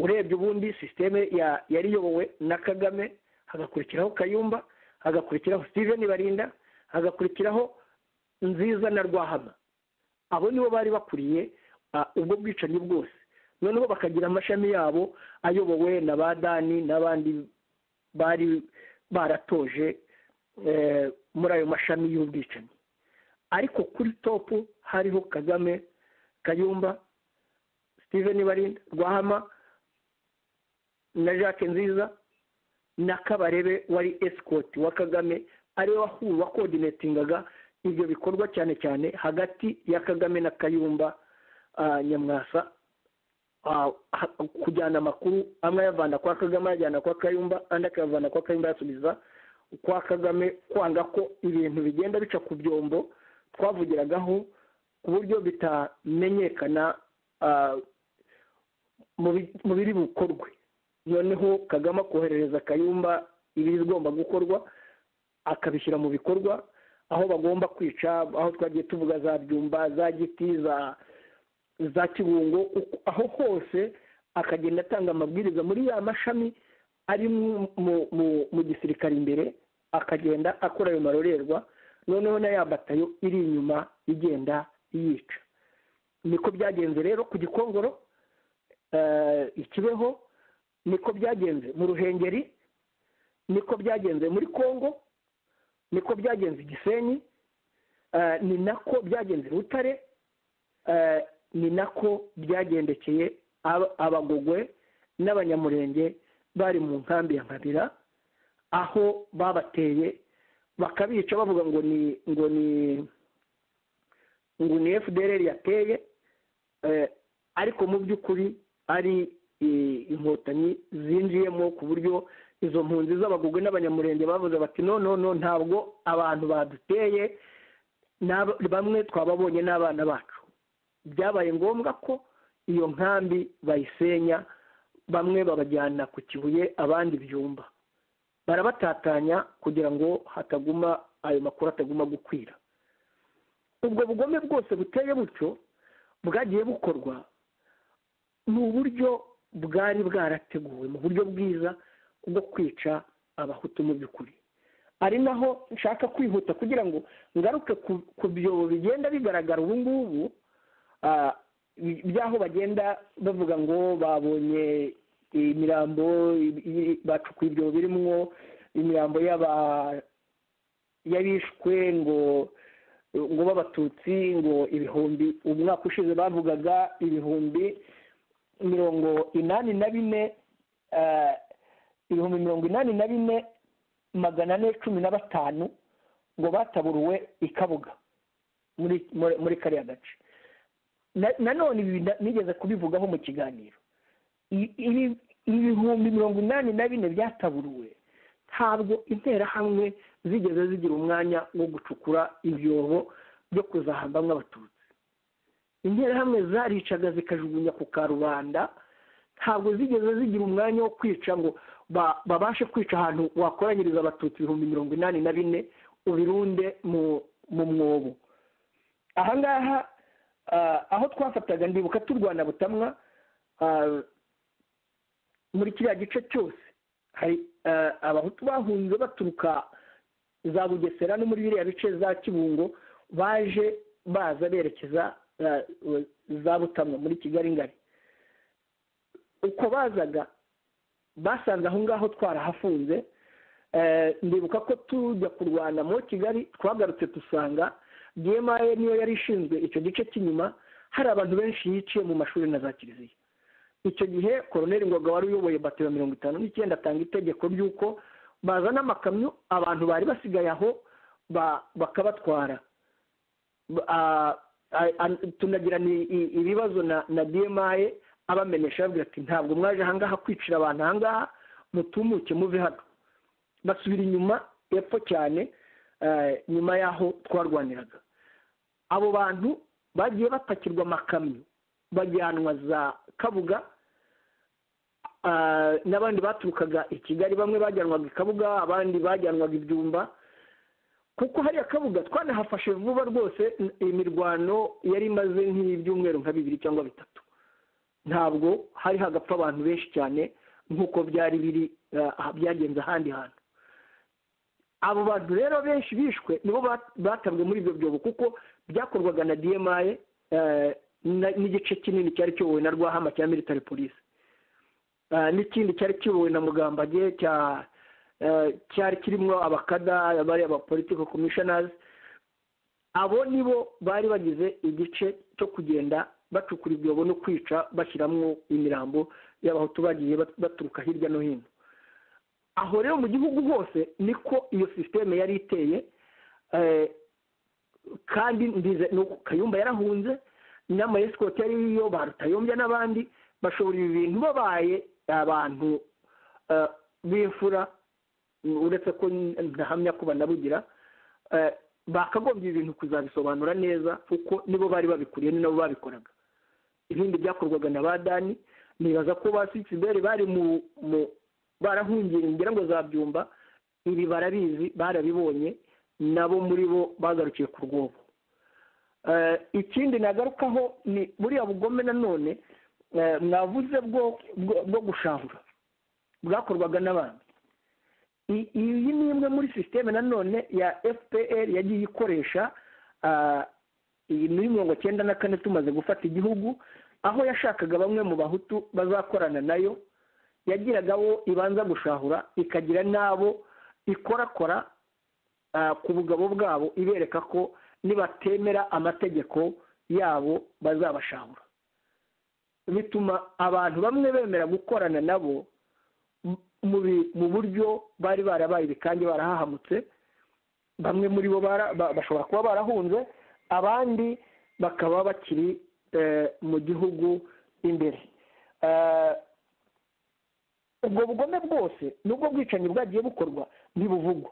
urebye ubundi sisiteme yariyobowe na kagame hagakurikiraho kayumba hagakurikiraho steven barinda hagakurikiraho nziza na rwahama abo nibo bari bakuriye ubwo bwicanyi bwose noneho bakagira amashami yabo ayobowe na ba dani n'abandi bari baratoje muri ayo mashami y'ubwicanyi ariko kuri topu hariho kagame kayumba steven barinda rwahama na jacques nziza na kabarebe wari esikoti wa kagame ariwe wakodinetingaga ibyo bikorwa cyane cyane hagati ya kagame na kayumba nyamwasa kujyana amakuru amwe ayavana kwa kagame ayajyana kwa kayumba andi akayavana kwa kayumba ayasubiza kwa kagame kwanga ko ibintu bigenda bica ku byombo twavugiragaho ku buryo bitamenyekana mu biri bukorwe noneho kagame akoherereza kayumba ibigomba gukorwa akabishyira mu bikorwa aho bagomba kwica aho twagiye tuvuga za byumba za giti za kibungo aho hose akagenda atanga amabwiriza muri ya mashami ari mu gisirikare imbere akagenda akora ayo marorerwa noneho na ya batayo iri inyuma igenda yica niko byagenze rero ku gikongoro ikibeho niko byagenze mu ruhengeri niko byagenze muri congo niko byagenze igisenyi ni nako byagenze butare ni nako byagendekeye abagogwe n'abanyamurenge bari mu nkambi ya nkabira aho babateye bakabica bavuga ngo ni ngo ni ngo ni fdr yateye ariko mu by'ukuri ari inkotanyi zinjiyemo ku buryo izo mpunzi z'abagogwe n'abanyamurenge bavuze bati no no ntabwo abantu baduteye bamwe twababonye n'abana bacu byabaye ngombwa ko iyo nkambi bayisenya bamwe babajyana ku kibuye abandi byumba barabatatanya kugira ngo hataguma ayo makuru ataguma gukwira ubwo bugome bwose buteye butyo bwagiye bukorwa mu buryo bwari bwarateguwe mu buryo bwiza bwo kwica abahutu mu by'ukuri ari naho nshaka kwihuta kugira ngo ngaruke ku byobo bigenda bigaragara ubu ngubu by'aho bagenda bavuga ngo babonye imirambo bacukuye ibyobo birimwo imirambo y'abishwe ngo ngo b'abatutsi ngo ibihumbi umwaka ushize bavugaga ibihumbi mirongo inani na bine ibihumbi mirongo inani na bine magana ane cumi na batanu ngo bataburuwe i kabuga muri muri kariya gace nanone ibi nigeze kubivugaho mu kiganiro ibihumbi mirongo inani na bine byataburuwe ntabwo interahamwe zigeze zigira umwanya wo gucukura ibyobo byo kuzahambamo abatutsi interahamwe zaricaga zikajugunya ku karubanda ntabwo zigeze zigira umwanya wo kwica ngo babashe kwica ahantu wakoranyiriza abatutsi ibihumbi mirongo inani na bine ubirunde mu mwobo ahangaha aho twafataga ndibuka turwana butamwa muri kiriya gice cyose hari abahutu bahunze baturuka za bugesera no muri biriya bice za kibungo baje baza berekeza za butamwa muri kigali ngari uko bazaga basanze aho ngaho twarahafunze ndibuka ko tujya kurwana muri kigali twagarutse dusanga demaye niyo yari ishinzwe icyo gice cy'inyuma hari abantu benshi yiciye mu mashuri na za kiliziya icyo gihe koroneri ngoga wari uyoboye batiro mirongo itanu n'icyenda atanga itegeko ry'uko bazana amakamyo abantu bari basigaye aho bakabatwara tunagirana ibibazo na demaye abamenyesha ababwira ati ntabwo mwaje ahangaha kwicira abantu ahangaha mutumuke muve hano basubira inyuma epfo cyane nyuma y'aho twarwaniraga abo bantu bagiye bapakirwa amakamyo bajyanwa za kabuga n'abandi baturukaga i kigali bamwe bajyanwaga i kabuga abandi bajyanwaga ibyumba kuko hariya kabuga twanahafashe vuba rwose imirwano yari imaze nk'ibyumweru nka bibiri cyangwa bitatu ntabwo hari hagapfa abantu benshi cyane nk'uko byari biri byagenze ahandi hantu abo bantu rero benshi bishwe nibo batabwe muri ibyo byobo kuko byakorwaga na demaye n'igice kinini cyari kiyobowe na rwahama cya military police n'ikindi cyari kiyobowe na mugambage cyari kirimo abakada bari abapolitiko komishonazi abo nibo bari bagize igice cyo kugenda bacukura ibyobo no kwica bashyiramo imirambo y'abahutu bagiye baturuka hirya no hino aho rero mu gihugu hose niko iyo sisiteme yari iteye kandi kayumba yarahunze n'ama esikoti ariyo ba rutayombya n'abandi bashobora ibi bintu babaye abantu b'imfura uretse ko ntahamya ko banabugira bakagombye ibintu kuzabisobanura neza kuko nibo bari babikuriye ni nabo babikoraga ibindi byakorwaga na ba dani nibaza ko ba sikiberi bari mu barahungiye ngira ngo zabyumba ibi barabizi barabibonye nabo muri bo bagarukiye ku rwobo ikindi nagarukaho ni buriya bugome nanone mwavuze bwo gushahura bwakorwaga n'abandi iyi ni imwe muri sisiteme nanone ya fpr yagiye ikoresha iyi muri mirongo cyenda na kane tumaze gufata igihugu aho yashakaga bamwe mu bahutu bazakorana nayo yagiragaho ibanza gushahura ikagira n'abo ikorakora ku bugabo bwabo ibereka ko nibatemera amategeko yabo bazabashahura bituma abantu bamwe bemera gukorana nabo mu buryo bari barabaye ibikange barahahamutse bamwe muri bo bashobora kuba barahunze abandi bakaba bakiri mu gihugu imbere ubwo bugome bwose n'ubwo bwicanyi bwagiye bukorwa ntibuvugwa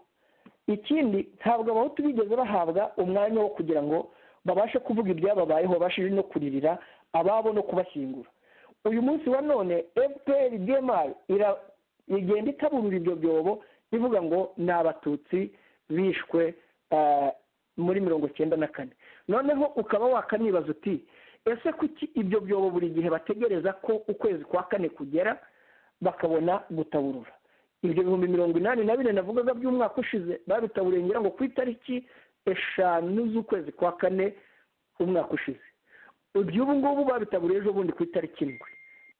ikindi ntabwo abahutu bigeze bahabwa umwanya wo kugira ngo babashe kuvuga ibyababayeho babashije no kuririra ababo no kubashyingura uyu munsi wa none fpr dmi igenda itaburura ibyo byobo ivuga ngo ni abatutsi bishwe muri mirongo cyenda na kane noneho ukaba wakanibaza uti ese kuki ibyo byobo buri gihe bategereza ko ukwezi kwa kane kugera bakabona gutaburura ibyo bihumbi mirongo inani na bine navugaga by'umwaka ushize babitaburiye ngira ngo ku itariki eshanu z'ukwezi kwa kane umwaka ushize iby'ubu ngubu babitaburiye ejo bundi ku itariki indwi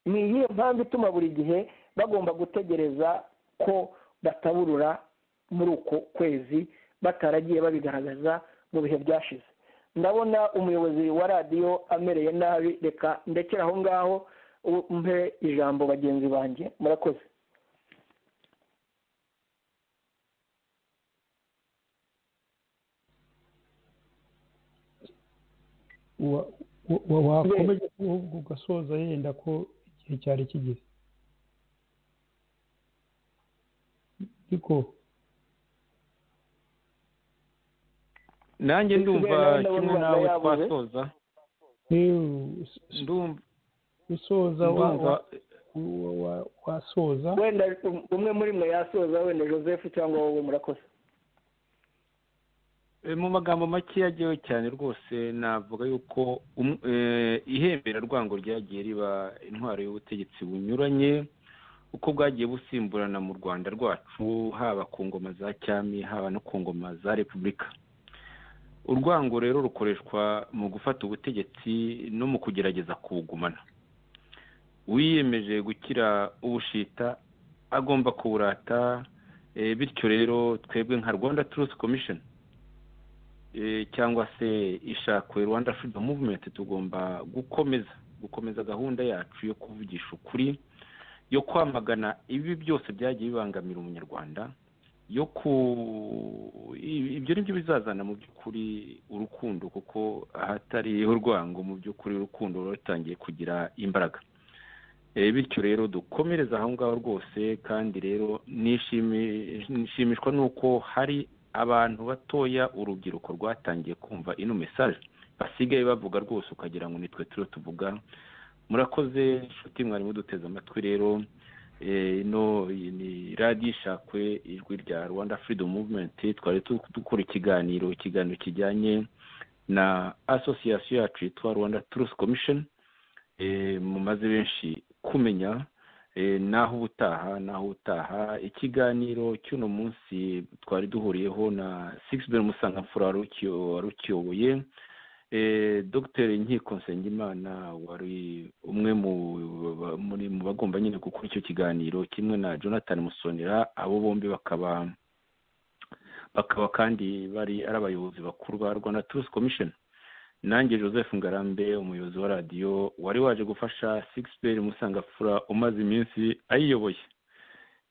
ni iyihe mpamvu ituma buri gihe bagomba gutegereza ko bataburura muri uko kwezi bataragiye babigaragaza mu bihe byashize ndabona umuyobozi wa radiyo amereye nabi reka ndekere aho ngaho mpe ijambo bagenzi banjye murakoze wakomeza ugasoza yenda ko igihe cyari kigeze ariko nanjye ndumva Isigaye nayo kimwe ndabona nawe yabuze. twasoza ndumva usoza wa- ndumva wa- wa- wasoza wenda umwe muri mwe yasoza wenda joseph cyangwa wowe murakoze E, mu magambo make yajyayo cyane rwose navuga yuko um- e, ihembera rwango ryagiye riba intwaro y'ubutegetsi bunyuranye uko bwagiye busimburana mu rwanda rwacu haba ku ngoma za cyami haba no ku ngoma za repubulika urwango rero rukoreshwa mu gufata ubutegetsi no mu kugerageza kuwugumana wiyemeje gukira ubushita agomba kuburata e, bityo rero twebwe nka rwanda turusi komishoni eh, cyangwa se ishakwe rwanda freedom movement tugomba gukomeza gukomeza gahunda yacu yo kuvugisha ukuri yo kwamagana ibi byose byagiye bibangamira umunyarwanda yo ku i- ibyo ni byo bizazana mu by'ukuri urukundo kuko ahatari urwango mu by'ukuri urukundo ruba rutangiye kugira imbaraga Eh, bityo rero dukomereze aho ngaho rwose kandi rero nishimi- nishimishwa n'uko hari abantu batoya urubyiruko rwatangiye kumva ino mesaje basigaye bavuga rwose ukagira ngo nitwe turiho tuvuga murakoze inshuti mwari muduteze amatwi rero Eh, ino ni radiyo ishakwe ijwi rya rwanda freedom movement twari tu- dukora ikiganiro ikiganiro kijyanye na asosiyasiyo yacu yitwa rwanda truth commission eh, mumaze benshi kumenya eh, naho ubutaha naho ubutaha ikiganiro cy'uno munsi twari duhuriyeho na sixbel musangamfura wari ukiyo- wari ukiyoboye eh, dr nkiko nsengimana wari umwe mu ba- muri mu bagomba nyine gukora icyo kiganiro kimwe na jonathan musonera abo bombi bakaba bakaba kandi bari ari abayobozi bakuru ba rwanda truth commission nanjye joseph ngarambe umuyobozi wa radiyo wari waje gufasha sixperi musangafura umaze iminsi ayiyoboye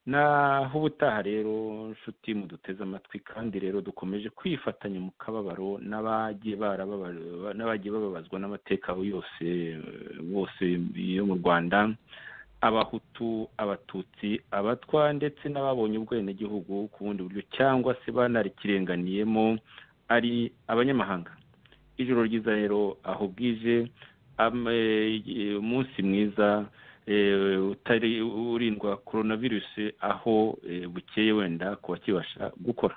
naho ubutaha rero nshuti muduteze amatwi kandi rero dukomeje kwifatanya mu kababaro n'abagiye barababa- n'abagiye bababazwa n'amateka yose bose yo mu rwanda abahutu abatutsi abatwa ndetse n'ababonye ubwenegihugu ku bundi buryo cyangwa se banarikirenganiyemo ari abanyamahanga ijoro ryiza rero aho bwije am- eh, umunsi mwiza eh, utari urindwa coronavirus aho eh, bukeye wenda ku bakibasha gukora